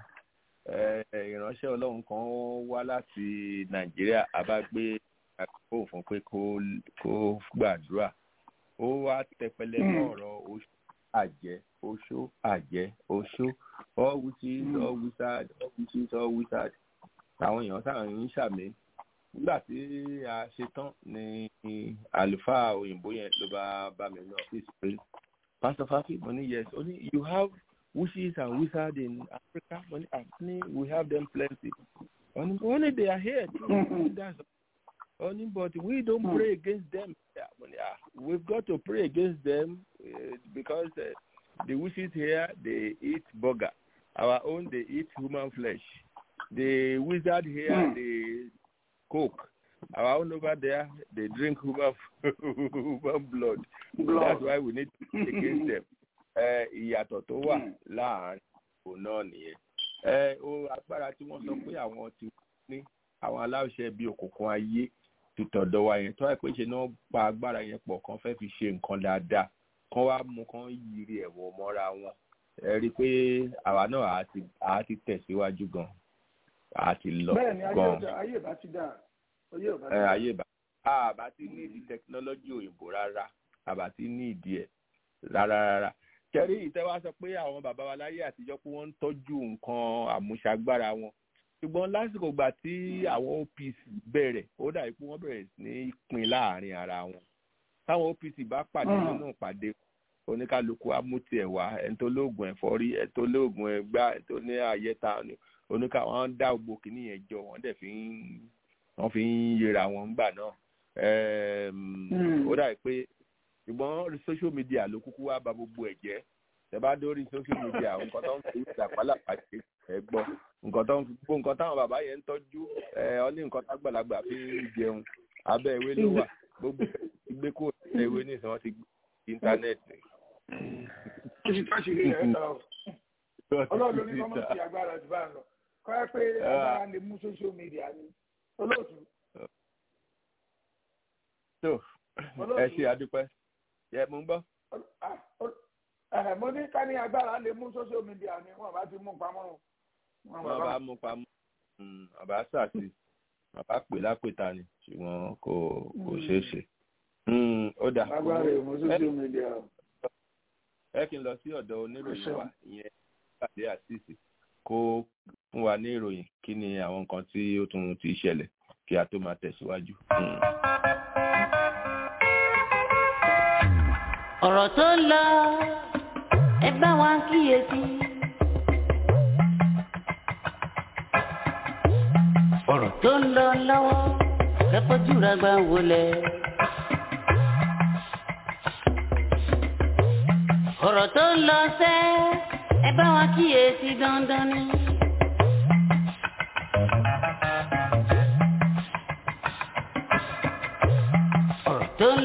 ìránṣẹ́ ọlọ́run kan wá láti nàìjíríà a bá gbé àkókò fún pé kó gbàdúrà ó wá tẹpẹlẹ mọ́ ọ̀rọ̀ oṣù àjẹ́ oṣó àjẹ́ oṣó all witches all wizards all witches all wizards àwọn èèyàn sáà ń ṣàmì nígbà tí a ṣe tán ni àlùfáà òyìnbó yẹn ló bá bá mi ní ọ́fíìsì pé pastor fafi mo ní yes ó ní you have witches and wizards in Africa mo ní àní we have them plenty only they are here too that's only but we don't pray against them yeah, yeah, we've got to pray against them uh, because uh, the witches here they eat burger our own they eat human flesh the wizard here mm. they coke our own over there they drink human human blood. blood that's why we need to pray against them ìyàtọ̀ tó wà láàárín òun náà nìyẹn o agbára tí wọ́n sọ pé àwọn ti ní àwọn aláṣẹ bíi òkùnkùn ayé ti tọ̀dọ̀ wa yẹn tó wà pé ṣe náà pa agbára yẹn pọ̀ kan fẹ́ fi ṣe nǹkan dáadáa kan wá mú kan yiri ẹ̀wọ̀n mọ́ra wọn ẹ rí i pé àwa náà àá ti tẹ̀síwájú gan àá ti lọ gan. bẹ́ẹ̀ni ayé bá ti dà ayé bá ti dà. ayé bá àbá ti ní ìdí tẹkinọ́lọ́jì òyìnbó rárá àbá ti ní ìdí ẹ̀ rárá rárá kẹrí ìtẹ́wá sọ pé àwọn bàbá wa láyé àtijọ́ pé wọ́n ń tọ́jú nǹkan àmúṣagbára wọn ṣùgbọ́n lásìkò gbà tí àwọn OPC bẹ̀rẹ̀ ó dàbí pé wọ́n bẹ̀rẹ̀ ní pín láàrin ara wọn táwọn OPC bá pàdé nínú ìpàdé oníkálukú amúti ẹ̀wà ẹni tó lóògùn ẹ̀fọ́rí ẹni tó lóògùn ẹgbá ẹni tó ní àyẹ̀ta oníkà wọn dá gbogbo kìíní yẹn jọ wọ́n dẹ̀ fi ń wọ́n fi ń yẹra wọn gbà náà ó dàbí pé ṣùgbọ́n social media ló kúkú wá ba gbogbo ẹ̀ jẹ́ tẹ bá dórí social media nǹkan tó ń fi ìdàpálà pàṣẹ ẹ gbọ́ nǹkan tó ń fi gbó nǹkan táwọn bàbá yẹn ń tọ́jú ẹ ọ ní nǹkan tágbàlagbà fi ń jẹun abẹ́ ìwé ló wà gbogbo ìgbé kó ìwé ní ìsìn wọn ti gbé íńtánẹ́ẹ̀tì. ọlọ́run ló ní kọ́mọ̀ sí agbára jù bá ń lọ kọ́ ẹ pé agbára lè mú social media ni olóòtú. ẹ ṣe àdúpẹ́ yẹ mo ń gbọ́. mo ní ká ní agbára lè mú social media ni wọn bá ti mú pamọ́. wọn bá mú pamọ́ bàbá sàtì bàbá pè lápèta ni ṣùgbọ́n kò kò ṣeé ṣe. ó dà agbára lè mú social media. ẹ kí n lọ sí ọ̀dọ̀ oníròyìn wa ìyẹn pàdé àtìsí kó fún wa ní ìròyìn kí ni àwọn nǹkan tí ó tún ti ṣẹlẹ̀ kí a tó máa tẹ̀síwájú. ọ̀rọ̀ tó ń lọ ẹ bá wa kíyèsí. ọ̀rọ̀ tó ń lọ lọ́wọ́ ẹ fojú ra gbà wọlé. ọ̀rọ̀ tó ń lọ sẹ́ ẹ bá wa kíyèsí dandan ni.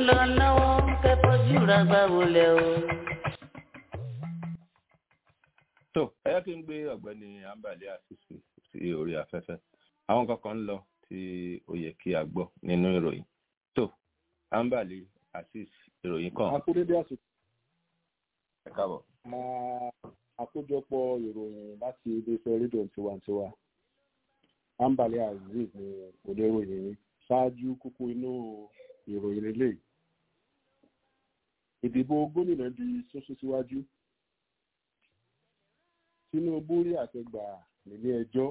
lọ lọ́wọ́ kẹ́kọ̀ọ́jú ra gbà wọlé o. tó ẹ yẹ kí n gbé ọ̀gbẹ́ni ambali àṣìṣe sí orí afẹ́fẹ́ àwọn kankan ń lọ tí ó yẹ kí a gbọ́ nínú ìròyìn tó ambali àṣìṣe ìròyìn kan akúrédé àsìkò ẹ káàbọ̀. máa àkójọpọ̀ ìròyìn láti iléeṣẹ́ rédíò tiwantiwa ambali azeez ni oníròyìn yìí ṣáájú kúkú inú ìròyìn eléyìí ìdìbò gómìnà di sọ́sọ́ síwájú tinubu rí àtẹgbà nílé ẹjọ́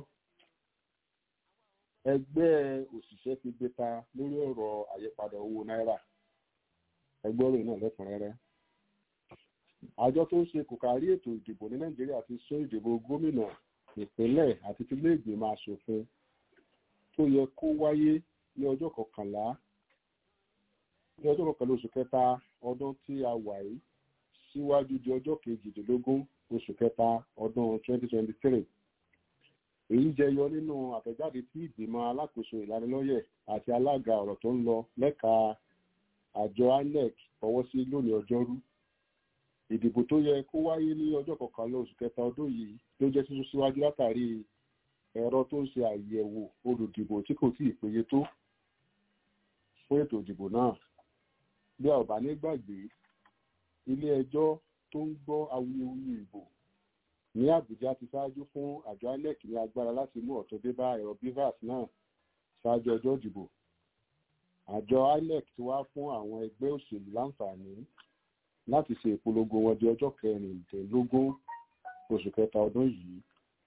ẹgbẹ́ òṣìṣẹ́ ti gbé ta lórí ọ̀rọ̀ àyípadà owó náírà ẹgbẹ́ rẹ̀ náà lẹ́kùnrẹ́rẹ́ àjọ tó ń ṣe kòkárí ètò ìdìbò ní nàìjíríà ti sún ìdìbò gómìnà ìpínlẹ̀ àti tilé ìgbìmọ̀ asòfin tó yẹ kó wáyé ní ọjọ́ kọkànlá ní ọjọ́ kọkànlá oṣù kẹta ọdún tí a wà yìí síwájú di ọjọ́ kejìdínlógún oṣù kẹta ọdún 2023 èyí jẹyọ nínú àtẹ̀jáde tí ìgbìmọ̀ alákòóso ìlanilọ́yẹ̀ àti alága ọ̀rọ̀ tó ń lọ lẹ́ka àjọ inec fọwọ́ sí lónìí ọjọ́rú ìdìbò tó yẹ kó wáyé ní ọjọ́ kọkànlá oṣù kẹta ọdún yìí ló jẹ́ sísún síwájú látàrí ẹ̀rọ tó ń ṣe àyẹ̀wò olùdìbò tí kò tíì péye tó fún ètò ìdìbò náà bí a ò bá ní gbàgbé ilé ẹjọ́ tó ń gbọ́ awuyewuye ìbò ní àbújá ti ṣáájú fún àjọ inec ní agbára láti mú ọ̀tún dé bá ẹ̀rọ bivas náà ṣáájú ọjọ́ ìdìbò àjọ inec ti wá fún àwọn ẹgbẹ́ òṣèlú láǹfààní láti ṣe ìpolongo wọn di ọjọ́ kẹrìndínlógún oṣù kẹta ọdún yìí.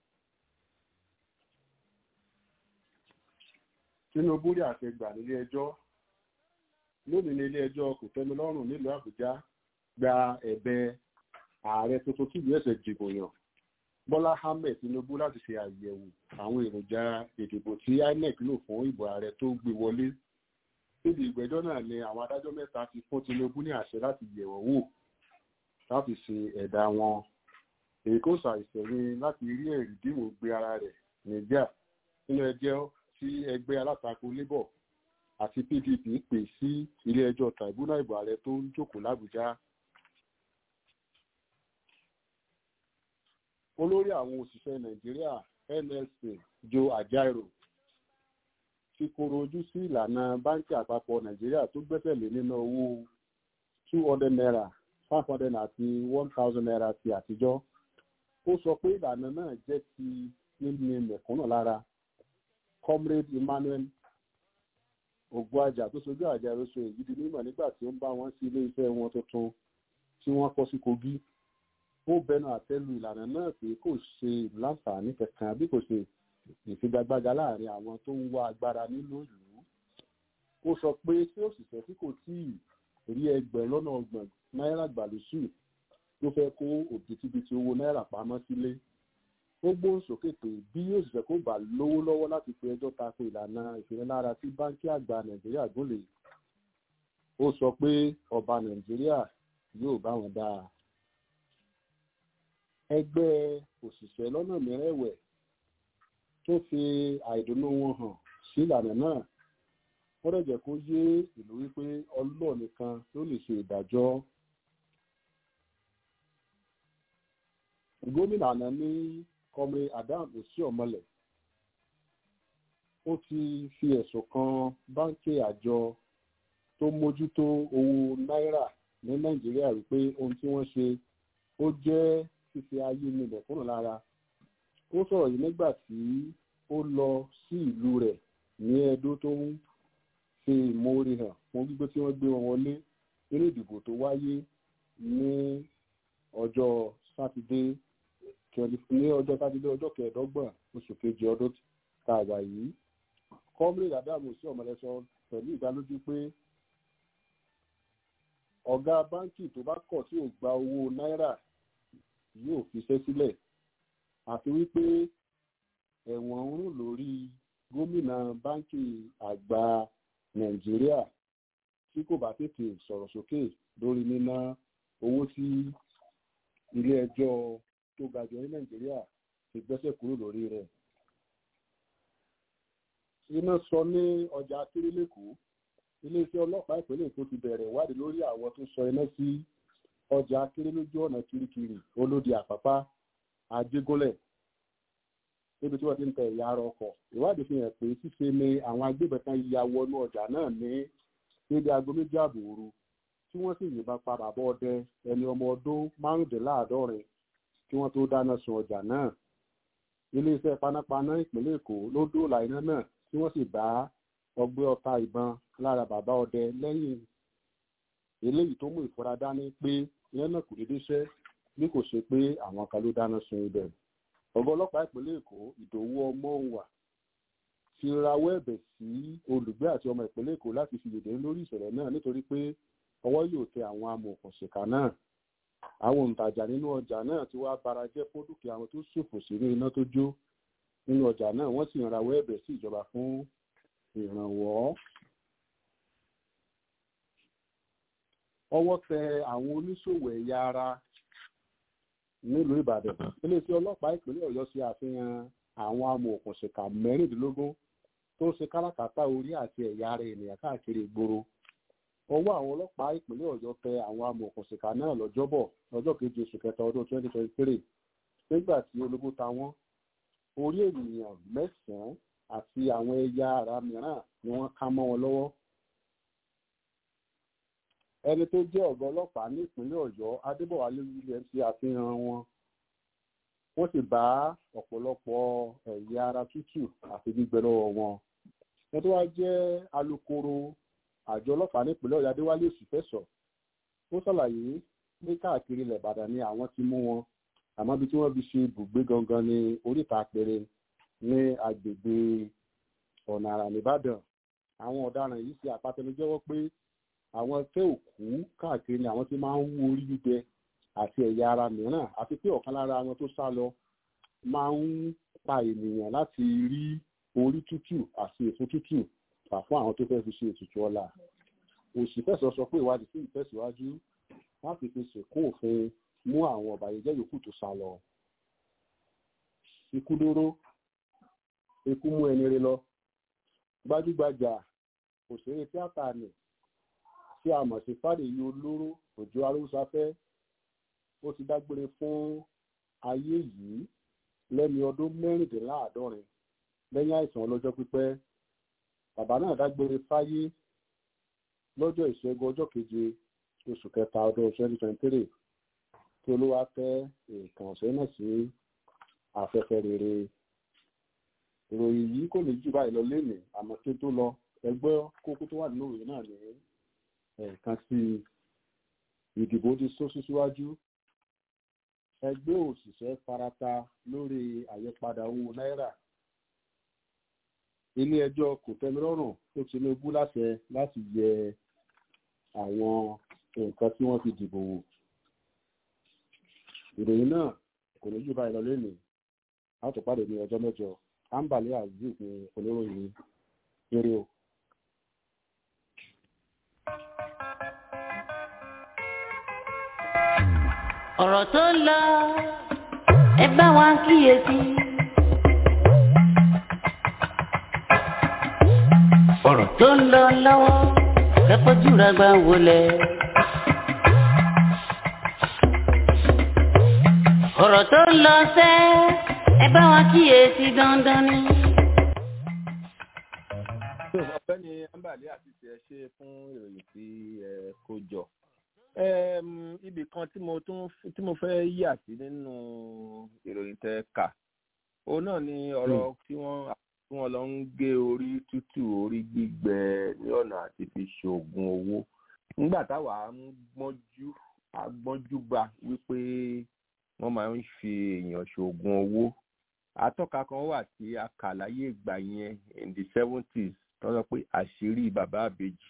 tinubu rí àtẹgbà nílé ẹjọ́ lónìí ní ilé ẹjọ́ kò tẹ́mi lọ́rùn nílùú àbújá gba ẹ̀bẹ̀ ààrẹ tuntun tí ìlú ẹ̀sẹ̀ dìbò yàn bọ́lá ahmed tinubu láti ṣe àyẹ̀wò àwọn èròjà ìdìbò tí inec lò fún ìbò ààrẹ tó gbé wọlé níbi ìgbẹ́jọ́ náà ni àwọn adájọ́ mẹ́ta ti fún tinubu ní àṣẹ láti yẹ̀wọ̀ wò láti ṣe ẹ̀dá wọn èyí kò ṣàìsẹ̀yìn láti rí ẹ̀rí dìbò gbé ara rẹ̀ nígbà nínú ẹjọ́ tí ẹgbẹ́ alátakò labour àti pdp pè sí ilé ẹjọ́ tribunal ìbò ààrẹ tó ń jókòó làbújá olórí àwọn òṣìṣẹ́ nàìjíríà nlc joe ajaero ti koro ojú sí ìlànà báńkì àpapọ̀ nàìjíríà tó gbẹ́sẹ̀ lé nínú owó two hundred naira five hundred àti one thousand naira ti àtijọ́ ó sọ pé ìlànà náà jẹ́ ti níní mẹ̀kúnnù lára comrade emmanuel ògbóàjà tó sojú àjàrò sọ èyí di mímọ̀ nígbà tí ó ń bá wọn sí ilé iṣẹ́ wọn tuntun tí wọ́n kọ́ sí kogi ó bẹnu àtẹ́lu ìlànà náà pé kò ṣe láǹfààní kankan bí kò ṣe ìfigagbága láàrin àwọn tó ń wá agbára nínú ìlú ó sọ pé tí òṣìṣẹ́ tí kò tí ì rí ẹgbẹ̀rún lọ́nà ọgbọ̀n náírà gbàlúsù ló fẹ́ kó òbítíbitì owó náírà pamọ́ sílé ó gbóhùn sókè pé bí òṣìṣẹ́ kò bá lówó lọ́wọ́ láti pe ẹjọ́ tako ìlànà ìfinilára tí báńkì àgbà nàìjíríà gúnlè ó sọ pé ọba nàìjíríà yóò bá wọn dáa ẹgbẹ́ òṣìṣẹ́ lọ́nà mìíràn ẹ̀wẹ̀ tó fi àìdùnnú wọn hàn sí ìlànà náà wọ́n dẹ̀ jẹ́ kó yé ìlú wípé ọlọ́ọ̀ nìkan ló lè ṣe ìdájọ́. gómìnà àná ní kọmre adam osíọmọlẹ ó ti fi ẹ̀sùn kan báńkì àjọ tó mójútó owó náírà ní nàìjíríà wípé ohun tí wọ́n ṣe ó jẹ́ fífi ayé nílẹ̀ kúrò lára ó sọ̀rọ̀ yìí nígbà tí ó lọ sí ìlú rẹ̀ ní ẹdó tó ń ṣe ìmoore hàn fún gbígbé tí wọ́n gbé wọn wọlé nínú ìdìbò tó wáyé ní ọjọ́ sátidé ní ọjọ́ sátidé ọjọ́ kẹẹ̀ẹ́dọ́gbọ̀n oṣù kejì ọdún tá a wà yìí comrade adamu sí ọmọlẹ́sọ pẹ̀lú ìdálójú pé ọ̀gá báńkì tó bá kọ̀ tí ò gba owó náírà yóò fiṣẹ́ sílẹ̀ àti wípé ẹ̀wọ̀n ń rùn lórí gómìnà báńkì àgbà nàìjíríà tí kò bá tètè sọ̀rọ̀ sókè lórí níná owó tí ilé ẹjọ́ tó ga jù ní nàìjíríà ti gbẹ́sẹ̀ kúrò lórí rẹ̀. iná sọ ní ọjà akérèlẹ́kọ̀ọ́ iléeṣẹ́ ọlọ́pàá ìpínlẹ̀ èkó ti bẹ̀rẹ̀ ìwádìí lórí àwọn tó sọ iná sí ọjà akéré lójú ọ̀nà kirikiri olódi àpápá àjégúnlẹ̀ níbi tí wọ́n ti ń tẹ ẹ̀yà ara ọkọ̀ ìwádìí fi hàn pé ṣíṣe ni àwọn agbébọn kan ya wọnú ọjà náà ní níbi aago méjì ààbò òru tí wọ́n sì yìnbọn pa bàbá ọdẹ ẹni ọmọ ọdún márùndínláàádọ́rin kí wọ́n tó dáná sun ọjà náà iléeṣẹ́ panápaná ìpínlẹ̀ èkó ló dóòlà iná náà tí wọ́n sì bá ọgbẹ́ ọta ìbọn lára bàbá ọdẹ lẹ́yìn eléyìí tó mú ìfura dání pé iná náà kò déédéé ṣẹ́ bí kò ṣe pé àwọn kan ló dáná sun ibẹ̀ ọ̀gá ọlọ́pàá ìpínlẹ̀ èkó ìdòwú ọmọọ̀wà ti rawọ́ ẹ̀bẹ̀ sí olùgbé àti ọmọ ìpínlẹ̀ èkó láti fi yèdè lórí ìṣẹ̀lẹ̀ náà nítorí pé ọwọ́ yóò tẹ àwọn amòòkùnṣìkà náà àwọn òǹtajà nínú ọjà náà ti wá bara jẹ́ fún dúkìá àwọn tó ṣòfò sínú iná tó jó nínú ọjà náà wọ́n sì ń rawọ́ ẹ̀bẹ̀ sí ìjọba fún ìrànwọ́. ọwọ́ tẹ àwọn oníṣòwò ẹ̀yà ara nílùú ìbàdàn iléeṣẹ́ ọlọ́pàá ìpínlẹ̀ ọ̀yọ́ ṣe àfihàn àwọn amòòkùnṣìkà mẹ́rìndínlógún tó ń ṣe káràkátà orí àti ẹ̀yà ara ènìyàn káàkiri ìgboro ọwọ́ àwọn ọlọ́pàá ìpínlẹ̀ ọ̀yọ́ tẹ àwọn amòòkùnṣìkà náà lọ́jọ́bọ̀ lọ́jọ́ keje oṣù kẹta ọdún twenty twenty three nígbà tí ológbó ta wọ́n orí ènìyàn mẹ́sàn-án àti àwọn ẹ̀yà ara mìíràn ni wọ́n ká mọ́ wọn lọ́wọ́ ẹni tó jẹ́ ọ̀gá ọlọ́pàá ní ìpínlẹ̀ ọ̀yọ́ adébọ̀wálé williams ṣe àfihàn wọn wọ́n sì bá ọ̀pọ̀lọpọ̀ ẹ̀yà ara tútù àti gbígbẹ lọ́wọ́ wọn ẹni tó wá jẹ́ alukoro àjọ ọlọ́pàá ní ìpínlẹ̀ ọ̀yọ́ adéwálé òsìfẹ́sọ̀ ó ṣàlàyé pé káàkiri ilẹ̀ ìbàdàn ni àwọn ti mú wọn àmọ́ ibi tí wọ́n fi ṣe ibùgbé gangan ní oríta àpẹẹrẹ ní agbègbè ọ̀nà àrà nìbàdàn àwọn ọ̀daràn yìí ṣe àpatẹnujẹ́wọ́ pé àwọn ẹgbẹ́ òkú káàkiri ni àwọn ti máa ń wú orí gbígbẹ àti ẹ̀yà ara mìíràn àti pé ọ̀kan lára àwọn tó sá lọ máa ń pa ènìyàn láti rí orí tútù àti èso tútù fà fún àwọn tó fẹ́ fi ṣe ètùtù ọ̀la òṣìfẹ́sọ̀ sọ pé ìwádìí sí ìtẹ̀síwájú láti fi ṣèkún òfin mú àwọn ọ̀bàyéjẹ́ yòókù tó sá lọ. ikú dóró ikú mú ẹni rẹ lọ gbajúgbajà òṣèré tíátà nì tí a mọ̀ sí fàdèyí olóró òjò arúgbáfẹ́ ó ti dágbére fún ayé yìí lẹ́ni ọdún mẹ́rìndínláàádọ́rin lẹ́yìn àìsàn ọlọ́jọ́ pípẹ́ bàbá náà dágbére fáyé lọ́jọ́ ìṣẹ́gun ọjọ́ keje oṣù kẹta ọdún twenty twenty three tí olúwa tẹ́ nǹkan ọ̀sẹ̀ náà sí afẹ́fẹ́ rere ìròyìn yìí kò ní jù báyìí lọ lénìí àmọ́ kí n tó lọ ẹgbẹ́ kókó tó wà nínú ìròyìn náà ní ẹ̀ẹ̀kan sí ìdìbò ti sún síwájú ẹgbẹ́ òṣìṣẹ́ farata lórí àyípadà owó náírà ilé ẹjọ́ kòtẹ́milọ́rùn tó tinubu láṣẹ láti yẹ àwọn nǹkan tí wọ́n fi dìbò wò ìròyìn náà kò ní jù báyìí lọ lónìí a ó tó pàdé ní ọjọ́ mẹ́jọ ambale azeez ní oníròyìn eré o. ọ̀rọ̀ tó ń lọ ẹ bá wa kíyèsí. ọ̀rọ̀ tó ń lọ lọ́wọ́ ẹ fojú ra gbà wọlé. ọ̀rọ̀ tó ń lọ sẹ́ ẹ bá wa kíyèsí dandan ni. ọ̀gbẹ́ni ambali àti tiẹ̀ ṣe fún ìròyìn tí ẹ kó jọ ibì kan tí mo tún tí mo fẹ́ yà sí nínú ìròyìn tẹ kà òun náà ni ọ̀rọ̀ tí wọ́n tí wọ́n lọ ń gé orí tútù orí gbígbẹ ní ọ̀nà àti fi ṣoògùn owó nígbà táwa ń gbọ́njú agbọ́njúbà wípé wọ́n máa ń fi èèyàn ṣoògùn owó atọ́ka kan wà tí a kà láyé ìgbà yẹn in the seventies tó sọ pé àṣírí bàbá àbèjì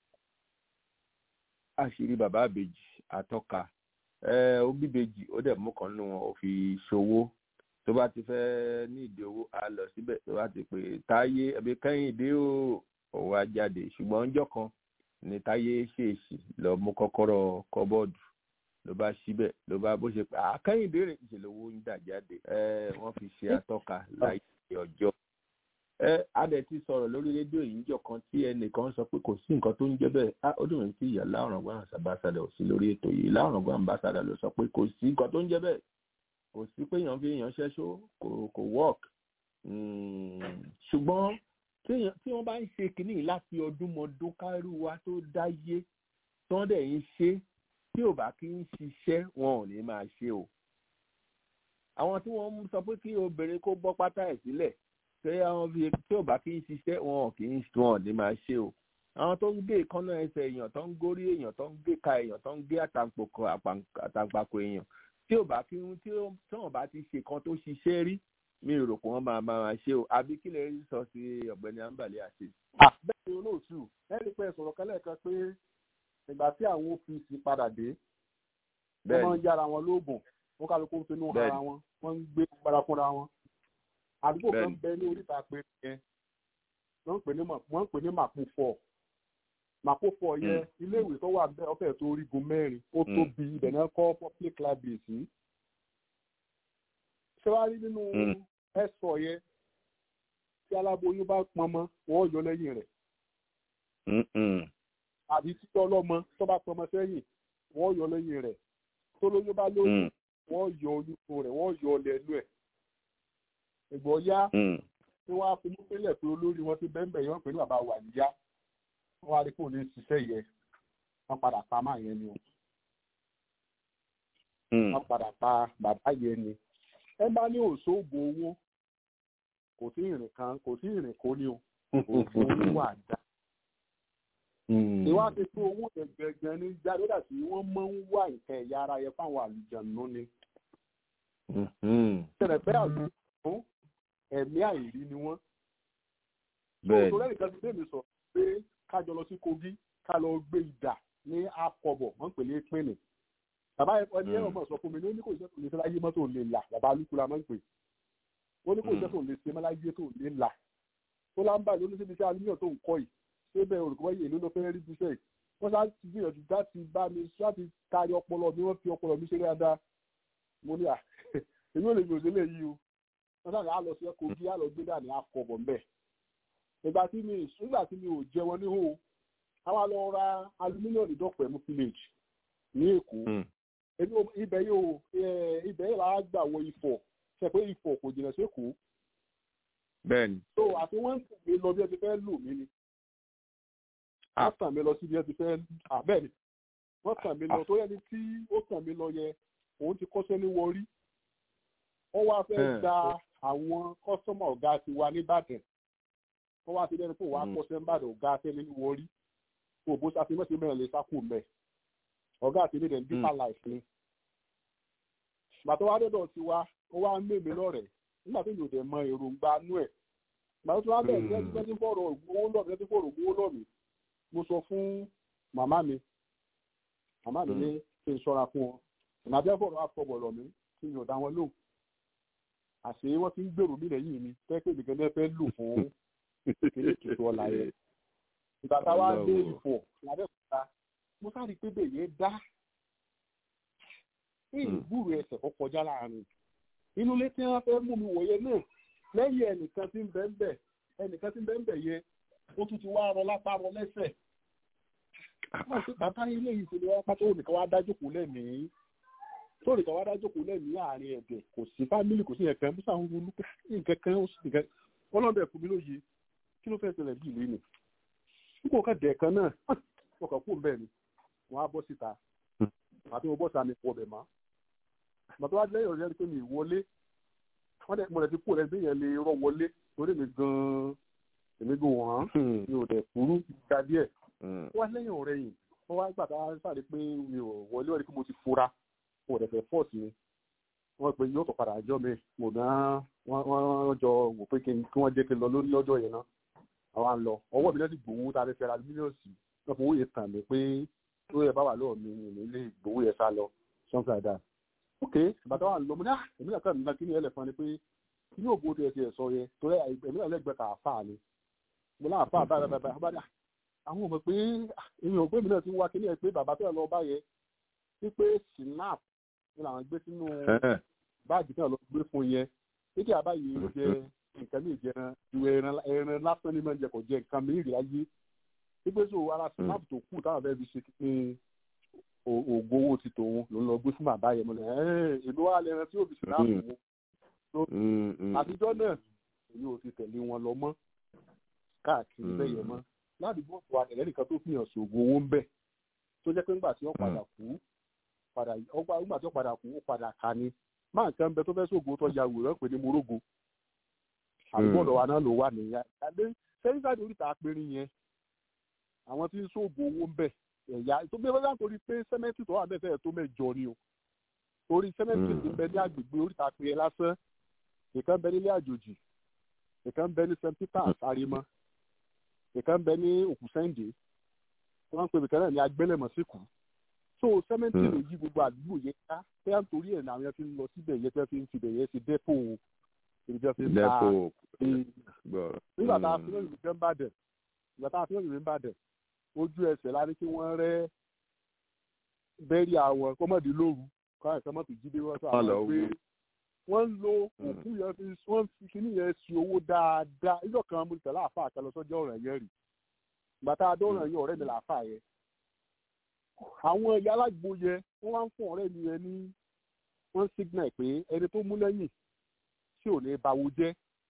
àṣírí bàbá àbèjì àtọ́ka ó bíbejì ó dẹ̀ mú kan nínú wọn ó fi ṣòwò tó bá ti fẹ́ ní ìdí owó á lọ síbẹ̀ tó bá ti pè táyé ẹbí kẹ́hìndé ó òun á jáde ṣùgbọ́n ọjọ́ kan ní táyé ṣèèṣì lọ mú kọ́kọ́rọ́ kọ́bọ́ọ̀dù ló bá síbẹ̀ ló bá bó ṣe pé àkẹ́yìndé rẹ̀ ìṣẹ̀lẹ̀ owó ń dà jáde wọ́n fi ṣe atọ́ka láyé ọjọ́ ẹ adẹ ti sọ̀rọ̀ lórí rédíò yìí níjọ́ kan tí ẹnìkan sọ pé kò sí nǹkan tó ń jẹ́ bẹ́ẹ̀ á ó dùn mí tí ìyá láwùrọ̀gbọ́n àṣàbàṣàdà ò sí lórí ètò yìí láwùrọ̀gbọ́n àmbàṣàdà ló sọ pé kò sí nǹkan tó ń jẹ́ bẹ́ẹ̀ kò sí pé èèyàn fi èèyàn ṣẹ́ṣó kò kò work ṣùgbọ́n tí wọ́n bá ń ṣe kínní láti ọdún mọ́dún kárú wa tó dáyé tí wọ́n dẹ̀ ń ṣe tí ò bá kí ń ṣiṣẹ́ wọn ò ní máa ṣe o àwọn tí wọ́n sọ pé kí obìnrin kó bọ́ pátá ẹ̀ sílẹ̀ ṣé àwọn fi tí ò bá kí ń ṣiṣẹ́ wọn kì í wọn ò ní máa ṣe o àwọn tó ń gé ìkànnà ẹsẹ̀ èèyàn tó ń górí èèyàn tó ń gé ka èèyàn tó ń gé àtàǹpàkò èèyàn tí ò bá kí tí wọn bá ti ṣe kan tó ṣiṣẹ́ rí mi ò rò pé wọ́n máa máa ṣe o àbí kí lè rí sọ sí ọ̀gbẹ́ni ambale àti. bẹ́ẹ̀ ni olóòtú ẹni pé sọ̀rọ̀ kẹ́lẹ́ kan pé ìgbà tí àwọn ọ́fíìsì padà dé wọ́n máa ń yára wọn lóògùn wọ́n kálukú ń finú ara wọn wọ́n ń gbé gbára fúnra wọn àdúgbò kan bẹ ní oríta pé yẹn wọ́n ń pè ní màpúfọ̀ màpúfọ̀ yẹn iléèwé tó wà bẹ́ẹ̀ ọ̀fẹ́ tó orígun mẹ́rin ó tóbi ibẹ̀ náà kọ́ public library sí ṣé wàá rí nínú ẹ̀sọ̀ yẹn tí aláboyún bá pọnmọ wọ́n yọ lẹ́yìn rẹ̀ àbí títọ́ ọlọ́mọ tó bá pọnmọ sẹ́yìn wọ́n yọ lẹ́yìn rẹ̀ tó lóyún bá lóyún wọ́n yọ oyún rẹ̀ wọ́n yọ lẹ́nu ẹ̀ ìgbọ́ yá tí wọ́n á fi mú pínlẹ̀ pé olórí wọn ti bẹ́ẹ̀ bẹ́ẹ̀ yọ̀ pé ní bàbá wà níyá wọ́n á rí kó ní ṣiṣẹ́ yẹ wọ́n padà pa máa yẹn ni o wọ́n padà pa bàbá yẹn ni ẹ bá ní òṣòògùn owó kò sí ìrìn kan kò sí ìrìn kó ní o òògùn owó wà dá ìwádìí fún owó gẹ́gẹ́ ní jáde dàtí wọ́n máa ń wá nǹkan ẹ̀yà ara yẹn fáwọn àlùjànnú ni tẹ̀lẹ̀ bẹ́ẹ̀ àlùjànnú ẹ̀mí àìrí ni wọ́n. bẹ́ẹ̀ ni lẹ́yìn kan ti bẹ́ẹ̀ mi sọ pé ká jọ lọ sí Kogi ká lọ gbé ìdà ní akọbọ̀ wọ́n pè ní pínlẹ̀. bàbá ẹni ẹ̀rọ mọ̀ sọ fún mi ní ó ní kò iṣẹ́ tó lè ṣe láyé mọ́tò lè là bàbá alukura máa ń pè. ó ní kò iṣẹ́ tó lè ṣe mọ́ láyé tó lè là. tó lámbà ló ní síbi iṣẹ́ alumíọ̀ tó ń kọ́ yìí ṣé bẹ́ẹ̀ olùkọ́ yìí èlò ló fẹ́ rí bíṣẹ́ yìí. wọ́n sá ti gbìyànjú láti bá mi láti kárí ọpọlọ mi wọ́n fi ọpọlọ mi ṣe dáadáa. mo ní à èmi ò lè yòó sílẹ̀ yìí o wọ́n sáré á lọ sí Kogi á lọ gbé dàní àkọ́bọ̀ mbẹ́. ìgbà tí mi nígbà tí mi ò jẹ wọn níhò àwa lọ ra aluminium ìdọ́pẹ̀ mú village ní Èkó ibẹ̀ yóò ibẹ̀ yóò lára gbà wọ Ifọ̀ ṣe pé Ifọ̀ kò jìnnà sí Èkó. bẹ́ẹ̀ni. so àti wọ́n ń tàn mí lọ bí ẹ ti fẹ́ lò mí ni. wọ́n tàn mí lọ sí bí ẹ ti fẹ́ bẹ́ẹ̀ni wọ́n tàn mí lọ tó yẹ ni tí ó tàn mí lọ yẹ òun ti kọ́ṣẹ́ ní wọrí wọ́n wá fẹ́ gba àwọn kọ́sọ́mọ̀ ọ̀gá ti wa nìbàdàn wọ́n wá ti lẹ́nu pé wọ́n á kọ́sẹ́ nìbàdàn ọ̀gá tẹ́lẹ̀ ní wọrí kó bó ṣàfi mẹ́sẹ̀ mẹ́rin lè sákò mẹ́ ọ̀gá àti ilé dẹ̀ndí pa life ni. bàtọ́ wá dọ́dọ̀ ti wa ó wá ń mèmí lọ́rẹ̀ nígbà tó yóò dẹ̀ mọ èròǹgbà nú ẹ̀ bàtọ́ tó wá bẹ̀rẹ̀ ní ẹni tí fọ̀rọ̀ owó lọ́mí ẹni tí fọ̀rọ̀ owó lọ́mí mo sọ fún màmá mi màmá mi ní kí n ṣọ́ra fún ọ ìnàbẹ́ fọ̀rọ̀ àfọ̀bọ̀ lọ́mí kí n yọ̀ dá wọn lóhùn àṣé wọ́n ti ń gbèrò mí lẹ́yìn mi fẹ́ pé nìkan náà fẹ́ lò fún kékeré kìtò ọ̀la yẹn. ìgbà tá a wá dé ìfọ̀ lábẹ́òkúta mo sáré pé bèyẹ dá ní ìgbúrò ẹsẹ̀ kọ́ kọjá láàrin. inú ilé tí wọ́n fẹ́ mú mi wọ̀nyẹn náà lẹ́yìn ẹnìkan tí ń bẹ́ ń bẹ̀ ẹnìkan tí ń bẹ́ ń bẹ̀ yẹn ó tún ti wá rọ lápá rọ lẹ́sẹ̀. bàbá ilé yìí ṣe ni wọ́n pátó nìkan wá dájú kù lẹ́mìí sórí kan wá dájú kò lẹ́nu ní àárín ẹ̀dẹ̀ kò sí fámìlì kò sí ẹ̀kan bí sáwọn olú nǹkan kan ó sì nǹkan ọlọ́dẹ fún mi lóye kí ló fẹ́ ṣẹlẹ̀ bí ìlú ni nígbà kan dẹ̀ kan náà wọ́n kàn kú bẹ́ẹ̀ ni wọ́n á bọ́ síta àti mo bọ́ síta mi pọ̀ bẹ̀ mọ́ bàtà wá lẹ́yìn ọ̀rẹ́ pé mi wọlé wọ́n dẹ̀ mo rẹ̀ ti kú rẹ̀ bí yẹn lè rọ wọlé torí mi gan-an èmi gan wọ́n mi ò dẹ̀ kúrú ga díẹ̀ wọ́n lẹ́yìn ọ̀rẹ́ yìí wọ́n wá gbà tá a sáré pé mi ò wọlé ọ̀rẹ́ pé mo ti fura mo rẹ̀ fẹ́ fọ́ọ̀sì mi wọ́n pe yóò tó padà àjọ mi mo náà wọ́n jọ wò pé kí wọ́n jẹ́ kí n lọ lórí lọ́jọ́ yẹn náà àwọn à ń lọ ọwọ́ mi lẹ́sìn gbowó tá a fẹ́ fẹ́ ra mílíọ̀sì wọ́n fowó yẹn tàn mí pé tó yẹ bá wà lọ́wọ́ mi ní ilé gbowó yẹn sá lọ something like that. ok bàtà wà lọ mo ní à èmi náà kàn ní kí ni ẹ lè fún ni pé kí ni òbó tiẹ̀ tiẹ̀ sọ yẹ torí èmi náà lẹ́gbẹ̀ẹ́ kà fà ni mo náà fà báyìí báyìí báyìí àwọn ọmọ pé èmi ò pé mi náà ti ń wá kí ni ẹ pé bàbá tó yẹ lọ bá yẹ wípé snap ni làwọn gbé sínú báàgì náà lọ gbé fún yẹn títí àbáyé jẹ nǹkan ní ìjẹran ìwé ẹran ẹran lásán ní máa ń jẹ kò jẹ nǹkan mìíràn láyé wípé so ara snap tó kù táwọn fẹ́ẹ́ fi ṣe ní ògo owó ti tòun ló ń lọ gbé fún bàbá yẹn mo lẹ ẹ èlò wa lẹran tí yóò fi snap wọn àtijọ́ náà èmi ò ti tẹ̀lé wọn lọ mọ́ káàkiri bẹ́ẹ̀ yẹn mọ́ ládùúgbò wa ẹ̀rẹ́ nìkan tó fihàn ṣògo owó ń bẹ̀ tó jẹ́ pé ńgbà tí wọ́n padà kú padà ọgbà ńgbà tí wọ́n padà kú ó padà ká ni máa nǹkan bẹ tó fẹ́ ṣògo tó ya wòrán pè ní morogo àdúgbò ọ̀dọ̀ wa náà ló wà nìyà àdé sẹ́yìn sáà ní oríta apẹ̀rin yẹn àwọn tí ń ṣògo owó ń bẹ̀ ẹ̀yà tó gbé wọ́n torí pé sẹ́mẹ́ntì tó wà bẹ́ẹ̀ fẹ́ẹ̀ tó mẹ́jọ ni o torí sẹ́mẹ́ntì ti bẹ ní agbègbè oríta apẹ̀rin lásán ìkan bẹ nílé àjòjì ìkan bẹ ní st peters arimọ ìkan bẹ ní òkùsẹ́ǹdé wọ́n ń pè bìkan náà ní agbélẹ̀mọ́síkù so sẹ́mẹ́ntì ló yí gbogbo àdúgbò yẹn ká bẹ́ẹ̀ nítorí ẹ̀ náà àwọn fi ń lọ síbẹ̀ yẹn tẹ́ fi ń tibẹ̀ yẹn ti dẹ́pò ibi tí wọ́n fi ń ta nígbà tá a fi lóyún ìgbẹ́ ń bàdẹ̀ ìgbà tá a fi lóyún ìgbẹ́ ń bàdẹ̀ ojú ẹsẹ̀ la ní kí wọ́n rẹ́ bẹ́ẹ̀rì àwọn kọ́mọ̀dé lóru kọ́ àìsàn mọ́tò jíde wọ́n sọ àwọn pé wọ́n ń lo òkú yẹn fi wọ́n fi kíní yẹn sí owó dáadáa ìjọ kan mo tẹ̀lé àfa àkàlọ́ sọ́jọ́ ọ̀ràn yẹn rì ìgbà tá a dọ́ ọ̀ràn yẹn ọ̀rẹ́ mi làáfà yẹn àwọn ẹ̀yà alágbo yẹn wọ́n wá ń fún ọ̀rẹ́ mi yẹn ní wọ́n signal pé ẹni tó mú lẹ́yìn tí ò ní báwo jẹ́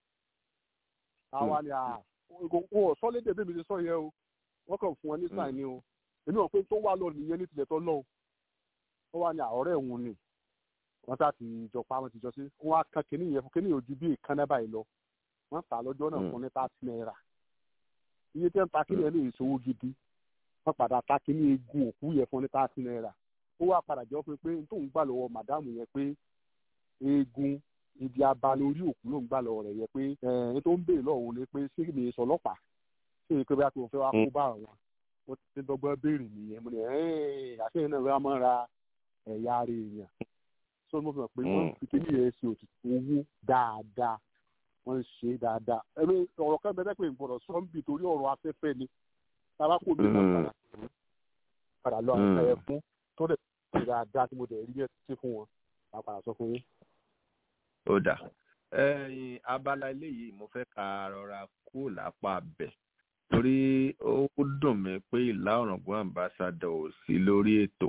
àwa ni wọn ò sọ lédè bí mi ti sọ yẹn o wọ́n kàn fún wọn ní sáì ni o èmi ò pé tó wà lọ nìyẹn ní tilẹ̀ tó lọ wọ́n wá ní àọ̀rẹ́ òun ni wọ́n sá ti jọ pa wọ́n ti jọ sí wọ́n á kan kínní yẹn fún kínní ojú bí ìkànnì báyìí lọ wọ́n tà lọ́jọ́ náà fún ní thirty naira iye tí wọ́n ta kínní yẹn ní ìṣòwò gidi wọ́n padà ta kínní egun òkú yẹn fún ní thirty naira ó wá padà jọ pé pé tóun gbà lọ́wọ́ màdámù yẹn pé eegun ibi abalẹ orí òkú ló ń gbà lọ́wọ́ rẹ̀ yẹ pé ẹni tó ń béèrè lọ́wọ́ ni pé ṣé mi sọ ọlọ́pàá ṣé èyí pé bí a ti fẹ́ wá kó bá àwọn wọ́n ti dọ́gbọ́n béèrè nìyẹn mo ní àṣeyìn náà wọ́n máa ra ẹ̀yà ara èèyàn so mo fi hàn pé wọ́n fi kíní yẹn ṣe òtítù owó dáadáa wọ́n ń ṣe dáadáa ẹ̀mí ọ̀rọ̀ kan bẹ́ẹ̀ pé ìgbọ̀dọ̀ sọ́ńbì torí ọ̀rọ̀ afẹ́fẹ́ ni tabako mi náà padà padà lọ àwọn ẹ̀yẹ fún tó dẹ̀ ṣe dáadáa tí mo dẹ̀ rí ẹ̀ sí fún wọn máa padà sọ fún yín. ó dà ẹyin abala eléyìí mo fẹ́ ka rọra kú lápá bẹ̀ torí ó dùn mí pé ìlà ọ̀ràngún àmbásádọ̀ ò sí lórí ètò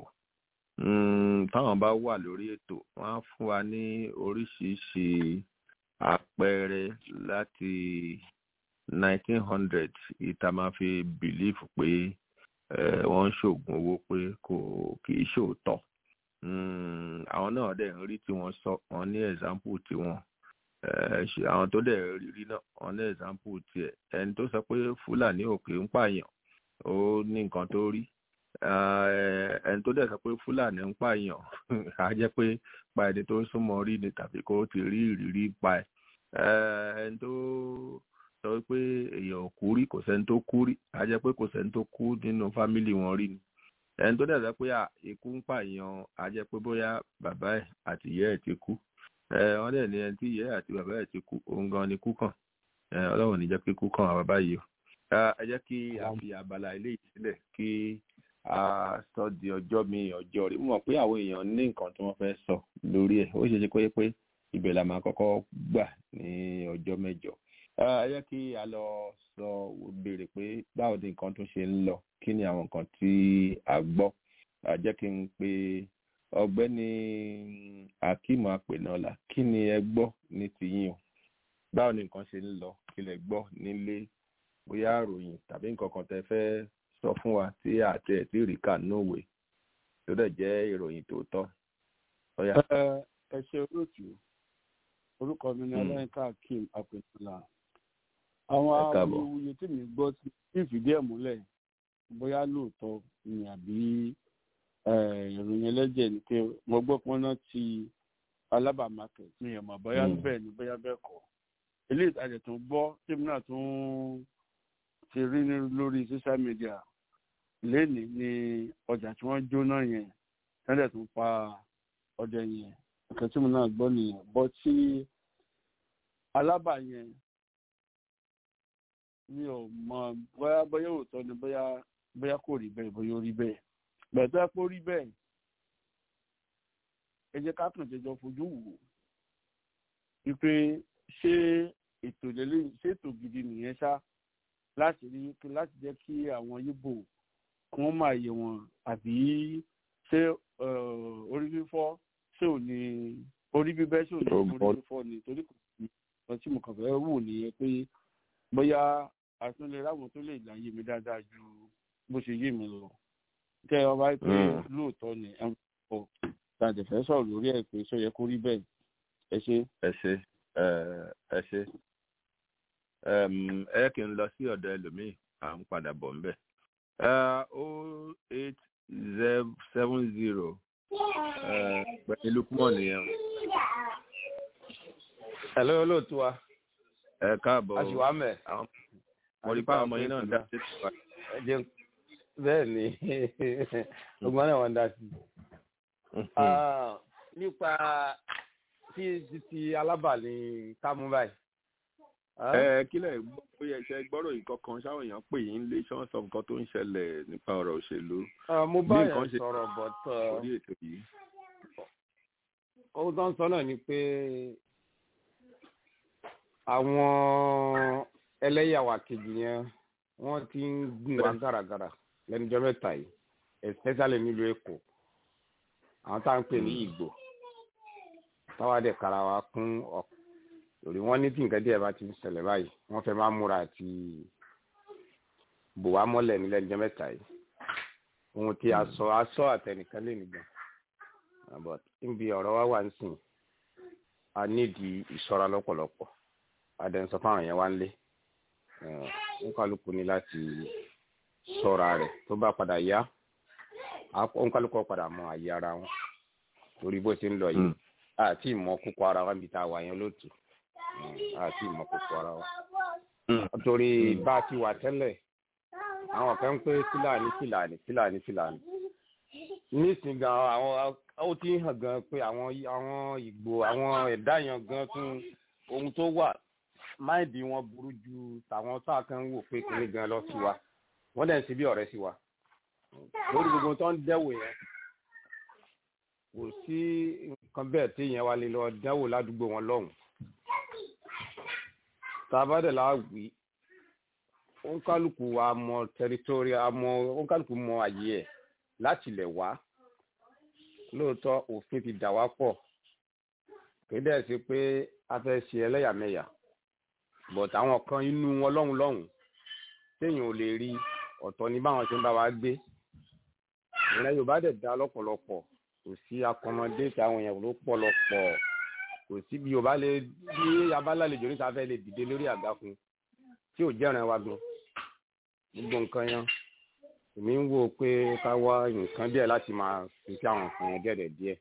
táwọn bá wà lórí ètò wọn á fún wa ní oríṣiríṣi àpẹẹrẹ láti 1900 ìta máa fi bìlífù pé wọ́n ń ṣoògùn owó pé kò kì í ṣòótọ́ àwọn náà dẹ̀ ń rí tí wọ́n sọ wọ́n ní ẹ̀zámpù tiwọn àwọn tó dẹ̀ rí náà wọ́n ní ẹ̀zámpù tiẹ̀ ẹni tó sọ pé fúlàní òkè ń pààyàn ó ní nǹkan tó rí ẹni tó dẹ̀ sọ pé fúlàní ń pààyàn á jẹ́ pé pa ẹni tó ń súnmọ́ rí ni tàbí kó ti rí ìrírí pa ẹ̀ ẹni tó sọ pé èèyàn ò kú rí kò sẹ́ni tó kú rí á jẹ́ pé kò sẹ́ni tó kú nínú fámìlì wọn rí ni ẹni tó dẹ̀ sọ pé ikú ń pààyàn á jẹ́ pé bóyá bàbá ẹ̀ àti ìyá ẹ̀ ti kú wọ́n dẹ̀ ní ẹni tí ìyá ẹ̀ àti bàbá ẹ̀ ti kú òun gan ni kú kàn ọlọ́run ní jẹ́ pé kú kàn bàbá yìí o ẹ jẹ́ kí a fi abala eléyìí sílẹ̀ kí a sọ di ọjọ́ mi ọjọ́ rí mọ̀ pé àwọn èèyàn ní nǹkan tí wọ́n fẹ́ sọ lórí ẹ̀ ó ṣe ṣe pé pé ibẹ̀ la máa kọ́kọ́ gbà ní ọjọ́ mẹ́jọ ẹ jẹ́ kí a lọ sọ béèrè pé báwo ni nǹkan tó ṣe ń lọ kí ni àwọn nǹkan tí a gbọ́ jẹ́ kí n pe ọ̀gbẹ́ni akeem apẹ̀nọ́lá kí ni ẹ gbọ́ ní tiyín o báwo ni nǹkan ṣe ń lọ kí lẹ gbọ́ nílé bóyá àròyìn tàbí nǹkan kan tẹ fẹ́ sọ fún wa tí àti ẹ̀ tí rí kà nóòwe tó dẹ̀ jẹ́ ìròyìn tòótọ́. ẹ ṣe olóòtú orúkọ mi ni ọlọ́yinka akeem apẹ̀nọ́lá àwọn awuyewuye tí mi gbọ́ tí ìfìdí ẹ̀ múlẹ̀ bóyá lóòótọ́ ni àbí ìròyìn ẹlẹ́jẹ̀ ni pé mo gbọ́ pọ́n náà ti Alaba market mi ò mọ̀ bóyá bẹ́ẹ̀ ni bóyá bẹ́ẹ̀ kọ́ eléyìí ìtajà tó gbọ́ tèmi náà tún ti rí lórí social media lénìí ni ọjà tí wọ́n jóná yẹn tẹ́lẹ̀ tó pa ọjà yẹn nǹkan tí mo náà gbọ́ nìyẹn bọ́ tí Alaba yẹn mi ò mọ̀ bóyá bóyá òótọ́ ni bóyá bóyá kò rí bẹ́ẹ̀ bóyá ó rí bẹ́ẹ̀ bẹ̀tẹ́ pé ó rí bẹ́ẹ̀ ẹ jẹ́ ká kàn jẹjọ fojú wò wípé ṣé ètò lélẹ́yìn ṣètò gidi nìyẹn ṣá láti rí láti jẹ́ kí àwọn yíbò kí wọ́n máa yẹ wọn àbí ṣé orí fífọ́ ṣé ò ní orí bíbẹ́ ṣé ò ní orí fífọ́ ni torí kò sí ọtí tí mo kàn fẹ́ wò nìyẹn pé bóyá àtúnlẹ̀ ráwọn tó lè láyé mi dáadáa ju bó ṣe yé mi lọ kẹ́ ọ bá pé lóòótọ́ ni ẹ̀ ń pọ̀ tàǹtẹ̀ fẹ́ sọ̀rọ̀ lórí ẹ̀ pé ṣó yẹ kó rí bẹ́ẹ̀ ẹ ṣe. ẹ ṣe ẹ ṣe ẹ kì í lọ sí ọ̀dọ̀ ẹlòmíì à ń padà bọ̀ ńbẹ̀. o eight seven zero pẹ̀lú lukumọ̀ nìyẹn. ẹ lóyún olóòtú wa. ẹ káàbọ̀ a sì wá mẹ́. mo rí pàwọn ọmọ yín náà dá sí ìtura. bẹ́ẹ̀ ni ọgbọ́n náà wọ́n dá sí. nípa tí ti alábàálẹ̀ kámú báyìí ẹ kílẹ̀ gbọ́ pé ẹ̀ṣẹ̀ gbọ́rọ̀ nǹkan kan ṣáwọn èèyàn pè yín lé ṣán sọ nǹkan tó ń ṣẹlẹ̀ nípa ọ̀rọ̀ òṣèlú. mo bá yẹn sọ̀rọ̀ but orí ètò yìí. ohun tó ń sọ náà ni pé àwọn ẹlẹ́yàwó kejì yẹn wọ́n ti ń gùn wá gàràgàrà lẹ́nujọ́ mẹ́ta yìí especially nílùú èkó àwọn tá à ń pè ní ìgbò táwa dẹ̀ kára wa kún ọ̀pọ̀ torí wọn ní tí nǹkan díẹ̀ bá ti ń ṣẹlẹ̀ báyìí wọ́n fẹ́ máa múra àti bò wá mọ́lẹ̀ nílẹ̀ níjọ́ mẹ́ta yìí ohun tí a sọ a sọ àtẹnìkan lè nìgbà but níbi ọ̀rọ̀ wa wà ń sìn a nídìí ìṣọ́ra lọ́pọ̀lọpọ̀ adẹ́nsọ fáwọn yẹn wá ń lé ń kálukú ní láti ṣọ́ra rẹ̀ tó bá padà yá ń kálukú padà mọ àyè ara wọn torí bó ṣe ń lọ yìí àti ìmọ̀ kókó ara wa níbi tá a wà yẹn lóòtù àti ìmọ̀ kókó ara wa. torí bá a ti wà tẹ́lẹ̀ àwọn kan ń pé fúlàní fúlàní fúlàní fúlàní. nísìnyí gan àwọn ó ti hàn gan pé àwọn àwọn ìgbò àwọn ẹ̀dá yẹn gan tún ohun tó wà máìdì wọn burú ju tàwọn tá a kan ń wò pé kíní gan lọ sí wa wọ́n dẹ̀ ń ṣe bí ọ̀rẹ́ sí wa lórí gbogbo tó ń dẹ́wò yẹn kò sí nǹkan bẹ́ẹ̀ tí ìyẹn wá lè lọ dánwò ládùúgbò wọn lọ́hùn. tàbádẹ̀ la wí òǹkálùkù wa mọ tẹritórí àmọ́ òǹkálùkù mọ àyè ẹ̀ láti lẹ̀ wá lóòótọ́ òfin ti dà wá pọ̀ kéde ẹ̀ sí pé a fẹ́ ṣe ẹlẹ́yàmẹ̀yà but àwọn kan inú wọn lọ́hùn lọ́hùn téèyàn ò lè rí ọ̀tọ̀ ní báwọn ṣe ń bá wa gbé ìrìn Yorùbá dẹ̀ dá lọ́pọ̀lọpọ̀ kò sí akọmọdé tí àwọn èèyàn ló pọ̀ lọ pọ̀ kò sí bí yorùbá lè bí abálàlejò níta fẹ́ lè dìde lórí àga fún tí ò jẹ́ràn wa gan gbogbo nǹkan yẹn èmi ń wò pé ká wá nǹkan díẹ̀ láti máa fi sí àwọn nǹkan yẹn gẹ̀dẹ̀ díẹ̀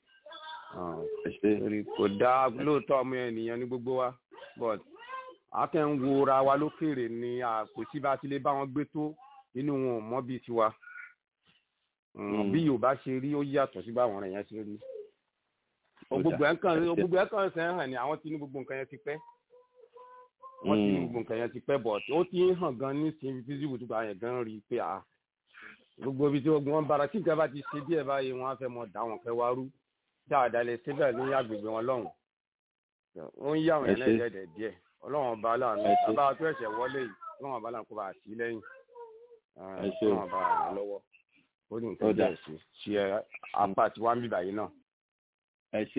kò dá lóòótọ́ ọmọ ènìyàn ní gbogbo wa but akẹ́ ń wo ra wa lókèrè ni kò sí bá ti lè bá wọn gbé tó inú wọn ò mọ́ bíi tiwa bí yorùbá ṣe rí ó yàtọ̀ sí báwọn ọ̀rẹ́ yẹn ṣe rí gbogbo ẹ̀ kan gbogbo ẹ̀ kan ṣe ń hàn ní àwọn tí ní gbogbo nǹkan yẹn ti pẹ́ wọ́n ti ní gbogbo nǹkan yẹn ti pẹ́ bọ̀ ó ti ń hàn gan ní sin físíwù tó bá yẹn gan rí i pé à gbogbo ibi tí wọ́n bára tí nǹkan bá ti ṣe díẹ̀ báyìí wọ́n á fẹ́ mọ dá wọn fẹ́ wá rú dáadáa lè ṣe bẹ́ẹ̀ ní agbègbè wọn lọ́hùn ó ń yá àwọn yẹn lẹ́yìn díẹ̀ ọlọ́run ọba aláàánú bàbá tó ẹ̀ṣẹ̀ wọlé yìí ọlọ́run ọba aláàánú kó bá sí lẹ́yìn ọlọ́run ọba àrùn lọ́wọ́ ó ní nǹkan díẹ̀ sí ṣe apá tí wàá ń bíbà yìí náà. ẹ ṣe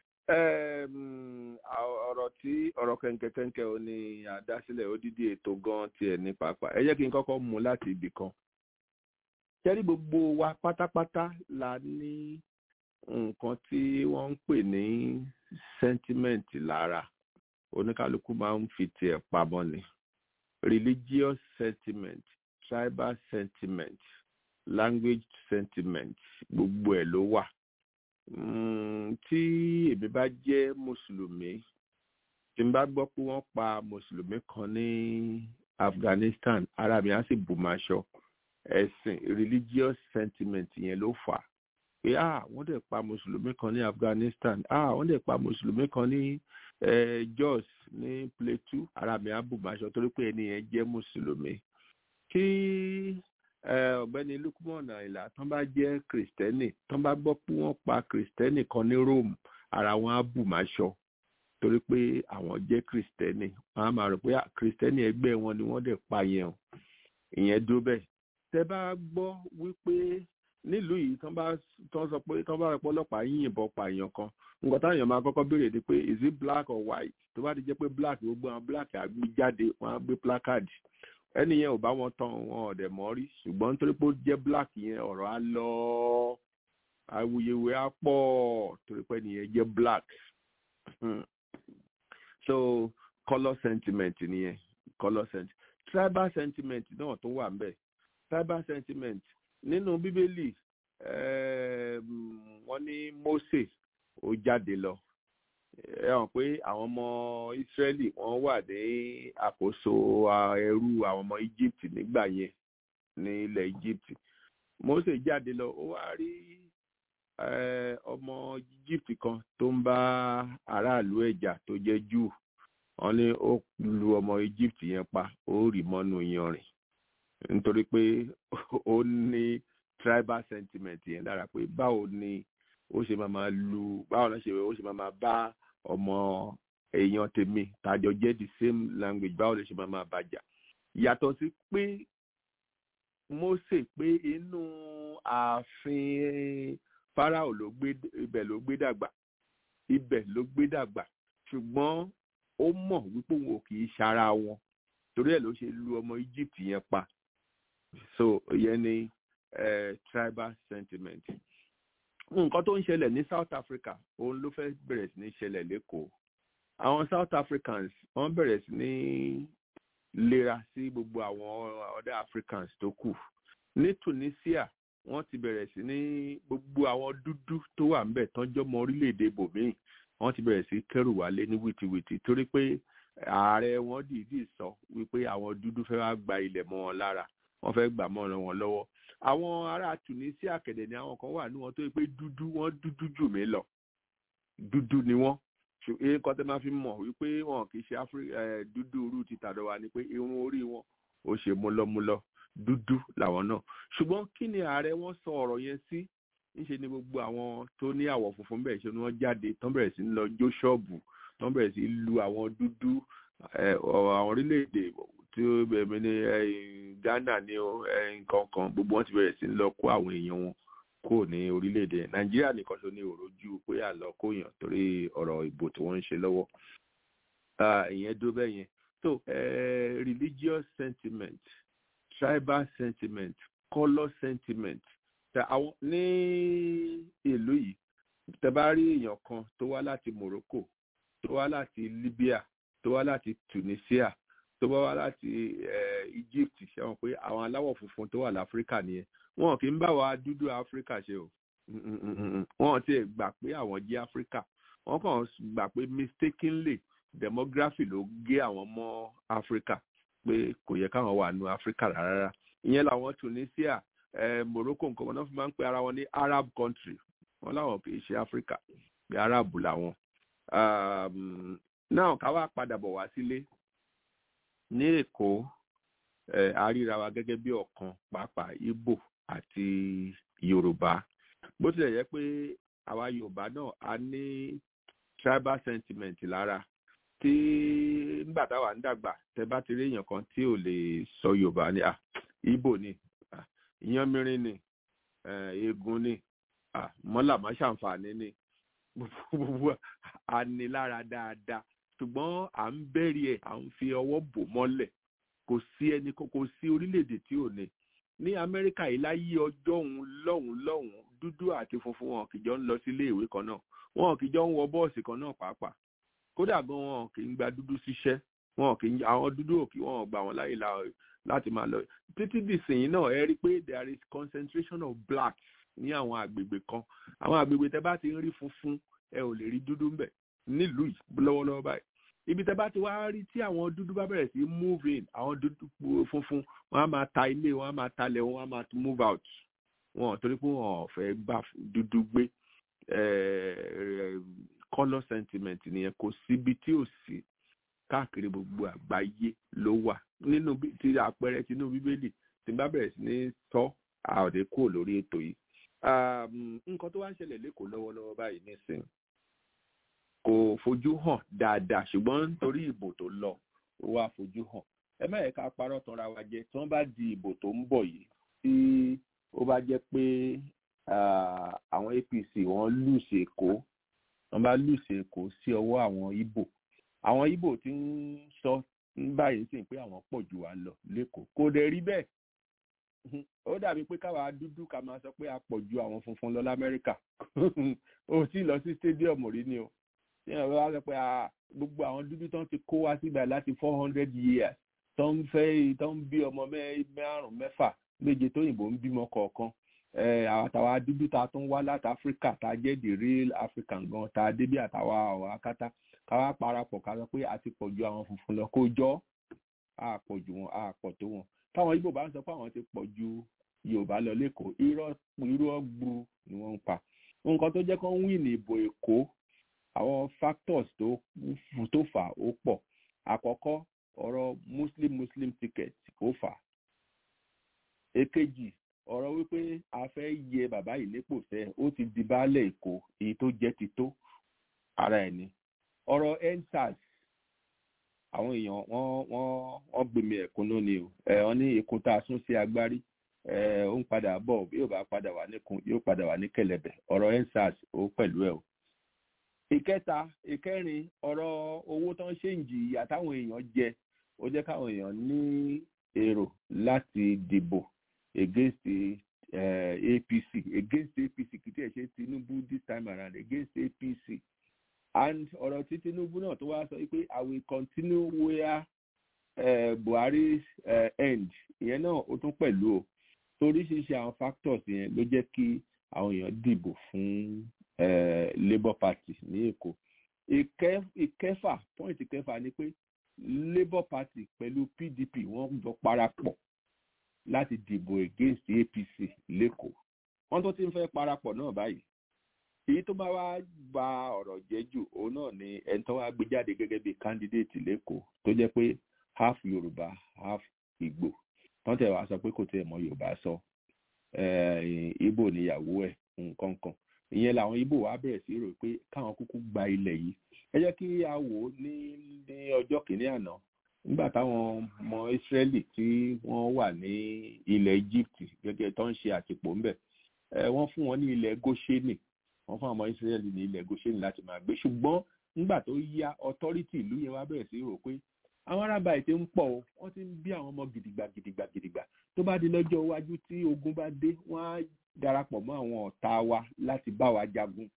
ọ̀rọ̀ tí ọ̀rọ̀ kẹ̀ǹkẹ̀kẹ̀ǹkẹ̀ ò ní àdásílẹ̀ odidi ètò gan tiẹ̀ ní pàápàá ẹ jẹ́ kí n kọ́kọ́ mú láti ibì kan. kẹ́rí gbogbo wa pátápátá la ní nǹkan tí wọ́n ń pè ní sentiment lára oníkálukú máa ń fi tiẹ̀ pamọ́ ni religious sentiment tribal sentiment language sentiment gbogbo ẹ̀ ló wà tí èmi bá jẹ́ mùsùlùmí tí n bá gbọ́ pé wọ́n pa mùsùlùmí kan ní Afghanistan ara mi á sì bù máa ṣọ ẹ̀sìn religious sentiment yẹn ló fà á pé ah wọ́n dẹ̀ pa mùsùlùmí kan ní Afghanistan ah wọ́n dẹ̀ pa mùsùlùmí kan ní Jos ní Plateau ara mi á bù máa ṣọ torí pé ẹni yẹn jẹ́ mùsùlùmí kí ọ̀gbẹ́ni Lukman Àyìnlá tán bá jẹ́ kristẹni tán bá gbọ́ pé wọ́n pa kristẹni kan ní Rome ara wọn á bù máa ṣọ torí pé àwọn jẹ́ kristẹni wọ́n á máa rò pé kristẹni ẹgbẹ́ wọn ni wọ́n dẹ̀ pa yẹn o ìyẹn dúró bẹ́ẹ̀ tẹ́ bá gbọ́ wípé nílùú yìí tán bá tán sọ pé tán bá rẹ pé ọlọ́pàá yìnbọn pa èèyàn kan nǹkan táwọn èèyàn máa kọ́kọ́ béèrè ni pé is it black or white tó bá ti jẹ́ pé black gbogbo àwọn black àgbé jáde wọ́n á gbé placard ẹni yẹn ò bá wọn tán wọn ọ̀dẹ̀ mọ́ rí ṣùgbọ́n nítorí pé ó jẹ́ black yẹn ọ̀rọ̀ á lọ awuyewuye á pọ̀ torí pé ẹni yẹn jẹ́ black so colour sentiment nìyẹn colour sentiment tribal sentiment náà tó wà ńbẹ̀ tribal sentiment nínú bíbélì wọ́n ní Mósè ó jáde lọ ẹ hàn pé àwọn ọmọ Ísírẹ́lì wọ́n wà ní àkóso ẹrú àwọn ọmọ Egypt nígbà yẹn ní ilẹ̀ Egypt Mósè jáde lọ ó wá rí ọmọ Egypt kan tó ń bá aráàlú ẹ̀jà tó jẹ́ Júù wọ́n ní ó lu ọmọ Egypt yẹn pa ó rì mọ́nú yanrìn nítorí pé ó ní tribal sentiment yẹn dára pé báwo ni ó ṣe máa máa lu báwo ló ṣe ó ṣe máa máa bá ọmọ èèyàn tèmi tàjọ jẹ́ the same language báwo ló ṣe máa máa bàjà yàtọ̀ sí pé Mósè pé inú ààfin Fáráò ló gbé ibẹ̀ ló gbé dàgbà ibẹ̀ ló gbé dàgbà ṣùgbọ́n ó mọ̀ wípé òun ò kì í ṣara wọn torí ẹ̀ ló ṣe lu ọmọ Egypt yẹn pa so ìyẹn ni uh, tribal sentiment nǹkan tó ń ṣẹlẹ̀ ní South Africa òun ló fẹ́ bẹ̀rẹ̀ sí ní ṣẹlẹ̀ lẹ́kọ̀ọ́ àwọn South Africans wọ́n bẹ̀rẹ̀ sí ní lera sí gbogbo àwọn other Africans tó kù ní Tunisia wọ́n ti bẹ̀rẹ̀ sí ní gbogbo àwọn dúdú tó wà ń bẹ̀ tán jọmọ orílẹ̀-èdè bòmíì wọ́n ti bẹ̀rẹ̀ sí kẹ́rù wálé ní wìtìwìtì torí pé ààrẹ wọn dìídì sọ wípé àwọn dúdú fẹ́ wá gba ilẹ̀ mọ́ wọn lára wọ́n fẹ́ gbà mọ́ wọn lọ́wọ́ àwọn ará Tunisia kẹ̀dẹ̀ ni àwọn kan wà ní wọn tó yẹ pé dúdú wọ́n dúdú jù mí lọ dúdú ni wọ́n ṣùgbọ́n nǹkan tẹ́ máa fi mọ̀ wípé wọn kì í ṣe dúdú rú ti tàdọ̀ wa ni pé irun orí wọn ó ṣe múlọ́múlọ́ dúdú làwọn náà ṣùgbọ́n kí ni ààrẹ wọn sọ ọ̀rọ̀ yẹn sí ńṣe ni gbogbo àwọn tó ní àwọ̀ funfun bẹ́ẹ̀ ṣe ni wọ́n jáde tán bẹ̀rẹ̀ sí ń lọ jó ṣọ́ọ̀bù tán bẹ̀rẹ̀ sí lu àwọn dúdú àwọn orílẹ̀-èdè tí ó bẹ̀rẹ̀ ní Ghana ní nǹkan kan gbogbo wọn ti bẹ̀rẹ̀ sí ń lọ kó àwọn èèyàn wọn kó ní orílẹ̀-èdè Nàìjíríà nìkan ṣo ní òrojú pé àlọ́ kóyàn torí ọ̀rọ̀ ìbò tí wọ́n ń ṣe lọ́wọ́ ìyẹn dó bẹ́ẹ̀ yẹn so uh, religious sentiment tribal sentiment colour sentiment àwọn ní ìlú yìí tẹ́ bá rí èèyàn kan tó wá láti Morocco tó wá láti Libya tó wá láti Tunisia tó bá wá láti Egypt ṣe wọn pé àwọn aláwọ̀ funfun tó wà láfíríkà nìyẹn wọn kì í bá wa dúdú áfíríkà ṣe o wọn ti gbà pé àwọn jẹ́ áfíríkà wọn kàn gbà pé mistakenly demography ló gé àwọn mọ́ áfíríkà pé kò yẹ káwọn wà nù áfíríkà rárá ìyẹn làwọn Tunisia eh, Morocco nǹkan wọn náà fi máa ń pe ara wọn ní Arab country wọn láwọn kì í ṣe áfíríkà bí Arab làwọn náà ká wá padà bọ̀ wá sílé ní èkó ẹ àríra wa gẹ́gẹ́ bí ọ̀kan pàápàá Ìgbò àti Yorùbá bó tilẹ̀ jẹ́ pé àwa Yorùbá náà a ní tribal sentiment lára tí nígbà táwa ń dàgbà tẹ bá ti rí èèyàn kan tí ò lè sọ Yorùbá ni ah Ìgbò ni ah ìyánmírín ni eégún ni ah mọ́làmọ́ ṣàǹfààní ni gbogbo a ní lára dáadáa ṣùgbọ́n à ń bẹ̀rì ẹ̀ à ń fi ọwọ́ bò mọ́lẹ̀ kò sí ẹni kò sí orílẹ̀-èdè tí ò ní ní amẹ́ríkà yìí láyé ọjọ́ òun lọ́hùn lọ́hùn dúdú àti funfun wọn kìjọ ń lọ sí ilé ìwé kan náà wọn kìjọ ń wọ bọ́ọ̀sì kan náà pàápàá kódà gan wọn kì í gba dúdú síṣẹ́ wọn kì í àwọn dúdú òkè wọn gbà wọn láyè láti máa lọ títí dìsìnyí náà ẹ rí i pé there is concentration of blacks ní àwọn àgbègbè kan àwọn àgbègbè tẹ bá ti ń rí funfun ẹ ò lè rí dúdú ńbẹ nílùú yìí lọ́wọ́lọ́wọ́ báyìí ibi tẹ bá ti wá rí tí àwọn dúdú bá bẹ̀rẹ̀ sí move in àwọn dúdú funfun wọn á máa ta ilé wọn á máa talẹ̀ wọn á máa move out wọn torí pé wọn ò fẹ́ gbà dúdú gbé colour sentiment nìyẹn kò síbi tí ò sí káàkiri gbogbo àgbáyé ló wà nínú ti àpẹẹrẹ tinú bíbélì tí n bá bẹ̀rẹ̀ sí ní tọ́ àòdè kúrò lórí ètò yìí nǹkan tó wá ń ṣẹlẹ̀ lẹ́kọ̀ọ́ lọ́wọ́lọ́wọ́ báyìí nísìnyí kò fojú hàn dáadáa ṣùgbọ́n nítorí ìbò tó lọ ó wá fojú hàn ẹ má yẹ ká parọ́ tanra wa jẹ tí wọ́n bá di ìbò tó ń bọ̀ yìí tí ó bá jẹ́ pé àwọn APC wọ́n lùsì Èkó wọ́n bá lùsì Èkó sí ọwọ́ àwọn Ìbò àwọn Ìbò tí ń sọ báyìí sì pé àwọn pọ̀ jù wá lọ lẹ́kọ̀ọ́ kò dẹ̀ rí bẹ́ẹ̀ ó dàbí pé káwa dúdú ká máa sọ pé a pọ̀ ju àwọn funfun lọ lamẹ́ríkà ó sì lọ sí stadium rí ni o tí wọ́n bá sọ pé gbogbo àwọn dúdú tó ń ti kó wá sígbà láti four hundred years tó ń fẹ́ tó ń bí ọmọ márùn mẹ́fà méje tó yìnbó ń bímọ kọ̀ọ̀kan àtàwa dúdú ta tó ń wá láti áfíríkà tá a jẹ́ the real african gan tá a débí àtàwa àwọn akátá káwá parapọ̀ ká sọ pé a ti pọ̀ ju àwọn funfun lọ kó jọ́ a pọ̀ ju wọn a pọ̀ tó wọn táwọn ibo bá ń sọ pé àwọn ti pọ̀ ju yorùbá lọ lẹ́kọ̀ọ́ irọ́ irọ́ gburu ni wọ́n ń pa nǹkan tó jẹ́ kó ń win ìbò èkó àwọn factors tó tó fà ó pọ̀ àkọ́kọ́ ọ̀rọ̀ muslim muslim ticket ó fà èkejì ọ̀rọ̀ wípé a fẹ́ yẹ bàbá yìí nípò sẹ́ ó ti di baálẹ̀ èkó èyí tó jẹ́ ti tó ara ẹ̀ ni ọ̀rọ̀ endsars àwọn èèyàn wọ́n wọ́n wọ́n gbèmí ẹ̀kún lónìí o ẹ̀ wọ́n ní èkó tá a sún sí agbárí ẹ̀ ó ń padà bọ̀ bí yóò bá padà wà níkun yóò padà wà ní kẹ̀lẹ̀bẹ̀ ọ̀rọ̀ endsars ó pẹ̀lú ẹ̀ o. ìkẹta ìkẹrin ọ̀rọ̀ owó tó ń ṣe ń jìyà táwọn èèyàn jẹ ó jẹ́ káwọn èèyàn ní èrò láti dìbò against uh, APC against APC kìí tẹ̀ ṣe Tinubu this time around against APC and ọ̀rọ̀ tí Tinubu náà tó wá sọ pé I will continue where uh, Buhari uh, end ìyẹn náà ó tún pẹ̀lú o toríṣiríṣi àwọn factors yẹn ló jẹ́ kí àwọn èèyàn dìbò fún Labour Party ní Èkó ìkẹfà point ìkẹfà ni pé Labour Party pẹ̀lú PDP wọ́n jọ parapọ̀ láti dìbò against APC lẹ́kọ̀ọ́ wọ́n tó ti ń fẹ́ parapọ̀ náà báyìí èyí tó bá wá gba ọ̀rọ̀ jẹ́ jù òun náà ni ẹni tó wá gbé jáde gẹ́gẹ́ bí candidate lẹ́kọ̀ọ́ tó jẹ́ pé half Yorùbá half Ìgbò wọ́n tẹ̀ wá sọ pé kò tẹ̀ mọ́ Yorùbá sọ Ìgbò níyàwó ẹ̀ nǹkan kan ìyẹn làwọn Ìgbò wá bẹ̀rẹ̀ sí rò pé káwọn kúkú gba ilẹ̀ yìí ẹ jẹ́ kí a wò ó ní ní ọjọ́ kìíní àná nígbà táwọn ọmọ Ísírẹ́lì tí wọ́n wà ní ilẹ̀ Egypt gẹ́gẹ́ tó ń ṣe àtìpó ńbẹ̀ wọ́n fún wọn ní ilẹ̀ Góṣẹ́nì wọ́n fún àwọn ọmọ Ísírẹ́lì ní ilẹ̀ Góṣẹ́nì láti máa gbé ṣùgbọ́n nígbà tó yá ọtọ́rítì ìlú yẹn wá bẹ̀rẹ̀ sí rò pé àwọn arábà ètè ń pọ̀ o wọ́n ti ń bí àwọn ọmọ gidigba gidigba gidigba tó bá di lọ́jọ́ iwájú tí ogun bá dé wọ́n á darapọ̀ mọ́ àwọn ọ̀tá wa láti bá wa jagun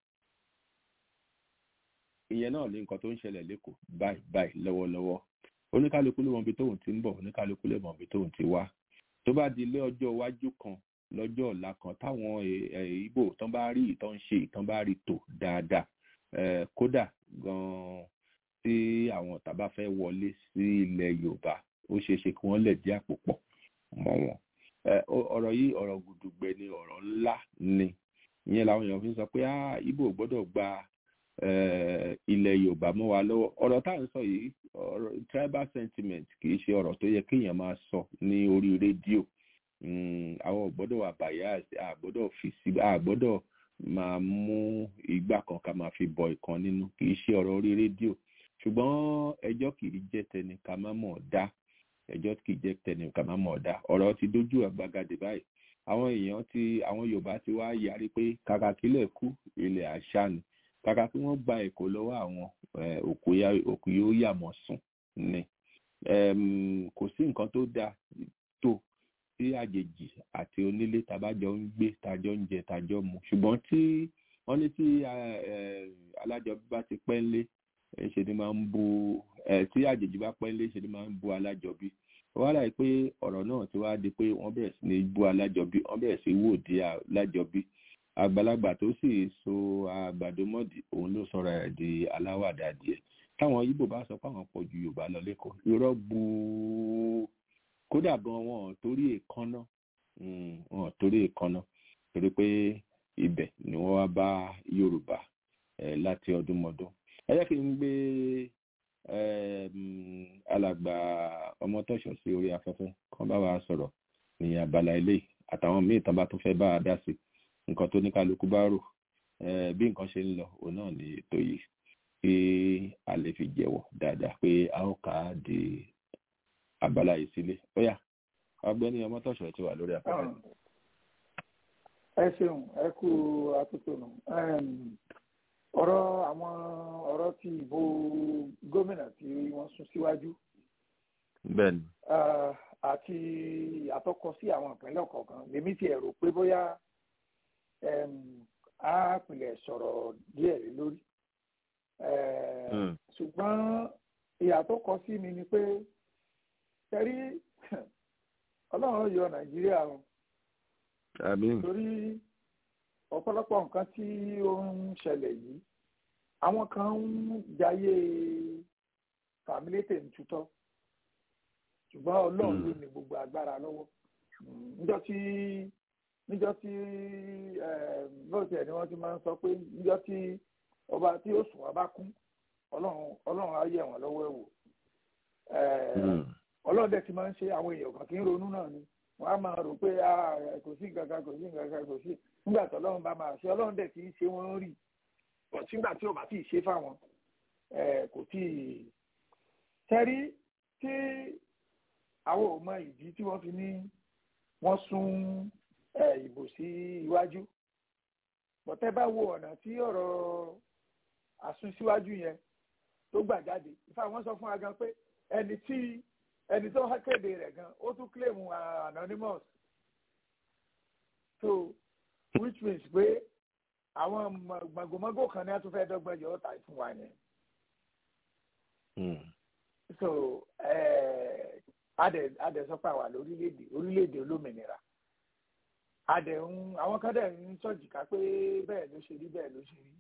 ìyẹn náà ní nǹkan tó ń ṣẹlẹ̀ lẹ́kọ̀ọ́ báyìí báyìí lọ́wọ́lọ́wọ́ oníkálukú ló mọ ibi tóun ti ń bọ̀ oníkálukú ló mọ ibi tóun ti wá tó bá di ilé ọjọ́ iwájú kan lọ́jọ́ ọ̀la kan táwọn ìbò tán bá rí ìtàn ṣe ìtàn bá rí tò dáadáa kódà gan-an tí àwọn ọ̀tá bá fẹ́ wọlé sí ilẹ̀ Yorùbá ó ṣeé ṣe kí wọ́n lè dí àpò pọ̀ mọ́ wọn ọ̀rọ̀ yìí ọ̀rọ̀ gùdùgbẹ ni ọ̀rọ̀ ńlá ni ìyẹn làwọn èèyàn fi ń sọ pé ìbò gbọ́dọ̀ gba ilẹ̀ Yorùbá mọ́ wa lọ́wọ́ ọ̀rọ̀ tá à ń sọ yìí ọ̀rọ̀ tribal sentiment kì í ṣe ọ̀rọ̀ tó yẹ kéèyàn máa sọ ní orí rédíò àwọn ò gbọ́dọ̀ wà bias a gbọ́dọ̀ fi sí a gbọ́dọ̀ máa mú ìgbà kan ká máa fi bọ ìkan nínú kì í ṣe ọ̀rọ̀ orí rédíò ṣùgbọ́n ẹjọ́ kì í jẹ́ tẹni ká má mọ̀ dá ẹjọ́ kì í jẹ́ tẹni ká má mọ̀ dá ọ̀rọ̀ ti dójú àgbàgàdé báyìí àwọn èèyàn ti àwọn Yorùbá ti wá yarí pé kàkà kílẹ̀ kú ilẹ̀ àṣà ni kàkà kí wọ́n gba èkó lọ́wọ́ àwọn òkú yóò yà mọ́ sùn ni kò sí nǹkan tó dáa tó tí àjèjì àti onílé tàbájọ ń gbé tàjọ ń jẹ tàjọ mu ṣùgbọ́n tí wọ́n ní tí alájọbí bá ti pẹ́ ńlé ṣe ni máa ń bu tí àjèjì bá pẹ́ ńlé ṣe ni máa ń bu alájọbí wọ́n láì pé ọ̀rọ̀ náà ti wá di pé wọ́n bẹ̀rẹ̀ sí ní bu alájọbí wọ́n bẹ̀rẹ̀ sí wò di alájọbí àgbàlagbà tó sì so àgbàdo mọ́dì òun ló sọra ẹ̀ di aláwàdà díẹ̀ táwọn Ìgbò bá sọ pé àwọn pọ̀ ju Yorùbá lọ lẹ́kọ̀ọ́ irọ́ gbùú kódà gan wọn torí èkánná wọn torí èkánná torí pé ibẹ̀ ni wọ́n wá bá Yorùbá láti ọdúnmọdún ẹ jẹ́ kí n gbé alàgbà ọmọtọ́ṣọ̀ sí orí afẹ́fẹ́ kan bá wa sọ̀rọ̀ ní abala eléyìí àtàwọn míì tán bá tún fẹ́ bá a dá sí nǹkan tó ní kálukú bá rò bí nǹkan ṣe ń lọ òun náà ní ètò yìí kí a lè fi jẹ́wọ́ dáadáa pé a ó kà á di abala yìí sílé ó yá ọ̀gbẹ́ni ọmọtọ̀ṣọ́ ti wà lórí afẹ́fẹ́. ẹ ṣeun ẹ kú atótónu ọ̀rọ̀ àwọn ọ̀rọ̀ ti ìbò gómìnà tí wọ́n sún síwájú bẹ́ẹ̀ni. àti àtọkọ sí àwọn ìpínlẹ̀ kọ̀ọ̀kan lèmi ti ẹ̀rọ pé bóyá á pilẹ̀ sọ̀rọ̀ díẹ̀ lé lórí ṣùgbọ́n ìyàtọ̀ kọ sí mi ni pé tẹ́rí ọlọ́run yọ nàìjíríà o torí ọ̀pọ̀lọpọ̀ nǹkan tí ó ń ṣẹlẹ̀ yìí àwọn kan ń jayé fàmílétè ń tutọ́ ṣùgbọ́n ọlọ́run ló ní gbogbo agbára lọ́wọ́ níjọ́ tí níjọ́ tí bóòtù ẹ̀ ni wọ́n ti máa ń sọ pé níjọ́ tí ọba tí ó sùn ọba kún ọlọ́run ọlọ́run á yẹ̀ wọ́n lọ́wọ́ ẹ̀ wò ọlọ́run dẹ̀ ti máa ń ṣe àwọn èèyàn kan kì í ronú náà ni wọ́n á máa rò pé kò sí nǹkan kan kò sí nǹkan kan kò sí nígbà tí ọlọ́run bá máa ṣe ọlọ́run dẹ̀ ti ń ṣe wọ́n rí bọ̀ sígbà tí ò bá tí ì ṣe fáwọn kò tí ì tẹ́rí tí àwọn ò mọ ìdí tí wọ́n fi ní wọ́n sún ìbò sí iwájú bọ̀tẹ́ bá wo ọ̀nà tí ọ̀rọ̀ àsúnsíwájú yẹn tó gbà jáde ìfà wọ́n sọ fún wa gan pé ẹni tí ẹni tó kéde rẹ̀ gan ó tún claim anonymous so which means pé àwọn gbàgbọ́mọ́gò kan ní a tún fẹ́ dọ́gbọ́n yọ ọ́ tà fún wa yẹn so adẹ adẹ sọ pé àwa lórílẹ̀èdè orílẹ̀èdè olómìnira adẹ ń àwọn kan dẹ̀ ń sọ̀jìká pé bẹ́ẹ̀ ló ṣe rí bẹ́ẹ̀ ló ṣe rí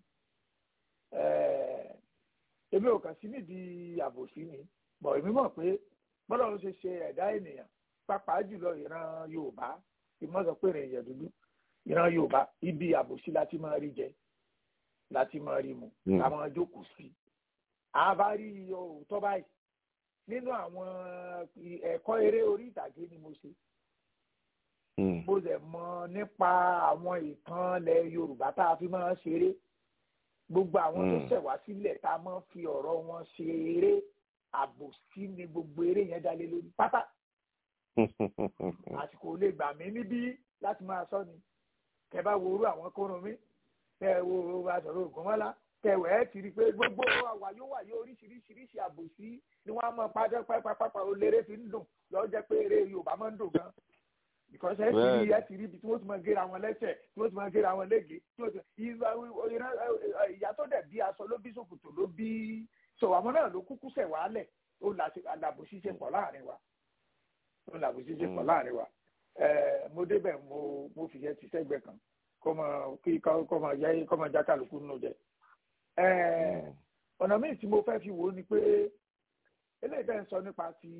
èmi ò kàn sí nídìí àbòsí ni bọ̀ èmi mọ̀ pé bọ́lá ló ṣe ṣe ẹ̀dá ènìyàn pàápàá jùlọ ìran yorùbá ìmọ̀ sọ pé èèyàn dúdú ìran yorùbá ibi àbòsí láti máa rí jẹ láti máa rí mu àwọn jókòó sí àbárí òótọ́ báyìí nínú àwọn ẹ̀kọ́ eré orí ìtàgé ni mo ṣe mo dẹ̀ mọ̀ nípa àwọn ìtàn ilẹ̀ yorùbá tá a fi máa ń ṣeré gbogbo àwọn tó ṣẹ̀ wá sílẹ̀ tá a máa ń fi ọ̀rọ̀ wọn ṣe eré àbòsí ni gbogbo eré yẹn dálé lórí pátá àsìkò lè gbà mí níbí láti máa sọ ni kẹ bá wo orú àwọn kórun mi kẹ wo aṣọ̀rọ̀ ògùnmọ́lá kẹwẹ́ ẹ ti rí i pé gbogbo àwàyó wàyó oríṣiríṣiríṣi àbòsí ni wọ́n á mọ pàjọ́ pápápá oléré fi ń dùn lọ́ọ́ jẹ́ pé eré yorùbá máa ń dùn gan because ẹ ti rí ẹ ti rí ibi tí wọ́n ti máa gé àwọn lẹ́sẹ̀ tí wọ́n ti máa gé àwọn lége tí wọ́n ti ìyá tó dẹ̀ bí aṣọ ló bí ṣòkòtò ló bí so àwọn náà ló kúkú sẹ̀ wálẹ̀ ó làbò ṣíṣe pọ̀ láàrin wa ó làbò ṣíṣe pọ̀ láàrin wa mo débẹ̀ mo mo fi yẹ ti sẹ́gbẹ̀ kan kọ́ mọ kí kọ́ mọ yẹ kọ́ mọ já kálukú nínú jẹ ọ̀nà míì tí mo fẹ́ fi wò ó ni pé eléyìí bẹ́ẹ̀ ń sọ nípa ti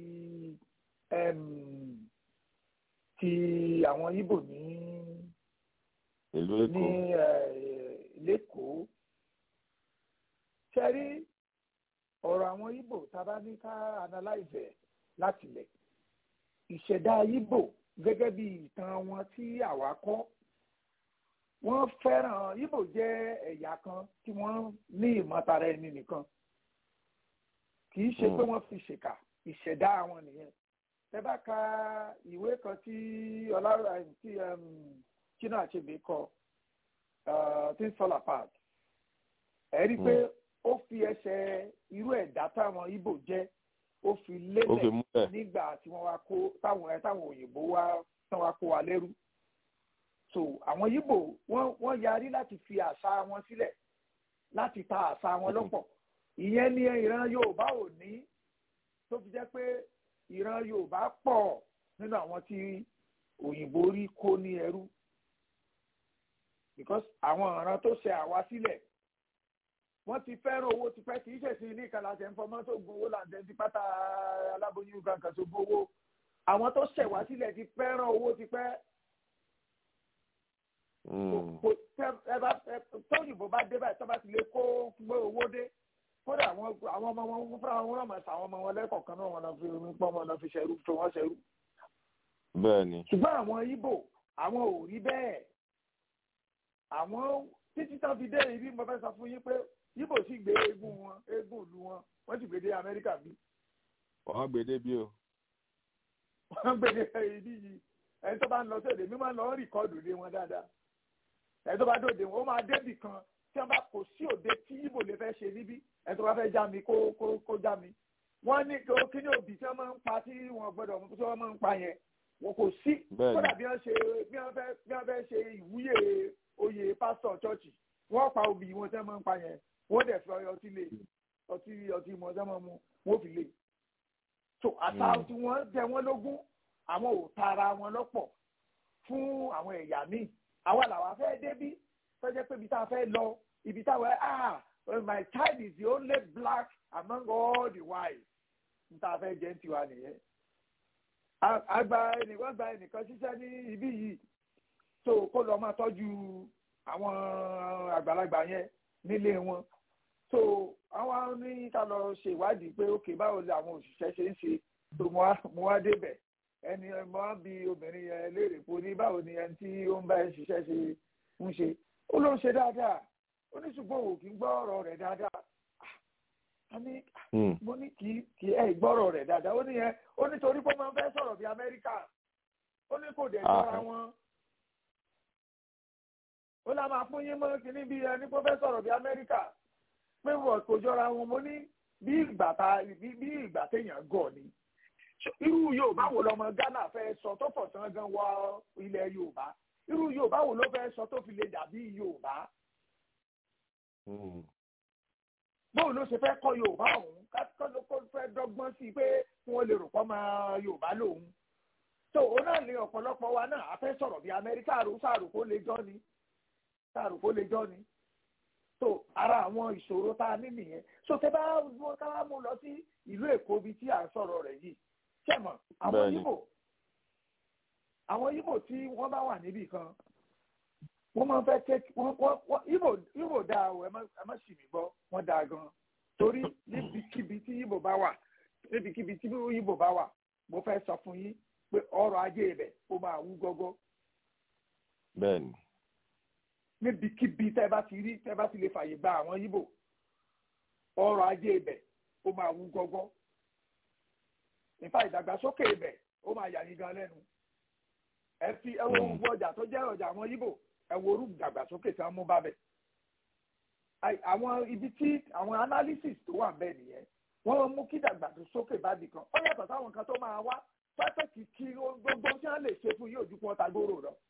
ti àwọn Ìgbò ní ìlú Èkó ní lẹ́kọ̀ọ́ ṣẹ́rí ọ̀rọ̀ àwọn Ìgbò tá a bá ní ká analyze ẹ̀ láti lẹ̀ ìṣẹ̀dá Ìgbò gẹ́gẹ́ bí ìtàn wọn tí àwa kọ́ wọ́n fẹ́ràn Ìgbò jẹ́ ẹ̀yà kan tí wọ́n ní ìmọ̀tara ẹni nìkan kì í ṣe pé wọ́n fi ṣèkà ìṣẹ̀dá wọn nìyẹn tẹ́ bá ka ìwé kan tí ọlọ́run tí Chinua Achebe kọ things fall apart ẹ rí i pé ó fi ẹsẹ̀ irú ẹ̀dá táwọn Ìgbò jẹ́ ó fi lélẹ̀ nígbà tí wọ́n wá kó táwọn ẹ̀ táwọn òyìnbó wá tán wá kó wa lẹ́rú so àwọn Ìgbò wọ́n wọ́n yarí láti fi àṣà wọn sílẹ̀ láti ta àṣà wọn lọ́pọ̀ ìyẹn ni ìran Yorùbá ò ní tó fi jẹ́ pé ìran Yorùbá pọ̀ nínú àwọn tí òyìnbó rí kó ní ẹrú because àwọn ọ̀ràn tó ṣe àwa sílẹ̀ wọ́n ti fẹ́ràn owó tipẹ́ kì í ṣèṣin ní ìkàlà àti ẹ̀ńfọ́mọ́ tó gun owó làǹdẹ̀ ti pátá aláboyún kankan tó gbowó àwọn tó ṣẹ̀ wá sílẹ̀ ti fẹ́ràn owó tipẹ́ tóyìnbó bá dé báyìí tó bá ti lè kó gbé owó dé kódà àwọn ọmọ wọn fúnra wọn náà máa ṣàwọn ọmọ wọn lẹ́kọ̀ọ̀kan náà wọn náà fi omi pọ́n wọn náà fi ṣẹrú tó wọ́n ṣẹrú. bẹ́ẹ̀ni. ṣùgbọ́n àwọn Ìgbò àwọn ò rí bẹ́ẹ̀ àwọn títí tán fi dé ibi mo fẹ́ sọ fún yín pé ibo sì gbé eégún wọn eégún ìlú wọn wọ́n sì gbé dé amẹ́ríkà bí wọ́n gbé débi o. wọ́n gbé dé ibi yìí ẹni tó bá ń lọ sóde mi máa ń lọ rìkọ́dù lé wọn dáadáa ẹni tó bá dòde wọn ó máa débì kan tí wọ́n bá kò sí òde tí ibo lè fẹ́ ṣe níbí ẹni tó bá fẹ́ já mi kó kó kó já mi wọ́n ní kí ní òbí tí wọ́n máa ń pa tí wọ́n gbọ́dọ̀ tí wọ́n máa ń pa yẹn wọn kò sí kódà bí wọ́n ṣe bí wọ́n fẹ́ bí wọ́n fẹ́ ṣe ìwúyè oyè pásítọ̀ chọ́ọ̀chì wọ́n pa obì wọn tí wọ́n máa ń pa yẹn wọ́n dẹ̀ fi ọtí lé ọtí ọtí mọ̀ tí wọ́n máa mu wọ́n fi lé so àtà tí wọ́n jẹ wọ́n lógún àwọn ò tara wọn lọ́pọ̀ fún àwọn ẹ̀yà míì àwa làwa fẹ́ débí fẹ́jẹ́ pé ibi tá a fẹ́ lọ ibi táwọn ah my child is the only black among all the whites n ta fẹ́ jẹ́ tiwa nìyẹn àgbà ẹnìkan gba ẹnìkan ṣiṣẹ́ ní ibí yìí tó kó lọ máa tọ́jú àwọn àgbàlagbà yẹn nílé wọn so àwọn ní ká lọ ṣe ìwádìí pé ókè báwo ni àwọn òṣìṣẹ́ ṣe ń ṣe tó mo wá débẹ̀ ẹni mo wá bi obìnrin yẹn léèrè pé ní báwo ni ẹni tí ó ń bá ẹ ṣiṣẹ́ ṣe ń ṣe ó ló ń ṣe dáadáa ó ní ṣùgbọ́n òun kì í gbọ́ ọ̀rọ̀ rẹ̀ dáadáa ní mo ní kì í ẹ gbọ́rọ̀ rẹ̀ dáadáa ó ní yẹn ó ní torí pé ó máa ń fẹ́ sọ̀rọ̀ bí amẹ́ríkà ó ní kò dẹ̀ jọra wọn ó lá máa fún yín mọ́ kínní bí ẹni pé ó fẹ́ sọ̀rọ̀ bí amẹ́ríkà pé wọ́n kò jọra wọn mo ní bí ìgbà ta bí ìgbà téèyàn gọ̀ ni irú yorùbá wo lọmọ ghana fẹ́ sọ tó fọ̀sán gan wọ ilẹ̀ yorùbá irú yorùbá wo ló fẹ́ sọ tó fi lè dàbí yorùbá bóun ló ṣe fẹ́ kọ́ yorùbá òun kọ́ ló kó fẹ́ dọ́gbọ́n sí i pé wọ́n lè rò pọ́ máa yorùbá lòun tó o náà lè ọ̀pọ̀lọpọ̀ wa náà a fẹ́ sọ̀rọ̀ bí amẹ́ríkà àrò sàrò kó lè jọ́ ni sàrò kó lè jọ́ ni tó ara àwọn ìṣòro tá a ní nìyẹn so tẹ bá wọn ká wá mú lọ sí ìlú èkó bíi tí à ń sọ̀rọ̀ rẹ̀ yìí ṣẹ̀mọ̀ àwọn yíbò àwọn yíbò tí wọ́n bá wà níbì kan wọ́n máa ń fẹ́ tẹ́ wọ́n wọ́n ibo ibo dáa o ẹ má sì mí gbọ́ wọ́n dáa gan torí níbikíbi tí ibo bá wà níbikíbi tí ibo bá wà mo fẹ́ sọ fún yín pé ọrọ̀ ajé ibẹ̀ ó máa wú gọ́gọ́. bẹ́ẹ̀ni. níbikíbi tẹ́ bá ti rí tẹ́ bá ti lè fàyè gba àwọn ibo ọrọ̀ ajé ibẹ̀ ó máa wú gọ́gọ́. nípa ìdàgbàsókè ibẹ̀ ó máa yà yín gan lẹ́nu. ẹ fi ẹ wo gbogbo ọjà tó jẹ́ ọjà àwọn ibo ẹ wo orú ìdàgbàsókè tí wọ́n mú bá bẹ̀. àwọn ibi tí àwọn analysis tó wà bẹ́ẹ̀ nìyẹn wọ́n mú kí ìdàgbàsókè bá bì kan ó yàtọ̀ sáwọn kan tó máa wá pẹ́pẹ́ kì kí gbogbo tí wọ́n lè ṣe fún yóò ju kí wọ́n ta gbòòrò lọ.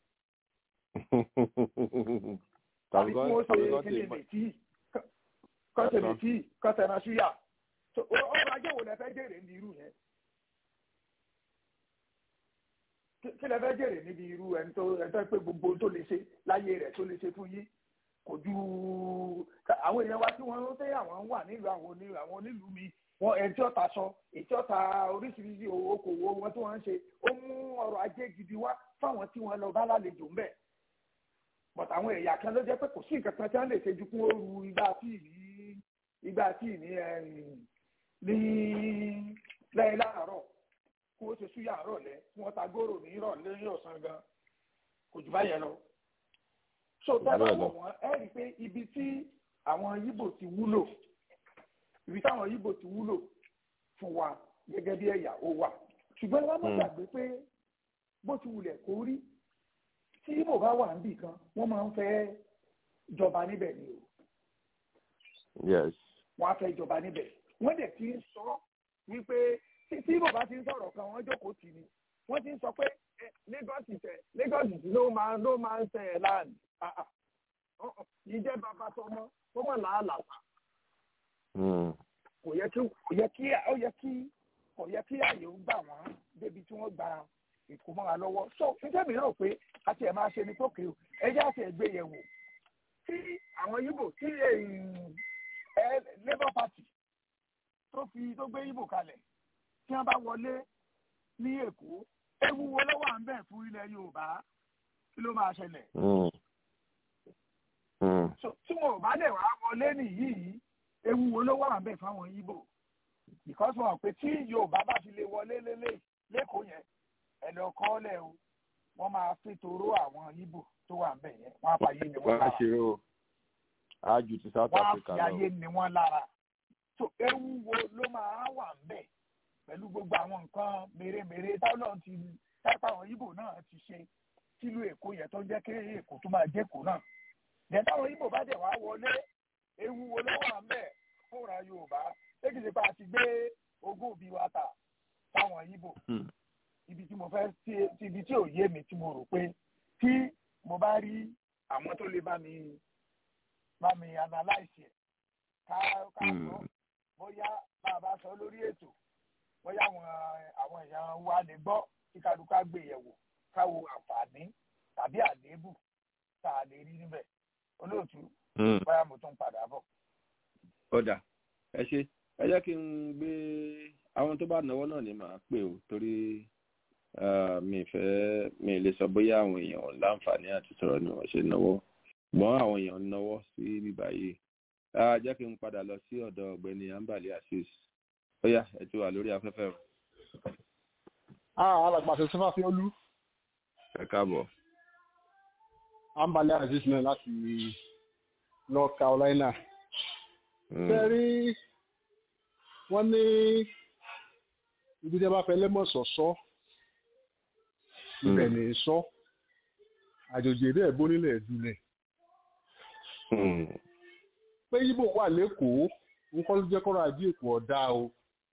tàbí kí wọ́n ṣe kíni mètí kọ́sẹ̀ mètí kọ́sẹ̀ náà ṣúyà ọrọ̀ ajé wo lẹ fẹ́ jèrè ní irú yẹn. kí lẹ fẹ́ jèrè níbi irú ẹni tó ẹni tó pé gbogbo tó lè ṣe láyé rẹ̀ tó lè ṣe fún yín kò ju àwọn èèyàn wa tí wọ́n ń tẹ́ àwọn wà nílùú àwọn onílùú mi wọn ẹni tí ó ta aṣọ èyí tí ó ta oríṣiríṣi okòwò wọn tí wọ́n ń ṣe ó mú ọrọ̀ ajé gidi wá fáwọn tí wọ́n lọ bá lálejò ńbẹ̀ but àwọn ẹ̀yà kan ló jẹ́ pé kò sí nǹkan kan tí wọ́n lè ṣe ju kún ooru igba tíì ní igba tíì ní ní lẹ́yìn láàárọ̀ kó o ṣe súyà àárọ̀ lẹ́ kí wọ́n ta góòrò ní ìrọ̀lẹ́ ní ọ̀sán gan kò jù báyẹn lọ. so tẹ́lẹ̀ wọ̀ wọ́n ẹ rí i pé ibi tí àwọn yíbò ti wúlò ibi táwọn yíbò ti wúlò fún wa gẹ́gẹ́ bí ẹ̀yà ó wà ṣùgbọ́n wọ́n mọ̀ gbàgbé pé bó ti wulẹ̀ kó rí tí yíbò bá wà níbì kan wọ́n máa ń fẹ́ jọba níbẹ̀ ni o. yes. wọ́n á fẹ́ jọba níbẹ̀ wọ́n dẹ̀ ti ń sọ wípé tí bàbá ti ń sọ̀rọ̀ kan wọ́n jókòó tì ní wọ́n ti ń sọ pé Lagos tẹ Lagos ló máa ló máa ń tẹ̀ land ìjẹ́ bàbá tọmọ tó mọ̀ láàlàpà kò yẹ kí kò yẹ kí ó yẹ kí kò yẹ kí àyè ó gbà wọ́n débi tí wọ́n gba ìkómọ́ra lọ́wọ́ so níjẹ́ mi rò pé àti ẹ̀ máa ṣe ni tókè o ẹjẹ́ àti ẹ̀gbẹ́ yẹ̀ wò tí àwọn Yíbò tí Labour Party tó fi tó gbé Yíbò kalẹ̀ tí wọ́n bá wọlé ní Èkó ewu wo ló wà ń bẹ̀ fún ilẹ̀ Yorùbá kí ló máa ṣẹlẹ̀. tí wọn ò bá lè wá wọlé nìyí ewu wo ló wà ń bẹ̀ fáwọn Yíbò because wọn pé tí Yorùbá bá fi lè wọlé lélẹ̀ lẹ́kọ̀ọ́ yẹn ẹ̀ lọ kọ́ lẹ̀ o wọ́n máa fi toró àwọn Yíbò tó wà ń bẹ̀ yẹn wọ́n á fà yé ni wọ́n bá wá. ájú ti south wọ́n á africa fi lọ ayé ni wọ́n lára so ewu wo ló máa wà ń bẹ̀ pẹ̀lú gbogbo àwọn nǹkan mèremère táwọn ti tápá àwọn ibo náà ti ṣe sílùú èkó yẹn tó ń jẹ́ kí èkó tó máa jẹ́kó náà yẹn táwọn ibo bá dẹ̀ wá wọlé ewu wo ló wà ń bẹ̀ fúnra yorùbá ṣé kìí ṣe pé a ti gbé ogún òbí wa tà táwọn ibo ibi tí mo fẹ́ tí ibi tí ò yé mi tí mo rò pé tí mo bá rí àwọn tó lè bá mi bá mi analyse ẹ̀ ká ká sọ bóyá bá a bá sọ lórí ètò bóyá àwọn àwọn èèyàn wa lè gbọ́ kí kálukú gbé yẹ̀wò káwo àǹfààní tàbí àléébù tá a lè rí níbẹ̀ olóòtú bóyá mo tún padà bọ̀. ó dà ẹ ṣe ẹ jẹ́ kí n gbé àwọn tó bá náwó náà ni màá pè ó torí mi fẹ́ mi lè sọ bóyá àwọn èèyàn láǹfààní àti sọ̀rọ̀ ni wọ́n ṣe náwó gbọ́n àwọn èèyàn náwó sí bíbá yìí jẹ́ kí n padà lọ sí ọ̀dọ̀ ọ̀gbẹ́ni ambali asis ó yá ẹ ti wà lórí afẹ́fẹ́ o. alàgbàṣe sọfà fi olú. ẹ káàbọ̀. ambali asis náà láti north carolina. ṣe rí wọ́n ní ibi tí a bá fẹ́ lẹ́mọ̀sọ̀ sọ ibẹ̀ ní sọ àjòjì èdè ẹ̀gbọ́n nílẹ̀ ìdúlẹ̀ pé ibo wà lẹ́kọ̀ọ́ nǹkan ló jẹ́ kọ́rọ̀ ajé èkó ọ̀dá o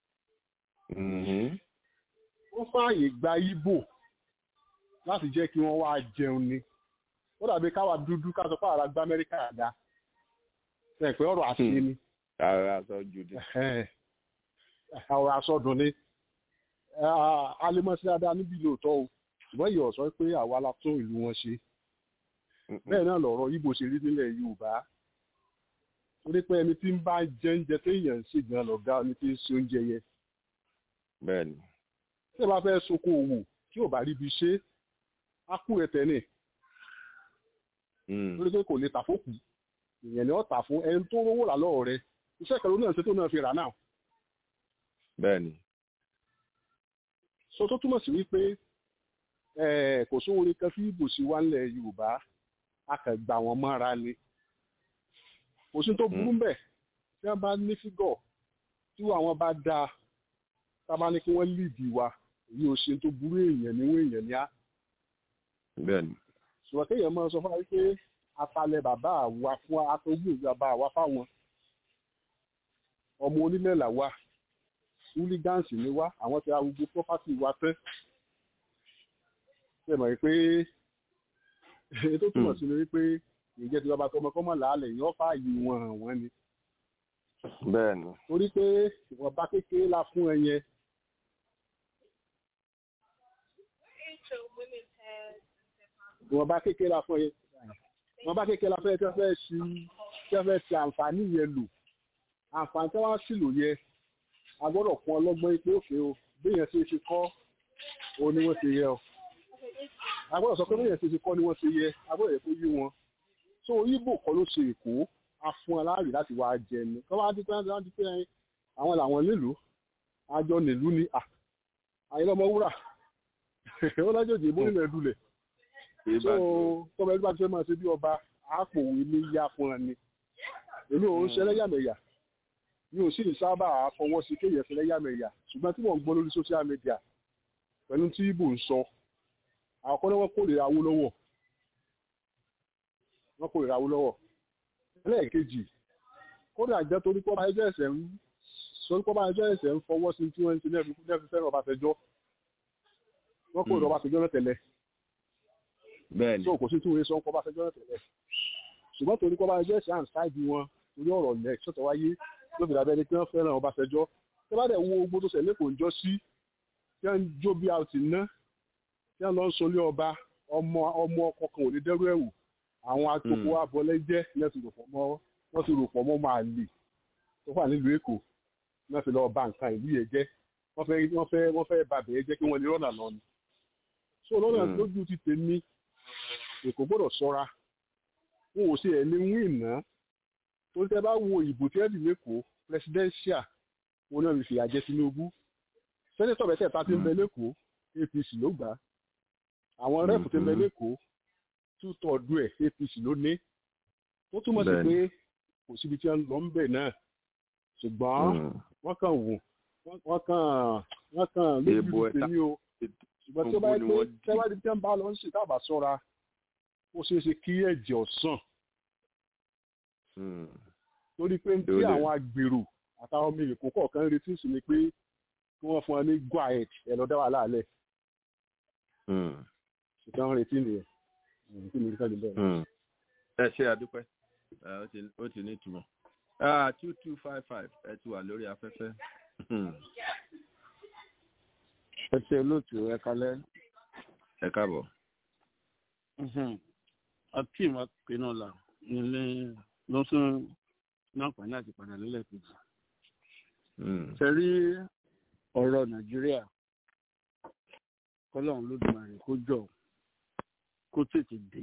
wọ́n fààyè gba ibo láti jẹ́ kí wọ́n wá jẹun ni ó dàbí káwa dúdú ká sọ pé àrà gba amẹ́ríkà àdá ẹ̀ pé ọ̀rọ̀ àti ni ara sọ jùdí. ọ̀rọ̀ àsọdùn ni alemọ́sí dáadáa níbi lóòótọ́ o ṣùgbọ́n ìyọ̀ sọ pé àwa la tún ìlú wọn ṣe bẹ́ẹ̀ náà lọ̀rọ̀ ibo ṣe rí nílẹ̀ yorùbá torí pé ẹni tí ń bá jẹ oúnjẹ téèyàn ń ṣègbọn lọ̀gá ẹni tí ń ṣe oúnjẹ yẹn. bẹ́ẹ̀ni. tí ẹ bá fẹ́ soko òwò tí ò bá ríbi ṣe á kú ẹ̀tẹ̀ ni. torí pé kò lè tà fókù ìyẹn ni ó tà fún ẹni tó rówó rà lọ́wọ́ rẹ iṣẹ́ kan ló náà ṣe tó náà fi rà náà. bẹ́ẹ̀ni. so tó túmọ̀ sí wípé kò sówó ní kan fí ibùsùn wa ńlẹ̀ yorùbá a kàn gbà wọ́n mọ́ra ni kò sí tó burú mbẹ̀ tí wọ́n bá ní fígọ̀ tí àwọn bá dáa tá a bá ní kí wọ́n líìdì wa èyí ò ṣe tó burú èèyàn níwọ̀n èèyàn ní á. bẹ́ẹ̀ni. ṣùgbọ́n kéèyàn máa sọ fún wa pé atalẹ̀ bàbá wa fún atọ́jú bàbá wa fáwọn ọmọ onílẹ̀ là wa húlígánsì ni wá àwọn ti arúgbó pọ́pátì wa tẹ́ ṣe mọ̀ pé ètò túmọ̀ sí ni wípé ìjẹ́ tí bàbá tọmọ kọ́mọ làálẹ̀ yóò fààyè wọn hàn wọ́n ni. bẹ́ẹ̀ni. torí pé ìwọ̀nba kékeré la fún ẹ yẹn. ìwọ̀nba kékeré la fún ẹ yẹn. ìwọ̀nba kékeré la fún ẹ tí wọ́n fẹ́ ṣi tí wọ́n fẹ́ ṣe àǹfààní yẹn lò. àǹfààní tí wọ́n á sì lò yẹ a gbọ́dọ̀ fún ọlọ́gbọ́n pé òkè o béèyàn ṣe ṣe kọ́ òun ni wọ́n ṣe yẹ o a gbọ́dọ̀ sọ pé béèyàn ṣe ṣe kọ́ ni wọ́n ṣe yẹ a gbọ́dọ̀ yẹ kó yí wọn so ibo kọ́ ló ṣe èkó a fún aláàrí láti wá jẹ ni kọ́ bá dípẹ́ láti dípẹ́ àwọn làwọn nílùú àjọ nílùú ni àyẹ̀lọ́mọ wúrà ó lájòjì ìbò nílẹ̀ dulẹ̀ so tọ́mọ ẹgbẹ́ àti fẹ́ máa ṣe bí ọba àpòwé ní yá fún ẹ ni èmi ò ń ṣẹlẹ́yàmẹ̀yà mi ò sì sábà fọwọ́ sí kéèyàn ṣẹlẹ́yàmẹ̀yà ṣùgbọ́n tí mò ń gbọ́ lórí social media pẹ̀lú tí ibo ń sọ àkọ́kọ́ náà wọ́n kórìíra Awólọ́wọ̀ wọ́n kórìíra Awólọ́wọ̀ ẹlẹ́ẹ̀kejì kódà jẹ́ torí pọ́ bá ẹjọ́ ẹ̀sẹ̀ ń torí pọ́ bá ẹjọ́ ẹ̀sẹ̀ ń fọwọ́ sí tí wọ́n ń ṣe lẹ́ẹ̀fi fẹ́ràn Ọbásanjọ́ wọ́n kórìíra Ọbásanjọ́ náà tẹ́lẹ̀ bẹ́ẹ̀ni so kò sí tí wọ́n sọ ń kọ́ Ọbásanjọ́ náà tẹ́lẹ̀ ṣùgbọ́n torí pọ́ bá ẹjọ́ ẹ̀sẹ̀ à ń ṣáàjì wọn torí ọ̀rọ̀ ilẹ̀ ṣọ̀tọ̀ wáyé ló fi dàbẹ́ ni pé wọ́n fẹ́ràn Ọbásanjọ́ tí wọ́n dẹ̀ wo ogbó tó ṣẹlẹ̀ kò ń jọ sí tí wọ́n ń jó bí a ti ná tí wọ́n lọ ń solé ọba ọmọ ọmọ ọkọ kan ò ní dẹ́rù ẹ̀wù àwọn atoko abọlẹ́jẹ́ náà ti rò pọ̀ mọ́ wọ́n ti rò pọ̀ mọ́ máa lè tó wà nílùú Èkó náà fi lọ ba nǹkan ìlú yẹn jẹ́ wọ́n fẹ́ wọ́n fẹ́ wọ́n fẹ́ ba bẹ̀rẹ̀ jẹ́ kí wọ́n lè rọ́nà lọ ni. so lọ́nà lójú ti tèmi Èkó gbọ́dọ̀ ṣọ́ra wọn ò ṣe ẹ̀ ní wí ìná tó tẹ́ bá wo ìbò tí wọ́n dì lẹ́kọ̀ọ́ presidential wọn náà fi fìyà jẹ Tinubu sẹ́nẹ́tọ̀ bẹ́tẹ̀ ta ti ń bẹ lẹ́kọ̀ọ́ APC ló gbà á àwọn rẹ́pù ti ń bẹ lẹ́kọ̀ọ́ tútọ̀ọ̀dù ẹ̀ APC ló ní tó túmọ̀ sí pé kò síbi tí wọ́n lọ ń bẹ̀ náà ṣùgbọ́n wọ́n kàn wò wọ́n kàn wọ́n kàn Èèbò lójú ẹ̀ta. tèmi o ṣùgbọ́n tí ó bá yẹ pé tẹ́wádìí tí wọ́n bá lọ ń ṣe tábà sọ́ra ó ṣeé ṣe kí ẹ̀jẹ̀ ọ̀sán torí pé tí Yóò lè- àwọn agbèrò àtàwọn ọmọ èkó kọ̀ọ̀kan ń retí sí ni pé kí wọ́n fún wọn ní guaet ẹ̀ lọ́dá wà láàlẹ̀ ṣùgbọ́n wọ́n retí nìyẹn retí nìyẹn kí wọ́n bẹ̀rẹ̀. ẹ ṣe àdúpẹ́ ẹ, ó ti- ó ti ní ìtumọ̀ two two five five ẹ ti wà lórí afẹ́fẹ́. ẹ ṣe olóòtú ẹ kalẹ. ẹ káàbọ̀. akeem akinola nílé lọ́sùn láǹfààní àti padà nílẹ̀ kejì. ṣe rí ọ̀rọ̀ nàìjíríà kọ́lọ́run lódìmarè kó jọ kó tètè dé.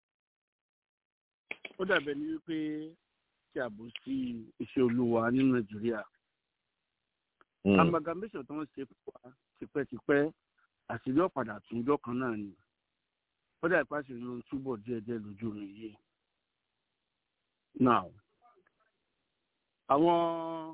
ó dàbẹ̀ ní wípé kí àbò sí iṣẹ́ olúwa ní nàìjíríà. amalgamation tó ń ṣe fún wa tipẹ́tipẹ́ àṣírí ọ̀padà àtúnjọ́ kan náà ni ó dà ìpàṣẹ ló ń túbọ̀ díẹ̀díẹ̀ lójú mi yìí. now àwọn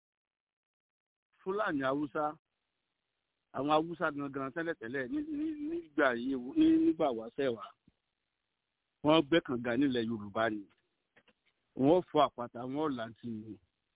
fúlàní haúsá àwọn haúsá gangan tẹ́lẹ̀tẹ́lẹ̀ ní- ní- nígbà yìí ní- nígbà wáṣẹ̀ wá wọ́n gbẹ́kànga nílẹ̀ yorùbá ni wọ́n fọ àpáta wọ́n làǹtì ni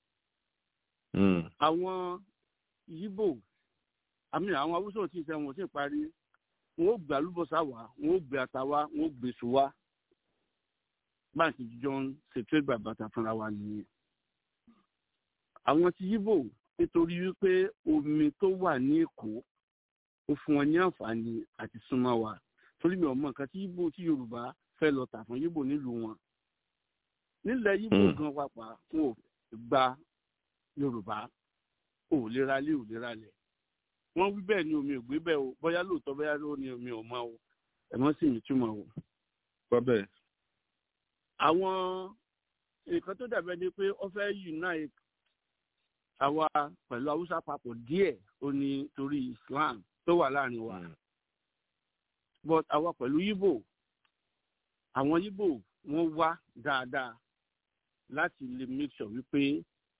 àwọn yíbò àmì àwọn haúsá ò tí ì sẹ́ wọn ò tí ì parí wọn ó gbé alúbọ̀sá wá wọn ó gbé ata wá wọn ó gbé èso wá báńkì jíjọ ń ṣètò ìgbà bàtà fúnra wa nìyẹn. àwọn ti yíbò nítorí wípé omi tó wà ní èkó ó fún wọn ní àǹfààní àti súnmọ́ wa torí mi ò mọ nǹkan tí yíbò tí yorùbá fẹ́ lọ tà fún yíbò nílùú wọn. nílẹ̀ yíbò gan pàpà wọn ò gba yorùbá ò lè ralé ò lè ralẹ̀ wọ́n wí bẹ́ẹ̀ ni omi ò gbé bẹ́ẹ̀ o bóyá lóòótọ́ bóyá ló ní omi ò mọ o ẹ̀mọ́ sì ní túmọ̀ o. gbọ́ bẹ́ẹ̀. àwọn nǹkan tó dàbẹ́ ni pé ó fẹ́ unite àwa pẹ̀lú haúsá papọ̀ díẹ̀ ó ní torí islam tó wà láàrin wa but àwa pẹ̀lú yíbò àwọn yíbò wọ́n wá dáadáa láti lè make sure wípé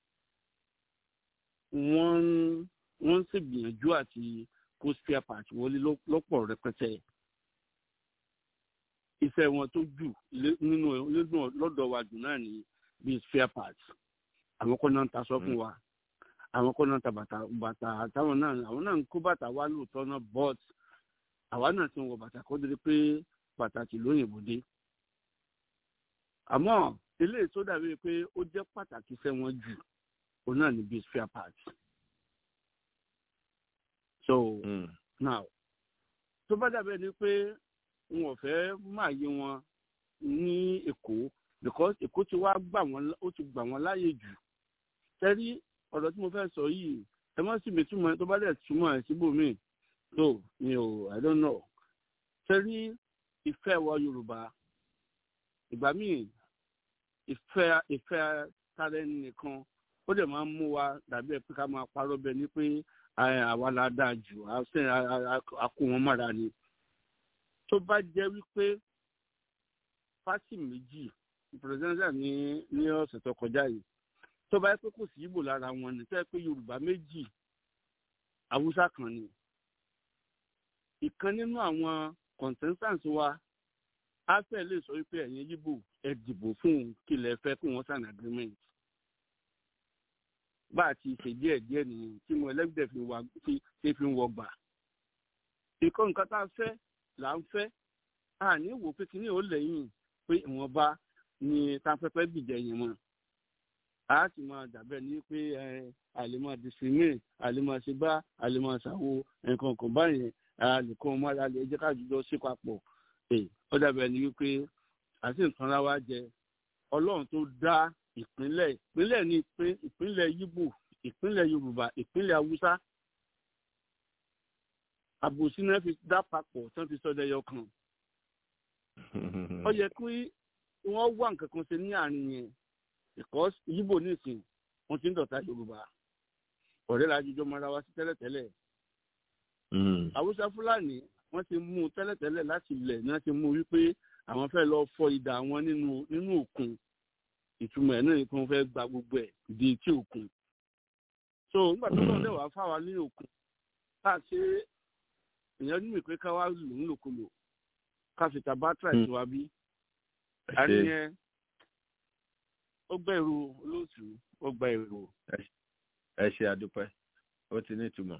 wọ́n ń wọ́n ń ṣègbìyànjú àti kó spare part wọlé lọ́- lọ́pọ̀ rẹpẹtẹ. iṣẹ́ wọn tó jù lé- nínú nínú lọ́dọ̀ wa jù náà ní bíi spare part. àwọn kan náà ń taṣọ fún wa àwọn kan náà ń ta bàtà bàtà táwọn náà àwọn náà ń kó bàtà wá lóòótọ́ náà but àwa náà ti ń wọ bàtà kó dédé pé pàtàkì lóyìnbó dé. àmọ́ eléyìí tó dàbí pé ó jẹ́ pàtàkì iṣẹ́ wọn jù òun náà ní bíi spare part so now tó bá dàbẹ̀ ni pé wọn ò fẹ́ máa yé wọn ní èkó because èkó ti wá gbà wọ́n ó ti gbà wọ́n láàyè jù tẹ́rí ọ̀rọ̀ tí mo fẹ́ sọ yìí ẹ má sì mi túmọ̀ tó bá dẹ̀ túmọ̀ ẹ̀ síbòmíì so mi ò i don't know tẹ́rí ìfẹ́ wa yorùbá ìgbà míì ìfẹ́ ìfẹ́ tara ẹni nìkan ó dẹ̀ máa ń mú wa dàbí ẹ̀ pé ká máa parọ́ bẹ ní pé ẹ, àwa la dáa jù á sẹ́ a- a- a- a kó wọn mọ́ra ni tó bá jẹ́ wípé fásitì méjì pírẹsidẹ́ntà ní ní ọ̀sẹ̀ tó kọjá yìí tó bá yẹ pé kò sí ìbò lára wọn ni tó yẹ pé yorùbá méjì haúsá kan ni ìkan nínú àwọn consensus wa á fẹ́ lè sọ wípé ẹ̀yin yíbò ẹ dìbò fún un kí lẹ fẹ́ kí wọ́n sign agreement bá a ti ṣe díẹ̀ díẹ̀ nìyẹn tí mo ẹlẹ́gbẹ̀ẹ́ fi wà fi ṣe fi ń wọgbà. ìkọ́ nǹkan tá a fẹ́ là ń fẹ́ a ní wò pé kíní ò lẹ́yìn pé ìwọ̀nba ni táfẹ́fẹ́ gbìjẹ yẹn mọ́. a ti máa dàbẹ́ ní pé ẹ àlèmọ́ discriminate àlèmọ́ ṣe bá àlèmọ́ ṣàwo nǹkan kan báyẹn àlèkọ́ ọmọ alẹ́ ẹjẹ́ ká jùlọ sí papọ̀. ẹ ó dàbẹ́ ní wípé àti nǹkan ra wá jẹ ọlọ́run tó dá ìpínlẹ̀ ìpínlẹ̀ ní ìpín- ìpínlẹ̀ yíbò ìpínlẹ̀ yorùbá ìpínlẹ̀ haúsá àbòsí náà fi dá papọ̀ tí wọ́n fi sọ́dọ̀ ẹyọ kan ó yẹ kí wọ́n wá nǹkan kan ṣe ní àárín yẹn because yíbò nísìn wọ́n ti ń dọ̀tá yorùbá ọ̀rẹ́ la jíjọ́ mọ́ra wá sí tẹ́lẹ̀tẹ́lẹ̀ haúsá fúlàní wọ́n ti mú un tẹ́lẹ̀tẹ́lẹ̀ láti ilẹ̀ ní wọ́n ti mú un wípé àwọn fẹ́ lọ fọ idà wọn nínú nínú òkun ìtumọ̀ ẹ̀ náà ni kí wọ́n fẹ́ gba gbogbo ẹ̀ di etí òkun so nígbà tó náà lẹ́wàá fáwa ní òkun ká ṣe èèyàn nínú ìpè ká wá lò ń lòkulò ká fi tàbátà ìtura bí àní yẹn ó gbẹ̀rù olóòtú ó gba èrò. ẹ ṣe àdúpẹ́ ó ti ní ìtumọ̀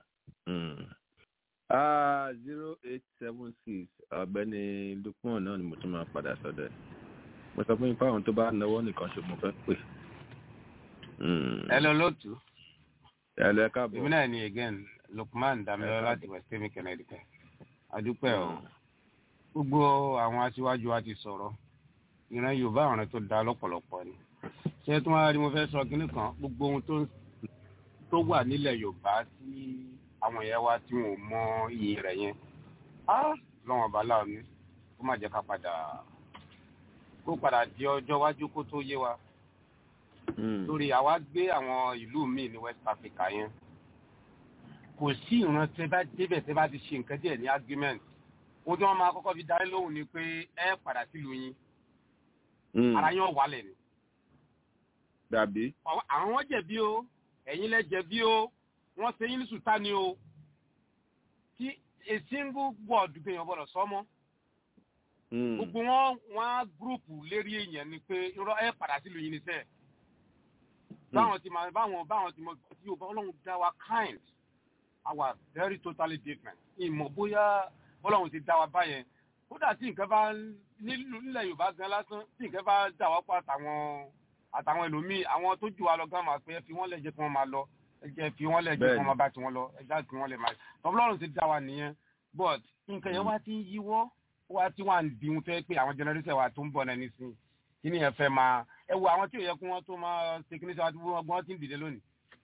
zero eight seven six ọ̀gbẹ́ni lukman náà ni mo tún máa padà sọ́dọ̀ ẹ̀ mo sọ fún yín fáwọn tó bá náwó nìkan ṣe mo fẹ́ pè. ẹ lọ lóòtú. ẹ lọ ẹ káàbọ̀. èmi náà ni again lukman damilola láti west kemi connecticut adúpẹ́ o gbogbo àwọn aṣíwájú wa ti sọ̀rọ̀ ìran yorùbá àwọn tó da lọ́pọ̀lọpọ̀ ni ṣé tí wọ́n rí mo fẹ́ sọ kínní kan gbogbo ohun tó wà nílẹ̀ yorùbá tí àwọn ìyá wa tí wọn ò mọ iye rẹ̀ yẹn lọ́wọ́n ọba láàánú kó má jẹ́ ká padà kó padà di ọjọ́ iwájú kó tó yé wa lórí àwa gbé àwọn ìlú míì ní west africa yẹn kò sí ìran tẹ bá débẹ̀ tẹ bá ti ṣe nǹkan díẹ̀ ní argument ohun tí wọ́n máa kọ́kọ́ fi darí lóhùn ni pé ẹ padà sílùú yín ara yín ọ̀wálẹ̀ ni. dàbí. àwọn jẹ̀bi o ẹ̀yin lẹ jẹ̀bi o wọ́n ṣe yín ní sùtá ni o kí a single word gbìyànjú gbọ́dọ̀ sọ́mọ́. gbogbo wọn wọn á gúrùpù lérí èèyàn ni pé irọ́ ẹ padà sílùú yín níṣẹ́. báwọn ti máa báwọn báwọn ti mọ tí o bá ọlọ́run dá wa kind our very totally different. ìmọ̀ bóyá ọlọ́run ti dá wa báyẹn kódà tí nǹkan bá nílùú nílẹ̀ yorùbá gan lásán tí nǹkan bá dà wá pọ̀ àtàwọn àtàwọn ẹlòmíì àwọn tó jù wá lọ gan máa pé ẹ fi wọ́n lẹ̀ jẹ́ kí wọ́n máa lọ ẹ jẹ́ fi wọ́n lẹ̀ jẹ́ kí wọ́n máa bá tiwọn lọ ẹ já kí wọ́n lẹ̀ máa tọ́lọ́run ti dá wa nìyẹn but nǹkan yẹn wá ti ń yíwọ́ wá tí wọ́n á di ohun tó yẹ pé àwọn generation wa tó ń bọ̀ náà nísìnyí kí ni ẹ fẹ́ máa ẹ wo àwọn tí ò yẹ kí wọ́n tó máa ṣe kí ní sọ àti wọ́n ti ń dìde lónìí.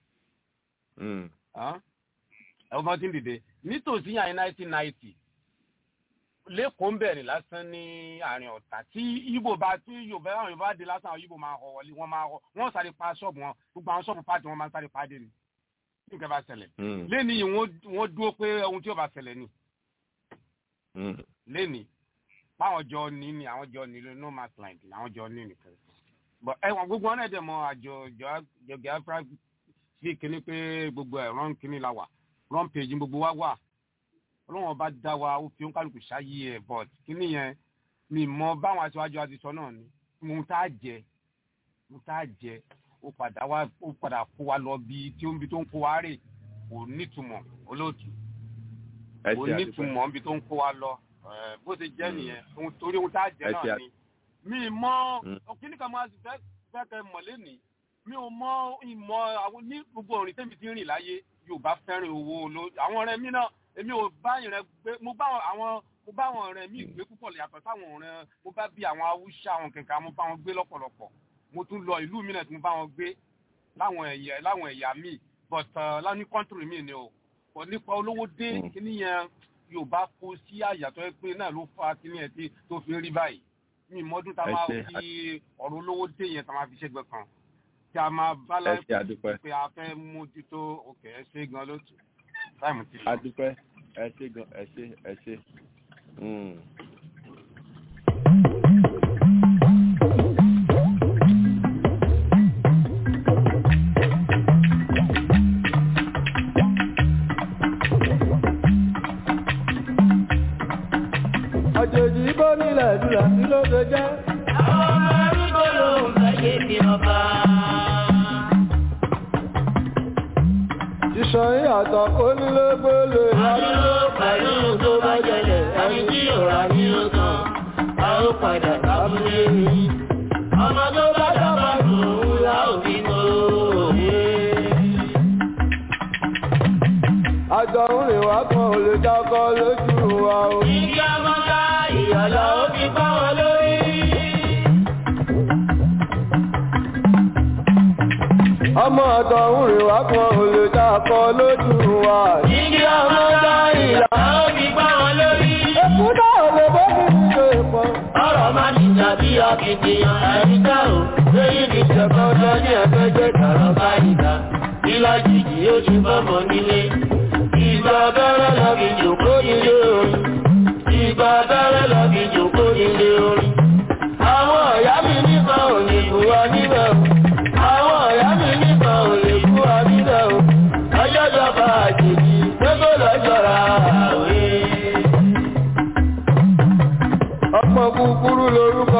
ẹ wọ́n ti ń dìde nítòsí yàn ní nineteen ninety lẹ́kọ̀ọ́ ń bẹ̀rẹ̀ lásán ní àárín ọ̀tà tí ibo bá tí yorùbá àwọn yorùbá dé lásán àwọn ibo máa họ wọlé wọ́n máa họ wọ́n sáré pa ṣọ́ọ̀bù wọn gbogbo àwọn ṣọ́ọ̀bù pàtì wọn máa ń sáré pa dé ni tí nǹkan bá ṣẹlẹ̀ lẹ́ni yìí wọ́n dúró pé ohun tí ó bá ṣẹlẹ̀ ni lẹ́ni báwọn jọ ní ni àwọn jọ ní no man's land ni àwọn jọ ní nìkan but ẹ̀wọ̀n gbogbo wọn náà dẹ̀ mọ àjọ jọgẹ afra sí kíní pé gbogbo ẹ̀ rán kíní la wà rán page gbogbo wa wà ọlọ́wọ́n bá dá wa ó fi oníkálukú ṣáyé ẹ̀ but kíní yẹn mi mọ báwọn aṣáájú àti sọ náà ni mo tá a jẹ mo tá a jẹ ó padà wá ó padà kó wa lọ bí tí ó ń bi tó ń kó wa rè kò nítumọ̀ olóòtú kò nítumọ̀ níbi tó ń kó wa lọ bó ṣe jẹ́ nìyẹn torí ohun tá a jẹ náà ni mi mọ kíní kan máa fẹ́ fẹ́ kẹ́ mọ̀ lẹ́nìí mi ò mọ ìmọ̀ àwọn ní gbogbo òrìn tẹ́mi ti rìn láyé yorùbá fẹ́ràn owó ló àwọn ọ̀rẹ́ mi náà èmi ò bá ìrìn gbé mo bá àwọn mo bá àwọn ọ̀rẹ́ mi gbé púpọ̀ yàtọ̀ sáwọn ọ̀rẹ́ mo bá bí àwọn haúsá àwọn kẹ̀kẹ́ mo bá wọn gbé lọ́pọ̀lọpọ̀ mo tún lọ ìlú mi náà tí mo bá wọn gbé láwọn ẹ̀yà láwọn ẹ̀yà mi but láwọn kọ́ńtìrì mi ni o kò nípa olówó dé kíní yẹn yorùbá kó sí àyàtọ̀ pé náà ló fa kíní ẹ̀ tí tó fi rí báyìí mi mọ́dún tá a máa fi ọ̀rọ̀ olówó dé yẹn tá a máa fi ṣẹ́gbẹ́ kan tí a máa bá láì pé a fẹ́ mójútó òkè ẹ ṣe gan lótú táìmù ti lọ. adúpẹ́ ẹ ṣe gan ẹ ṣe ẹ ṣe. àjèjì bó nílẹ̀ dùlà sí ló ṣe jẹ́. àwọn ọmọ arúgbó ló ń gbàyè bí ọba. Ìṣàn ìyàtọ̀ kó nílé gbélé. Àdúró pẹ̀lú tó bá jẹlẹ̀, ẹni tí òrà ní ó tán, a ó padà lábúlé rí. Ọmọ tó bá dábà dùn ún lá òbí mọ́ òye. Àjọ ń rìn wá kan ò lè dákọ́ lójú wa o. Igi ọmọdá ìyàlá ó fi bá wọn lórí. Ọmọ ọ̀dọ̀ ń rìn wá kan ò lè dákọ́ lójú wa. Igi ọmọdá ìyàlá ó fi bá wọn lórí. Èkú náà lè bọ́ mi ní ṣe pọ̀. Ọ̀rọ̀ máa ní tàbí akitiyan àyíká o. Lóyún ní ìjọba ọjọ́ ní ẹgbẹ́ jẹ́ kàrọ̀ bá ìgbà. Ìlàjìjì ó ti bọ́mọ nílé. Ìgbà abẹ́rẹ́ lọ fi jòkó nílé orin. Ìgbà abẹ́rẹ́ lọ fi jòkó nílé orin. Àwọn ọ̀yá mi nípa òní ìbúwa níbẹ̀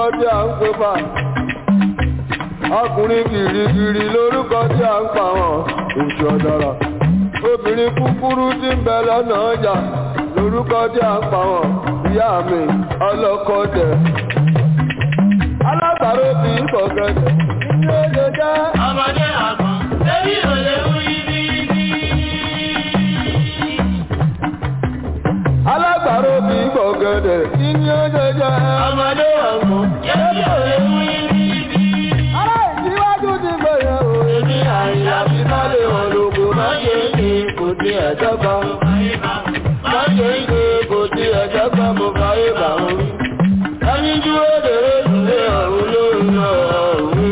tí a ń pè fà ọkùnrin kìrìkìrì lórúkọ tí a ń pa wọn oṣù ọ̀dàrà obìnrin kúkúrú tí ń bẹ lọ́nà ọjà lórúkọ tí a ń pa wọn ìyá mi ọlọ́kọ̀dẹ̀ alágbàro kì í bọ̀gẹ̀dẹ̀ ní oye jẹ́. ọmọdé àgbọn lórí òye wúyí bíbí. alágbàro kì í bọ̀gẹ̀dẹ̀ ní oye jẹ́. ọmọdé àgbọn lórí òye wúyí bíbí. ará ìdíwájú ti gbẹ̀yẹ̀ o. èmi àyà fi má lè hàn lóko má ṣe é ṣe kò tí ẹ̀jọ́ kan. má ṣe é ṣe kò tí ẹ̀jọ́ kan mo fàyè bà wọ́n rí. ẹni dúró dèrè ìdílé ọ̀run lórí ọ̀run.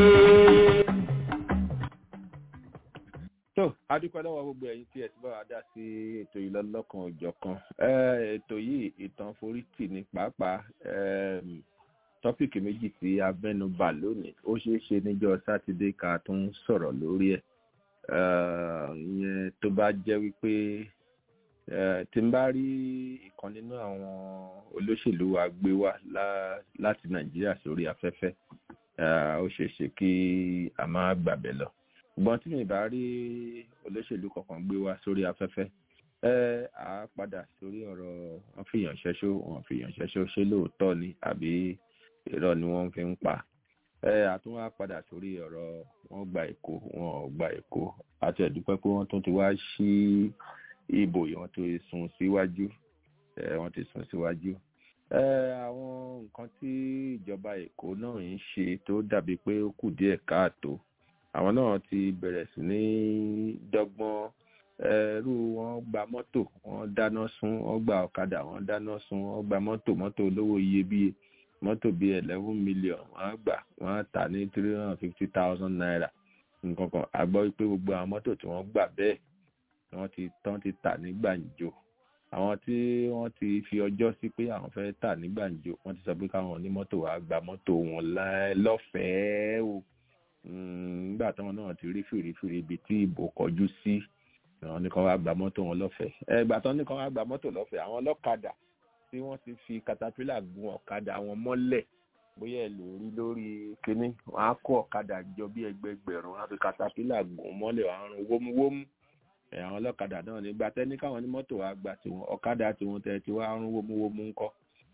tó adúpẹ́ lọ́wọ́ gbogbo ẹ̀yin tí ẹ ti bá wa dá sí ètò yìí lọ́lọ́kan òjọ̀ kan ètò yìí ìtàn forítì ní pàápàá em, tọ́pìkì méjì tí a mẹ́nu bà lónìí ó ṣeé ṣe níjọ́ sátidé ká tún sọ̀rọ̀ lórí ẹ̀ Eh, ìyẹn tó bá jẹ́ wípé eh, tí n bá rí ìkan nínú àwọn olóṣèlú wa gbé wá lá- láti nàìjíríà sórí afẹ́fẹ́ eh, ó ṣeé ṣe kí a máa gbàbẹ̀ lọ ṣùgbọ́n tí mi bá rí olóṣèlú kankan gbé wá sórí afẹ́fẹ́ ẹ á padà sórí ọ̀rọ̀ wọn fi yàn ṣẹ́ṣó wọn fi yàn ṣẹ́ṣó ṣé lóòótọ́ ni àbí irọ́ ni wọ́n fi ń pa ẹ àtún wá padà sórí ọ̀rọ̀ wọn gba èkó wọn ò gba èkó àti ẹ̀dúpẹ́ pé wọ́n tún ti wá sí ìbò yìí wọ́n ti sún síwájú ẹ wọ́n ti sún síwájú ẹ àwọn nǹkan tí ìjọba èkó náà ń ṣe tó dàbí pé ó kù díẹ̀ káàtó àwọn náà ti bẹ̀rẹ̀ sí ní dọ́gbọ́n ẹrú wọn gba mọ́tò wọn dáná sun wọn gba ọ̀kadà wọn dáná sun wọn gba mọ́tò mọ́tò olówó iyebíye mọ́tò bíi eleven million wọ́n gbà wọ́n tà ní three hundred and fifty thousand naira nǹkan kan a gbọ́ pé gbogbo àwọn mọ́tò tí wọ́n gbà bẹ́ẹ̀ wọ́n ti tán ti tà ní gbàǹjo àwọn tí wọ́n ti fi ọjọ́ sí pé àwọn fẹ́ tà ní gbàǹjo wọ́n ti sọ pé káwọn onímọ́tò wá gba mọ́tò wọn lá- lọ́fẹ̀ẹ́ o Mm, nígbà táwọn náà ti rí fìrífìrí ibi tí ìbò kọjú sí àwọn nìkan wá gba mọ́tò wọn lọ́fẹ̀ẹ́ ẹgbà tán nìkan wá gba mọ́tò lọ́fẹ̀ẹ́ àwọn ọlọ́kadà tí wọ́n ti fi katapila gun ọ̀kadà wọn mọ́lẹ̀ bóyá ẹ lè rí lórí kínní wọn á kó ọ̀kadà jọ bí ẹgbẹgbẹ̀rún wọn á fi katapila gun mọ́lẹ̀ wọn á rún wómúwómú ẹ àwọn ọlọ́kadà náà nígbà tẹ́ni káwọn ní mọ́tò wá gba tiwọn ọ̀kadà tiwọn tẹ́ ti wá rún wómúwómú ńkọ́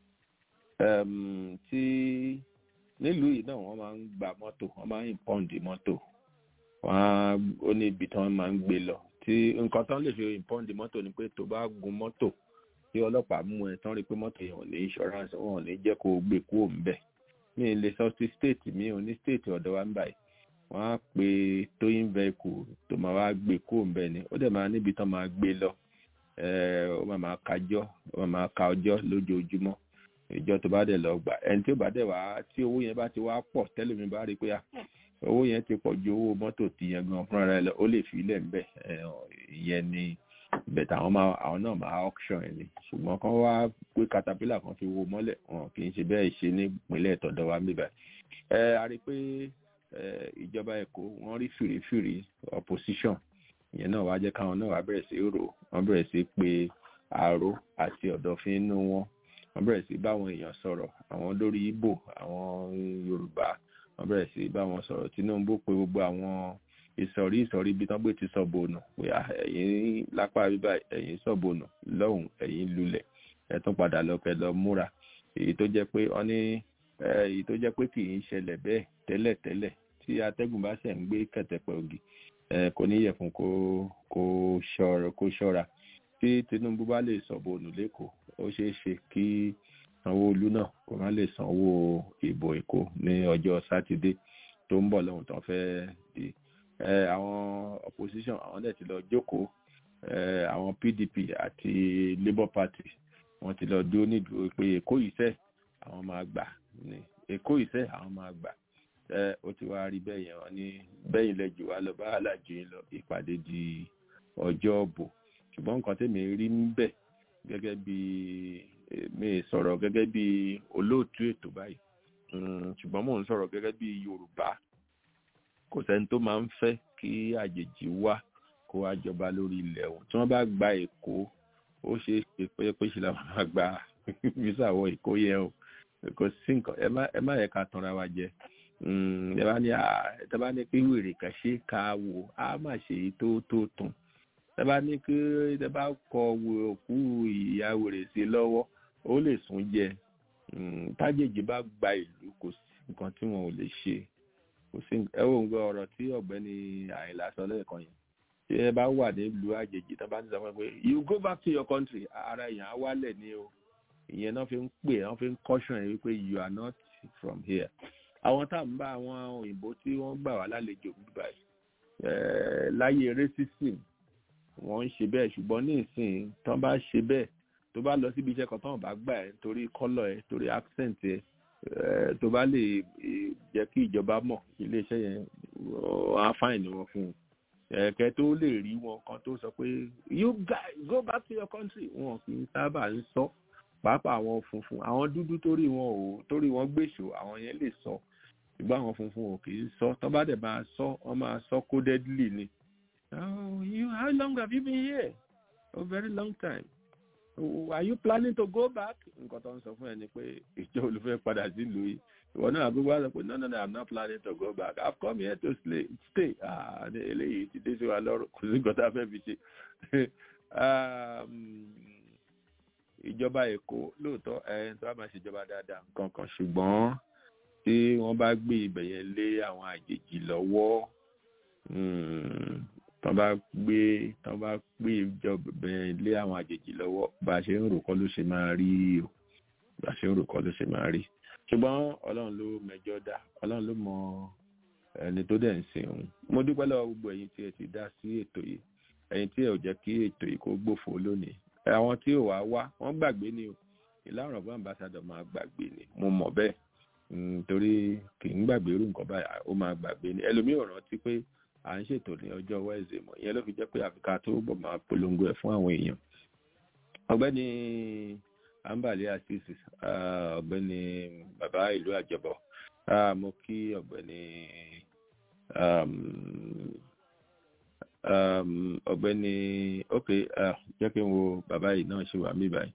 Ẹm, tí nílùú yìí náà wọ́n máa ń gba mọ́tò wọ́n máa ń ìpọ́ǹdì mọ́tò wọ́n á ó ní ibi tí wọ́n máa ń gbé lọ tí nǹkan tán lè fi ìpọ́ǹdì mọ́tò ni pé tó bá gun mọ́tò tí ọlọ́pàá mú ẹ tán rí pé mọ́tò yẹn ò ní insurance wọn ò ní jẹ́ kó o gbé kúrò ńbẹ̀ mi ì lè sọ sí state mi ò ní state ọ̀dọ̀ wa ń báyìí wọ́n á pe towing vehicle tó máa wá gbé kúrò ńbẹ̀ ni ó dẹ̀ máa níbi tán máa gbé lọ Eh, ó máa máa kájọ́ ó máa máa ka ọjọ́ lójoojúmọ́ ìjọ tó bá dẹ̀ lọ gbà ẹni tí ó bá dẹ̀ wá tí owó yẹn bá ti wá pọ̀ tẹ́lẹ̀ mi bá rí i pé ah, owó yẹn ti pọ̀ ju owó mọ́tò ti yẹn gan fúnra rẹ̀ lọ ó lè fi ilẹ̀ ńbẹ̀ Eh, ìyẹn ni bẹ̀tẹ̀ àwọn máa àwọn náà máa auction ẹ̀ ni ṣùgbọ́n kán wá pé caterpillar kan fi wo mọ́lẹ̀ wọn kì í ṣe bẹ́ẹ̀ ṣe ní ìpínlẹ̀ tọ̀dọ̀ wa níbẹ̀ ẹ a rí i pé eh, ìjọba èkó wọ́n rí fìrífìrí opposition ìyẹn náà wá jẹ́ káwọn náà wá bẹ̀rẹ̀ sí rò wọ́n bẹ̀rẹ̀ sí pé àrò àti ọ̀dọ̀fín inú wọn wọ́n bẹ̀rẹ̀ sí báwọn èèyàn sọ̀rọ̀ àwọn lórí Ìgbò àwọn Yorùbá wọ́n bẹ̀rẹ̀ sí báwọn sọ̀rọ̀ Tinubu pé gbogbo àwọn ìsọ̀rí ìsọ̀rí ibi tán gbé ti sọ̀bọ̀nù pé ah, ẹ̀yin lápá bíbá ẹ̀yin sọ̀bọ̀nù lọ́hùn ẹ̀yin lulẹ̀ ẹ̀ tún padà lọ kẹ́ lọ múra èyí tó jẹ́ pé wọ́n ní eh, èyí tó jẹ́ pé kì í ṣẹlẹ̀ bẹ́ẹ̀ tẹ́lẹ̀tẹ́lẹ̀ tí atẹ́gùn bá ṣẹ̀ ń gbé kẹ̀tẹ̀pẹ̀ ògì eh, kò ní yẹ fún kó kó ṣọ́ra kó ṣọ́ra tí Tinubu bá lè sọ̀bọ̀nù lẹ́kọ̀ọ́ ó ṣeé ṣe kí Sanwó-Olú náà kó má lè sanwó ìbò Èkó ní ọjọ́ sátidé tó ń bọ̀ lọ́hùn tán fẹ́ di Eh, àwọn opposition àwọn dẹ̀ ti lọ jókòó eh, àwọn PDP àti Labour Party wọ́n ti lọ dúró nídùú pé Èkó yìí sẹ́ àwọn máa gbà ní Èkó yìí sẹ́ àwọn máa gbà ẹ ó ti wá rí bẹ́ẹ̀ yẹn wọ́n ní bẹ́yìn lẹ́jù wá lọ bá aláàjì yín lọ ìpàdé di ọjọ́ ọ̀bò ṣùgbọ́n nǹkan tèmi rí ń bẹ̀ gẹ́gẹ́ bí mi sọ̀rọ̀ gẹ́gẹ́ bí olóòtú ètò báyìí Mm, ṣùgbọ́n mò ń sọ̀rọ̀ gẹ́gẹ́ bí Yorùbá kò sẹ́ni tó máa ń fẹ́ kí àjèjì wá kó wá jọba lórí ilẹ̀ òun tí wọ́n bá gba Èkó ó ṣeé ṣe pé pé ṣe làwọn máa gba visa wọ Èkó yẹn o kò sí nǹkan ẹ má ẹ má yẹ ká tanra wa jẹ ẹ bá ní ẹ bá ní pé wèrè kan ṣe ká wò á má ṣe èyí tó tó tún ẹ bá ní pé ẹ bá kọ òkú ìyá wèrè sí lọ́wọ́ ó lè sún jẹ tájèjì bá gba ìlú kò sí nǹkan tí wọn ò lè ṣe kò sí ẹ wò ń gbọ́ ọ̀rọ̀ tí ọ̀gbẹ́ni àyìnlá sọ lẹ́ẹ̀kan yẹn tí ẹ bá wà nílùú àjèjì tó bá ń sọ pé you go back to your country ara èèyàn á wálẹ̀ ní o ìyẹn náà fi ń pè wọ́n fi ń caution ẹ̀ wípé you are not from here àwọn tá à ń bá àwọn òyìnbó tí wọ́n gbà wá lálejò bíbá láyé racism wọ́n ń ṣe bẹ́ẹ̀ ṣùgbọ́n ní ìsìn tán bá ṣe bẹ́ẹ̀ tó bá lọ síbi iṣẹ́ kan tán bá gbà ẹ́ torí kọ́lọ̀ ẹ̀ torí accent ẹ̀ tó bá lè jẹ́ kí ìjọba mọ̀ iléeṣẹ́ yẹn á fáìní wọn fún un ẹ̀kẹ́ tó lè rí wọn kan tó sọ pé you guys go back to your country wọn kì í sábà ń sọ pàápàá àwọn funfun àwọn dúdú torí wọn ò torí wọn gbèsò àwọn yẹn lè sọ ṣùgbọ́n àwọn funfun ò kì í sọ tó bá dẹ̀ máa sọ wọ́n máa sọ codedly ni oh you how long have you been here a very long time oh, are you planning to go back nǹkan tó ń sọ fún ẹ ni pé ìjọ olùfẹ́ padà sílùú yìí ìwọ náà gbogbo àgbà pé no no no i'm not planning to go back i've come here to stay stay ah eléyìí ti dé sí wa lọ́rùn kò sí nǹkan tá a fẹ́ fi ṣe ìjọba èkó lóòótọ́ ẹni tó bá máa ṣèjọba dáadáa nǹkan kan ṣùgbọ́n tí wọ́n bá gbé ibẹ̀ yẹn lé àwọn àjèjì lọ́wọ́ tán bá gbé tán bá gbé ìjọba yẹn lé àwọn àjèjì lọ́wọ́ bá a ṣe ń rò kọ́ ló ṣe máa rí o bá a ṣe ń rò kọ́ ló ṣe máa rí ṣùgbọ́n ọlọ́run ló mẹjọ dá ọlọ́run ló mọ ẹni tó dẹ̀ ń sìn òun mo dúpẹ́ lọ́wọ́ gbogbo ẹ̀yin tí ẹ ti dá sí ètò yìí ẹ̀yin tí ẹ ò jẹ́ kí ètò yìí kó gbòfò lónìí àwọn tí ò wá wá wọ́n gbàgbé ni o ìlànà ọ̀gbọ́n ambassadọ̀ máa gbàgbé ni mo mọ̀ bẹ́ẹ̀ torí kì í gbàgbé irú nǹkan báyìí ó máa gbàgbé ni ẹlòmíì ò rántí pé à ń ṣètò ní ọjọ́ wẹ́ẹ̀sì mọ̀ ìyẹn ló fi jẹ́ pé àfikà tó bọ̀ máa polongo ẹ̀ fún àwọn èèyàn ọ̀gbẹ́ni ambali asisi ọ̀gbẹ́ni bàbá ìlú àjọbọ mo kí ọ̀gbẹ́ni ọ̀gbẹ́ni ok jẹ́ kí n wo bàbá yìí náà ṣe wà mí báyìí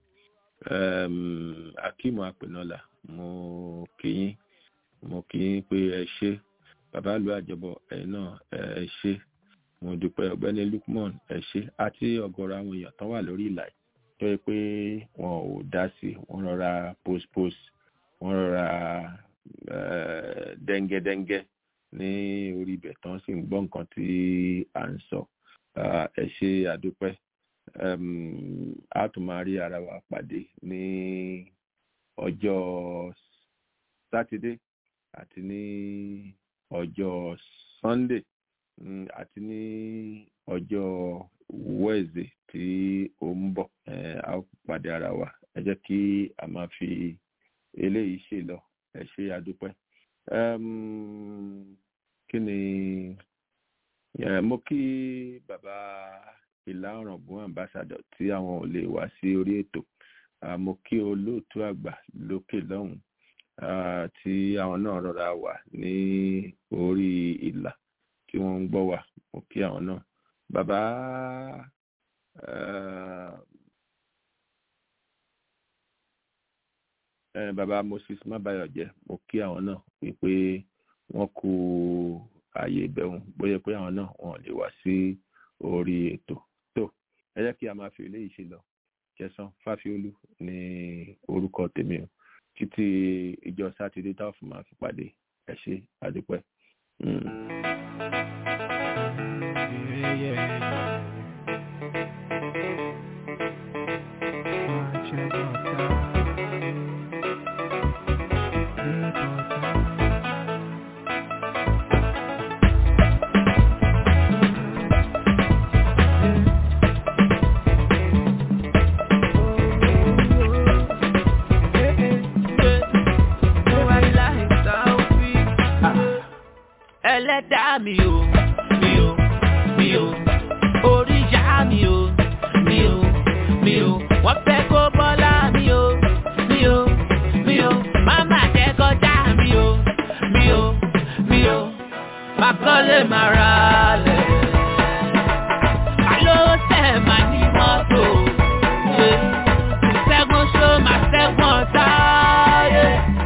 akimu apẹnọlá mo kí yín mo kí yín pé ẹ ṣé bàbá ìlú àjọbọ ẹ̀yin náà ẹ ṣé mo dúpẹ́ ọ̀gbẹ́ni lukman ẹ ṣé àti ọ̀gọ̀rọ̀ àwọn èèyàn tán wà lórí ìlà yìí tó yẹ pé wọn ò dá sí wọn rọra post post wọn rọra dẹ́ngẹ́dẹ́ngẹ́ ní orí ibẹ̀ tán sì ń gbọ́ nǹkan tí à ń sọ ẹ ṣe àdúpẹ́ a tún máa rí ara wa pàdé ní ọjọ́ sátidé àti ní ọjọ́ sunday àti ní ọjọ́ wednesday tí ó ń bọ̀ a ó pàdé ara wa ẹ jẹ́ kí a máa fi eléyìí ṣe lọ ẹ ṣe àdúpẹ́ kí ni mo kí bàbá ìlà ọ̀ràngún ambassador tí àwọn ò lè wá sí orí ètò mo kí olóòtú àgbà lókè lọ́hùn tí àwọn náà rọra wà ní orí ìlà tí wọ́n ń gbọ́ wà mo kí àwọn náà bàbá bàbá moses mábàyọjẹ mo kí àwọn náà wípé wọn kú ààyè ìbẹ̀wò bóyá pé àwọn náà wọn lè wá sí orí ètò tó ẹ jẹ́ kí a máa fi eléyìí ṣe lọ kẹsàn fáfiolú ní orúkọ tèmi o títí ìjọ sátidé táwọn fún máa fi pàdé ẹ ṣé àdúpẹ́. ẹlẹ́dàá mi o mi o mi o oríṣà mi o mi o mi o wọ́n fẹ́ kó bọ́lá mi o mi o mi o máma jẹ́ kọjá mi o mi o mi o máa kọ́lé máa ra lẹ̀. Àló tẹ̀ máa ní mọ́tò ṣe ṣẹ́gun ṣó máa ṣẹ́gun ọ̀tá. Yeah.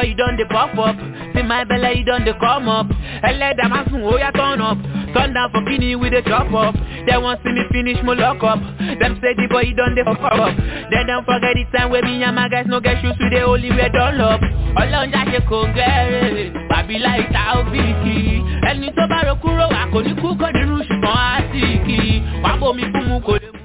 boy you done the pop up. See my belly you done the come up. Ẹlẹ́dàá máa sùn ó yá turn up. Turn down for kini with the chop up. They want see me finish mo lock up. Them say the boy you done the fuck up. They don't forget the time when me and my guys no get shoes with the only wear dunlop. Ọlọ́run jáde kò ń gẹ́rẹ́. Bàbí láì ta òbíkì. Ẹni tó bá ro kúrò wà kò ní kú kò nínú ṣùgbọ́n á sì kì í. Wàá bomi fún mu kò lè mú.